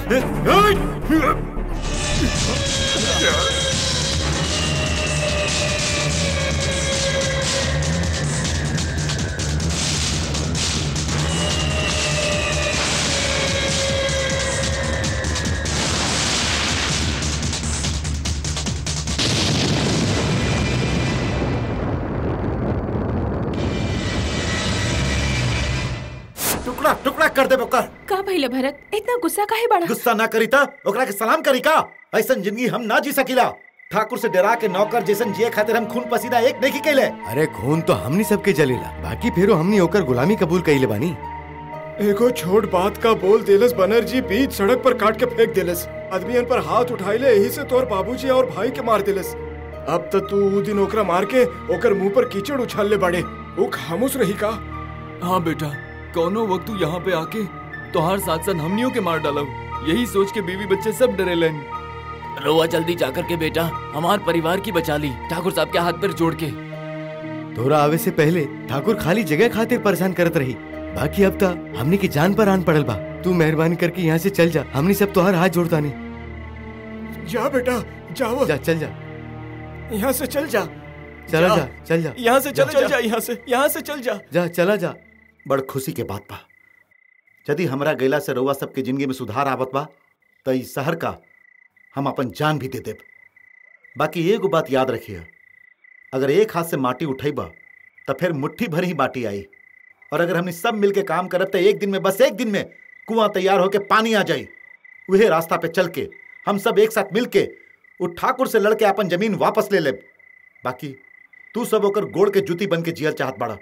टुकड़ा टुकड़ा कर दे बोकर का भइले भरत इतना गुस्सा काहे बड़ा गुस्सा ना करी ता ओकरा के सलाम करी का ऐसन जिंदगी हम ना जी सकीला ठाकुर से डरा के नौकर जैसन जिए खातिर हम खून पसीना एक नहीं कैले अरे खून तो हमनी सबके जलेला बाकी फेरो हमनी होकर गुलामी कबूल कइले बानी एगो छोट बात का बोल देलस बनर्जी बीच सड़क पर काट के फेंक देलस आदमियन पर हाथ उठाइले यही से तोर बाबूजी और भाई के मार देलस अब तो तू ऊ दिन ओकरा मार के ओकर मुंह पर कीचड़ उछाल ले बाड़े ऊ खामोश रही का हाँ बेटा कौनो वक्त तू यहाँ पे आके तोहार साथ साथ हमनियों के मार डालब यही सोच के बीवी बच्चे सब डरे लेन रोआ जल्दी जाकर के बेटा हमार परिवार की बचा ली ठाकुर साहब के हाथ पर जोड़ के तोरा आवे से पहले ठाकुर खाली जगह खातिर परेशान करत रही बाकी अब तक हमनी की जान पर आन पड़ल बा तू मेहरबानी करके यहाँ से चल जा हमनी सब तोहार हाथ जोड़ता नहीं जा बेटा जाओ जा चल जा यहाँ से चल जा चला जा चल जा यहाँ से चल चल जा यहाँ से यहाँ से चल जा जा चला जा बड़ खुशी के बात बा यदि हमरा गैला से रउआ सबके जिंदगी में सुधार आवत बा तो इस शहर का हम अपन जान भी दे देब बाकी एगो बात याद रखिए अगर एक हाथ से माटी उठेबा तो फिर मुट्ठी भर ही माटी आई और अगर हमने सब मिलके काम करब तो एक दिन में बस एक दिन में कुआं तैयार होके पानी आ जाई वही रास्ता पे चल के हम सब एक साथ मिल के उ ठाकुर से लड़के अपन जमीन वापस ले लेब बाकी तू सब ओकर गोड़ के जूती बन के जियल चाहत बाड़ा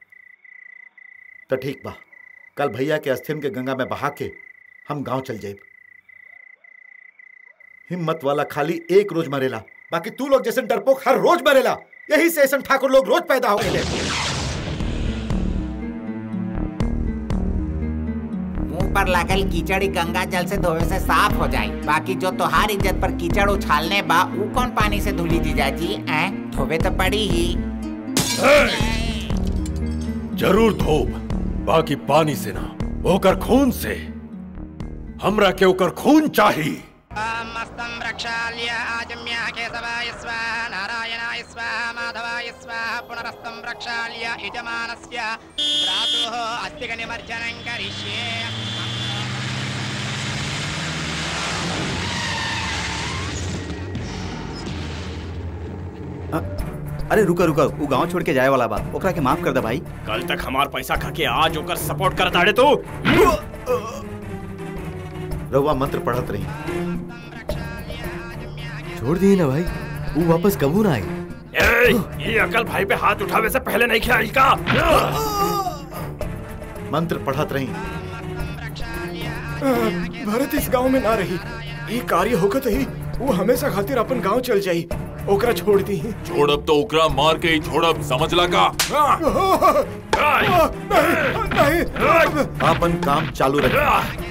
तो ठीक बा कल भैया के अस्थिन के गंगा में बहा के हम गांव चल जाए हिम्मत वाला खाली एक रोज मरेला बाकी तू लोग जैसे डरपोक हर रोज मरेला यही से ऐसा ठाकुर लोग रोज पैदा हो गए मुंह पर लागल कीचड़ी गंगा जल से धोवे से साफ हो जाए बाकी जो तोहार इज्जत पर कीचड़ उछालने बा ऊ कौन पानी से धुली जीजाजी ऐ धोवे तो पड़ी ही जरूर धोब बाकी पानी से ना ओकर खून से हमरा के ओकर खून चाहिए मस्तं प्रक्षाल्य आजम्य केशवाय स्वाहा नारायणाय स्वाहा माधवाय स्वाहा पुनरस्तं प्रक्षाल्य यजमानस्य भ्रातुः अस्तिकनिमज्जनं करिष्ये अरे रुका रुका वो गांव छोड़ के जाए वाला बा ओकरा के माफ कर दे भाई कल तक हमार पैसा खा के आज ओकर सपोर्ट कर दाड़े तू रउआ मंत्र पढ़त रही छोड़ दिए ना भाई वो वापस कबू ना आए ए, ये अकल भाई पे हाथ उठावे से पहले नहीं खेल का मंत्र पढ़त रही भरत इस गांव में ना रही ये कार्य होकर ही वो हमेशा खातिर अपन गांव चल जाई ओकरा छोड़ दी छोड़ब तो ओकरा मार के ही छोड़ब समझला का नहीं अपन काम चालू रखें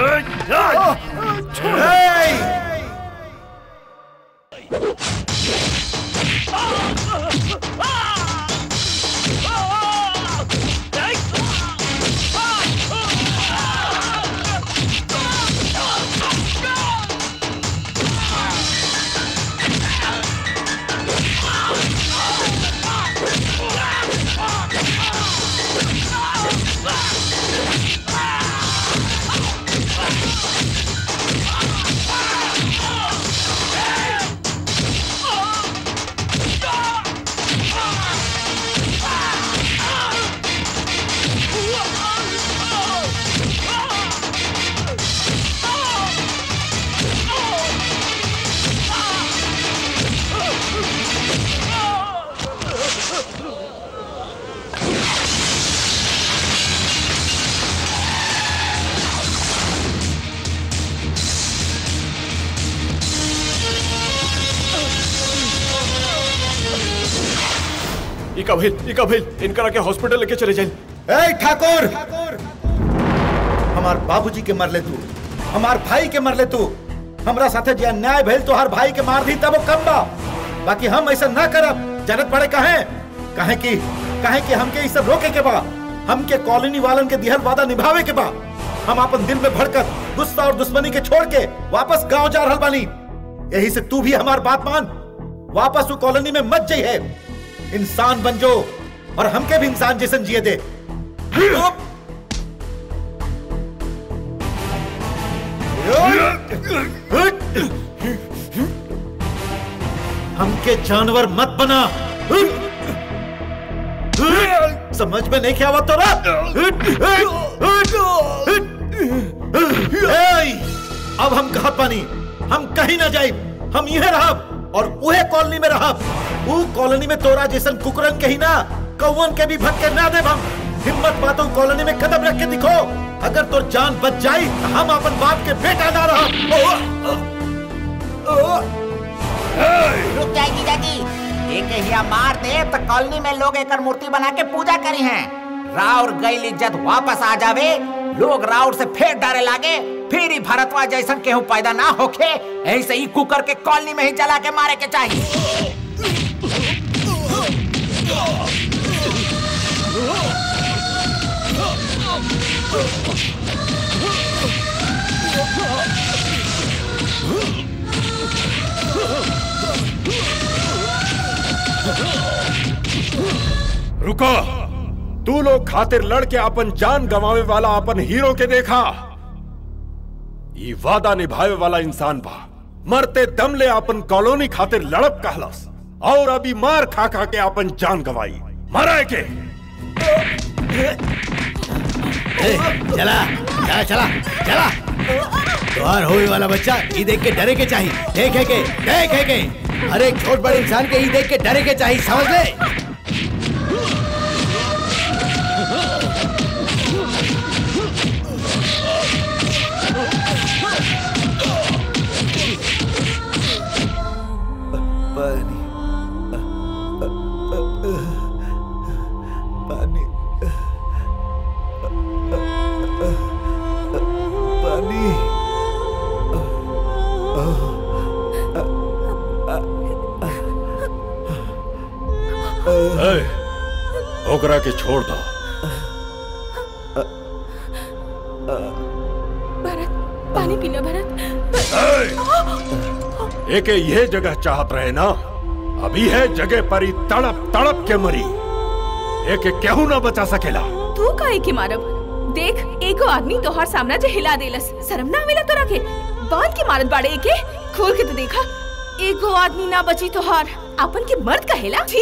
इका भइल इका भइल इनकरा के हॉस्पिटल लेके चले जाइल ए ठाकुर हमार बाबूजी के मर ले तू हमार भाई के मर ले तू हमरा साथे जे अन्याय भइल तो हर भाई के मार दी तब वो कम बा बाकी हम ऐसा ना करब जरूरत पड़े कहे कहे कि कहे कि हमके ई सब रोके के बा हमके कॉलोनी वालन के दिहल वादा निभावे के बा हम अपन दिल में भड़कत गुस्सा और दुश्मनी के छोड़ के वापस गांव जा रहल बानी यही से तू भी हमार बात मान वापस वो कॉलोनी में मत जाइए इंसान बन जो और हमके भी इंसान जैसन जिए दे हमके जानवर मत बना समझ में नहीं क्या तो अब हम कहा पानी हम कहीं ना जाए हम यह रहब और उहे कॉलोनी में रहब ऊ कॉलोनी में तोरा जैसन कुकरन कही ना कौवन के भी भटके ना देब हम हिम्मत बातों कॉलोनी में कदम रख के दिखो अगर तोर जान बच जाई तो हम अपन बाप के बेटा ना रहब रुक जाए जीजाजी एक हिया मार दे तो कॉलोनी में लोग एकर मूर्ति बना के पूजा करी हैं राउर गईल इज्जत वापस आ जावे लोग राउर से फेर डरे लागे फिर ही भरतवा जैसन केहू पैदा ना होखे ऐसे ही कुकर के कॉलोनी में ही जला के मारे के चाहिए रुको तू लोग खातिर लड़ के अपन जान गंवावे वाला अपन हीरो के देखा ये वादा निभावे वाला इंसान बा मरते दम ले अपन कॉलोनी खातिर लड़प कहलस और अभी मार खा खा के अपन जान गवाई मरे के ए, चला चला चला चला द्वार होए वाला बच्चा ये देख के डरे के चाहिए देखे के देखे के अरे एक छोट बड़े इंसान के ये देख के डरे के चाहिए समझ ले एकरा के छोड़ दो भरत पानी पीना भरत एके ये जगह चाहत रहे ना अभी है जगह पर ही तड़प तड़प के मरी एके केहू ना बचा सकेला तू काहे के मारब देख एगो आदमी तोहार साम्राज्य हिला देलस शर्म ना आवेला तोरा के बांध के मारत बाड़े एके खोल के तो देखा एगो आदमी ना बची तोहार अपन के मर्द कहेला छी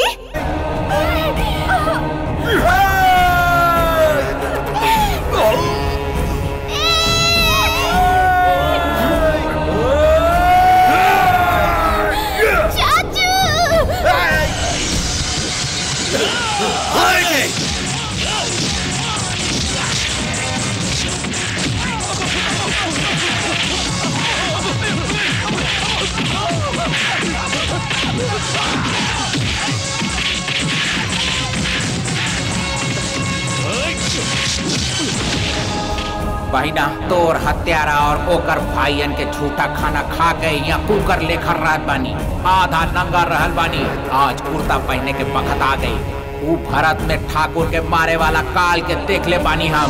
बहिना तोर हत्यारा और ओकर भाईयन के झूठा खाना खा के यहाँ कुकर लेकर रात बानी आधा नंगा रहल बानी आज कुर्ता पहने के बखत आ गई ऊ भरत में ठाकुर के मारे वाला काल के देख ले बानी हम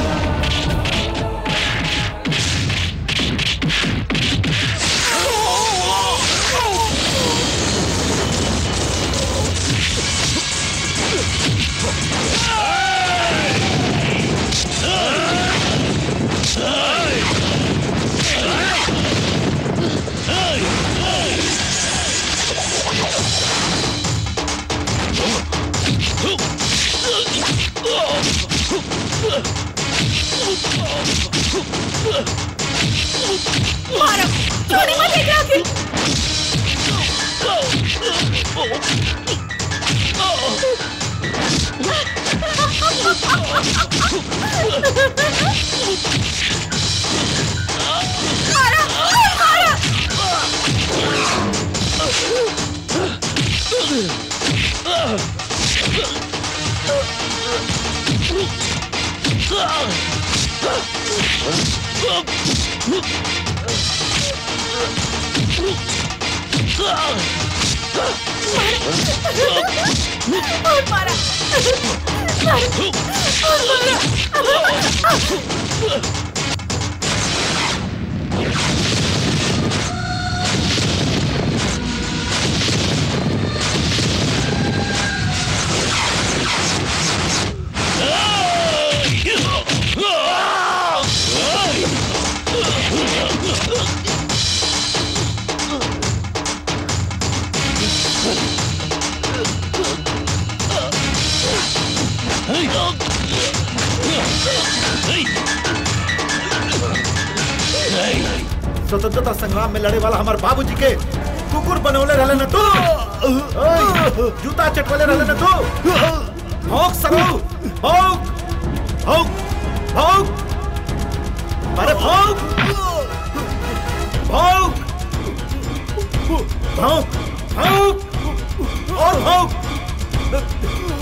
मारो छोड़ी मत एकरा के मारो मारो और मारा और मारा स्वतंत्रता संग्राम में लड़े वाला हमारे बाबूजी के कुकुर बनौले रहले न तू ओए, जूता चटवले रहले न तू भौंक सरो भौंक भौंक भौंक अरे भौंक भौंक भौंक भौंक और भौंक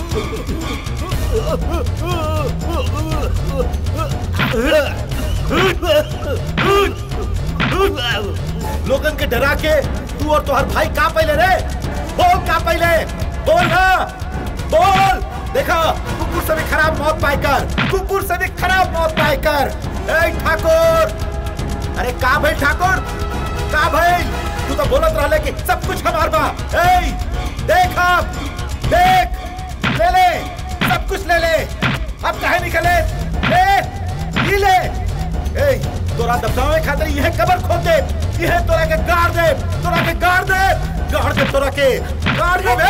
लोगन के डरा के तू और तुम्हार भाई का पहले रे बोल का पहले बोल ना बोल देखा कुकुर से भी खराब मौत पाएकर कुकुर से भी खराब मौत पाएकर ए ठाकुर अरे का भाई ठाकुर का भाई तू तो बोलत रहले कि सब कुछ हमार बा ए देख अब देख ले ले सब कुछ ले ले अब काहे निकले ले ये ले ए तोरा दबदावे खातिर यह कबर खोद दे यह तोरा के गाड़ दे तोरा के गाड़ दे गाड़ दे तोरा के गाड़ दे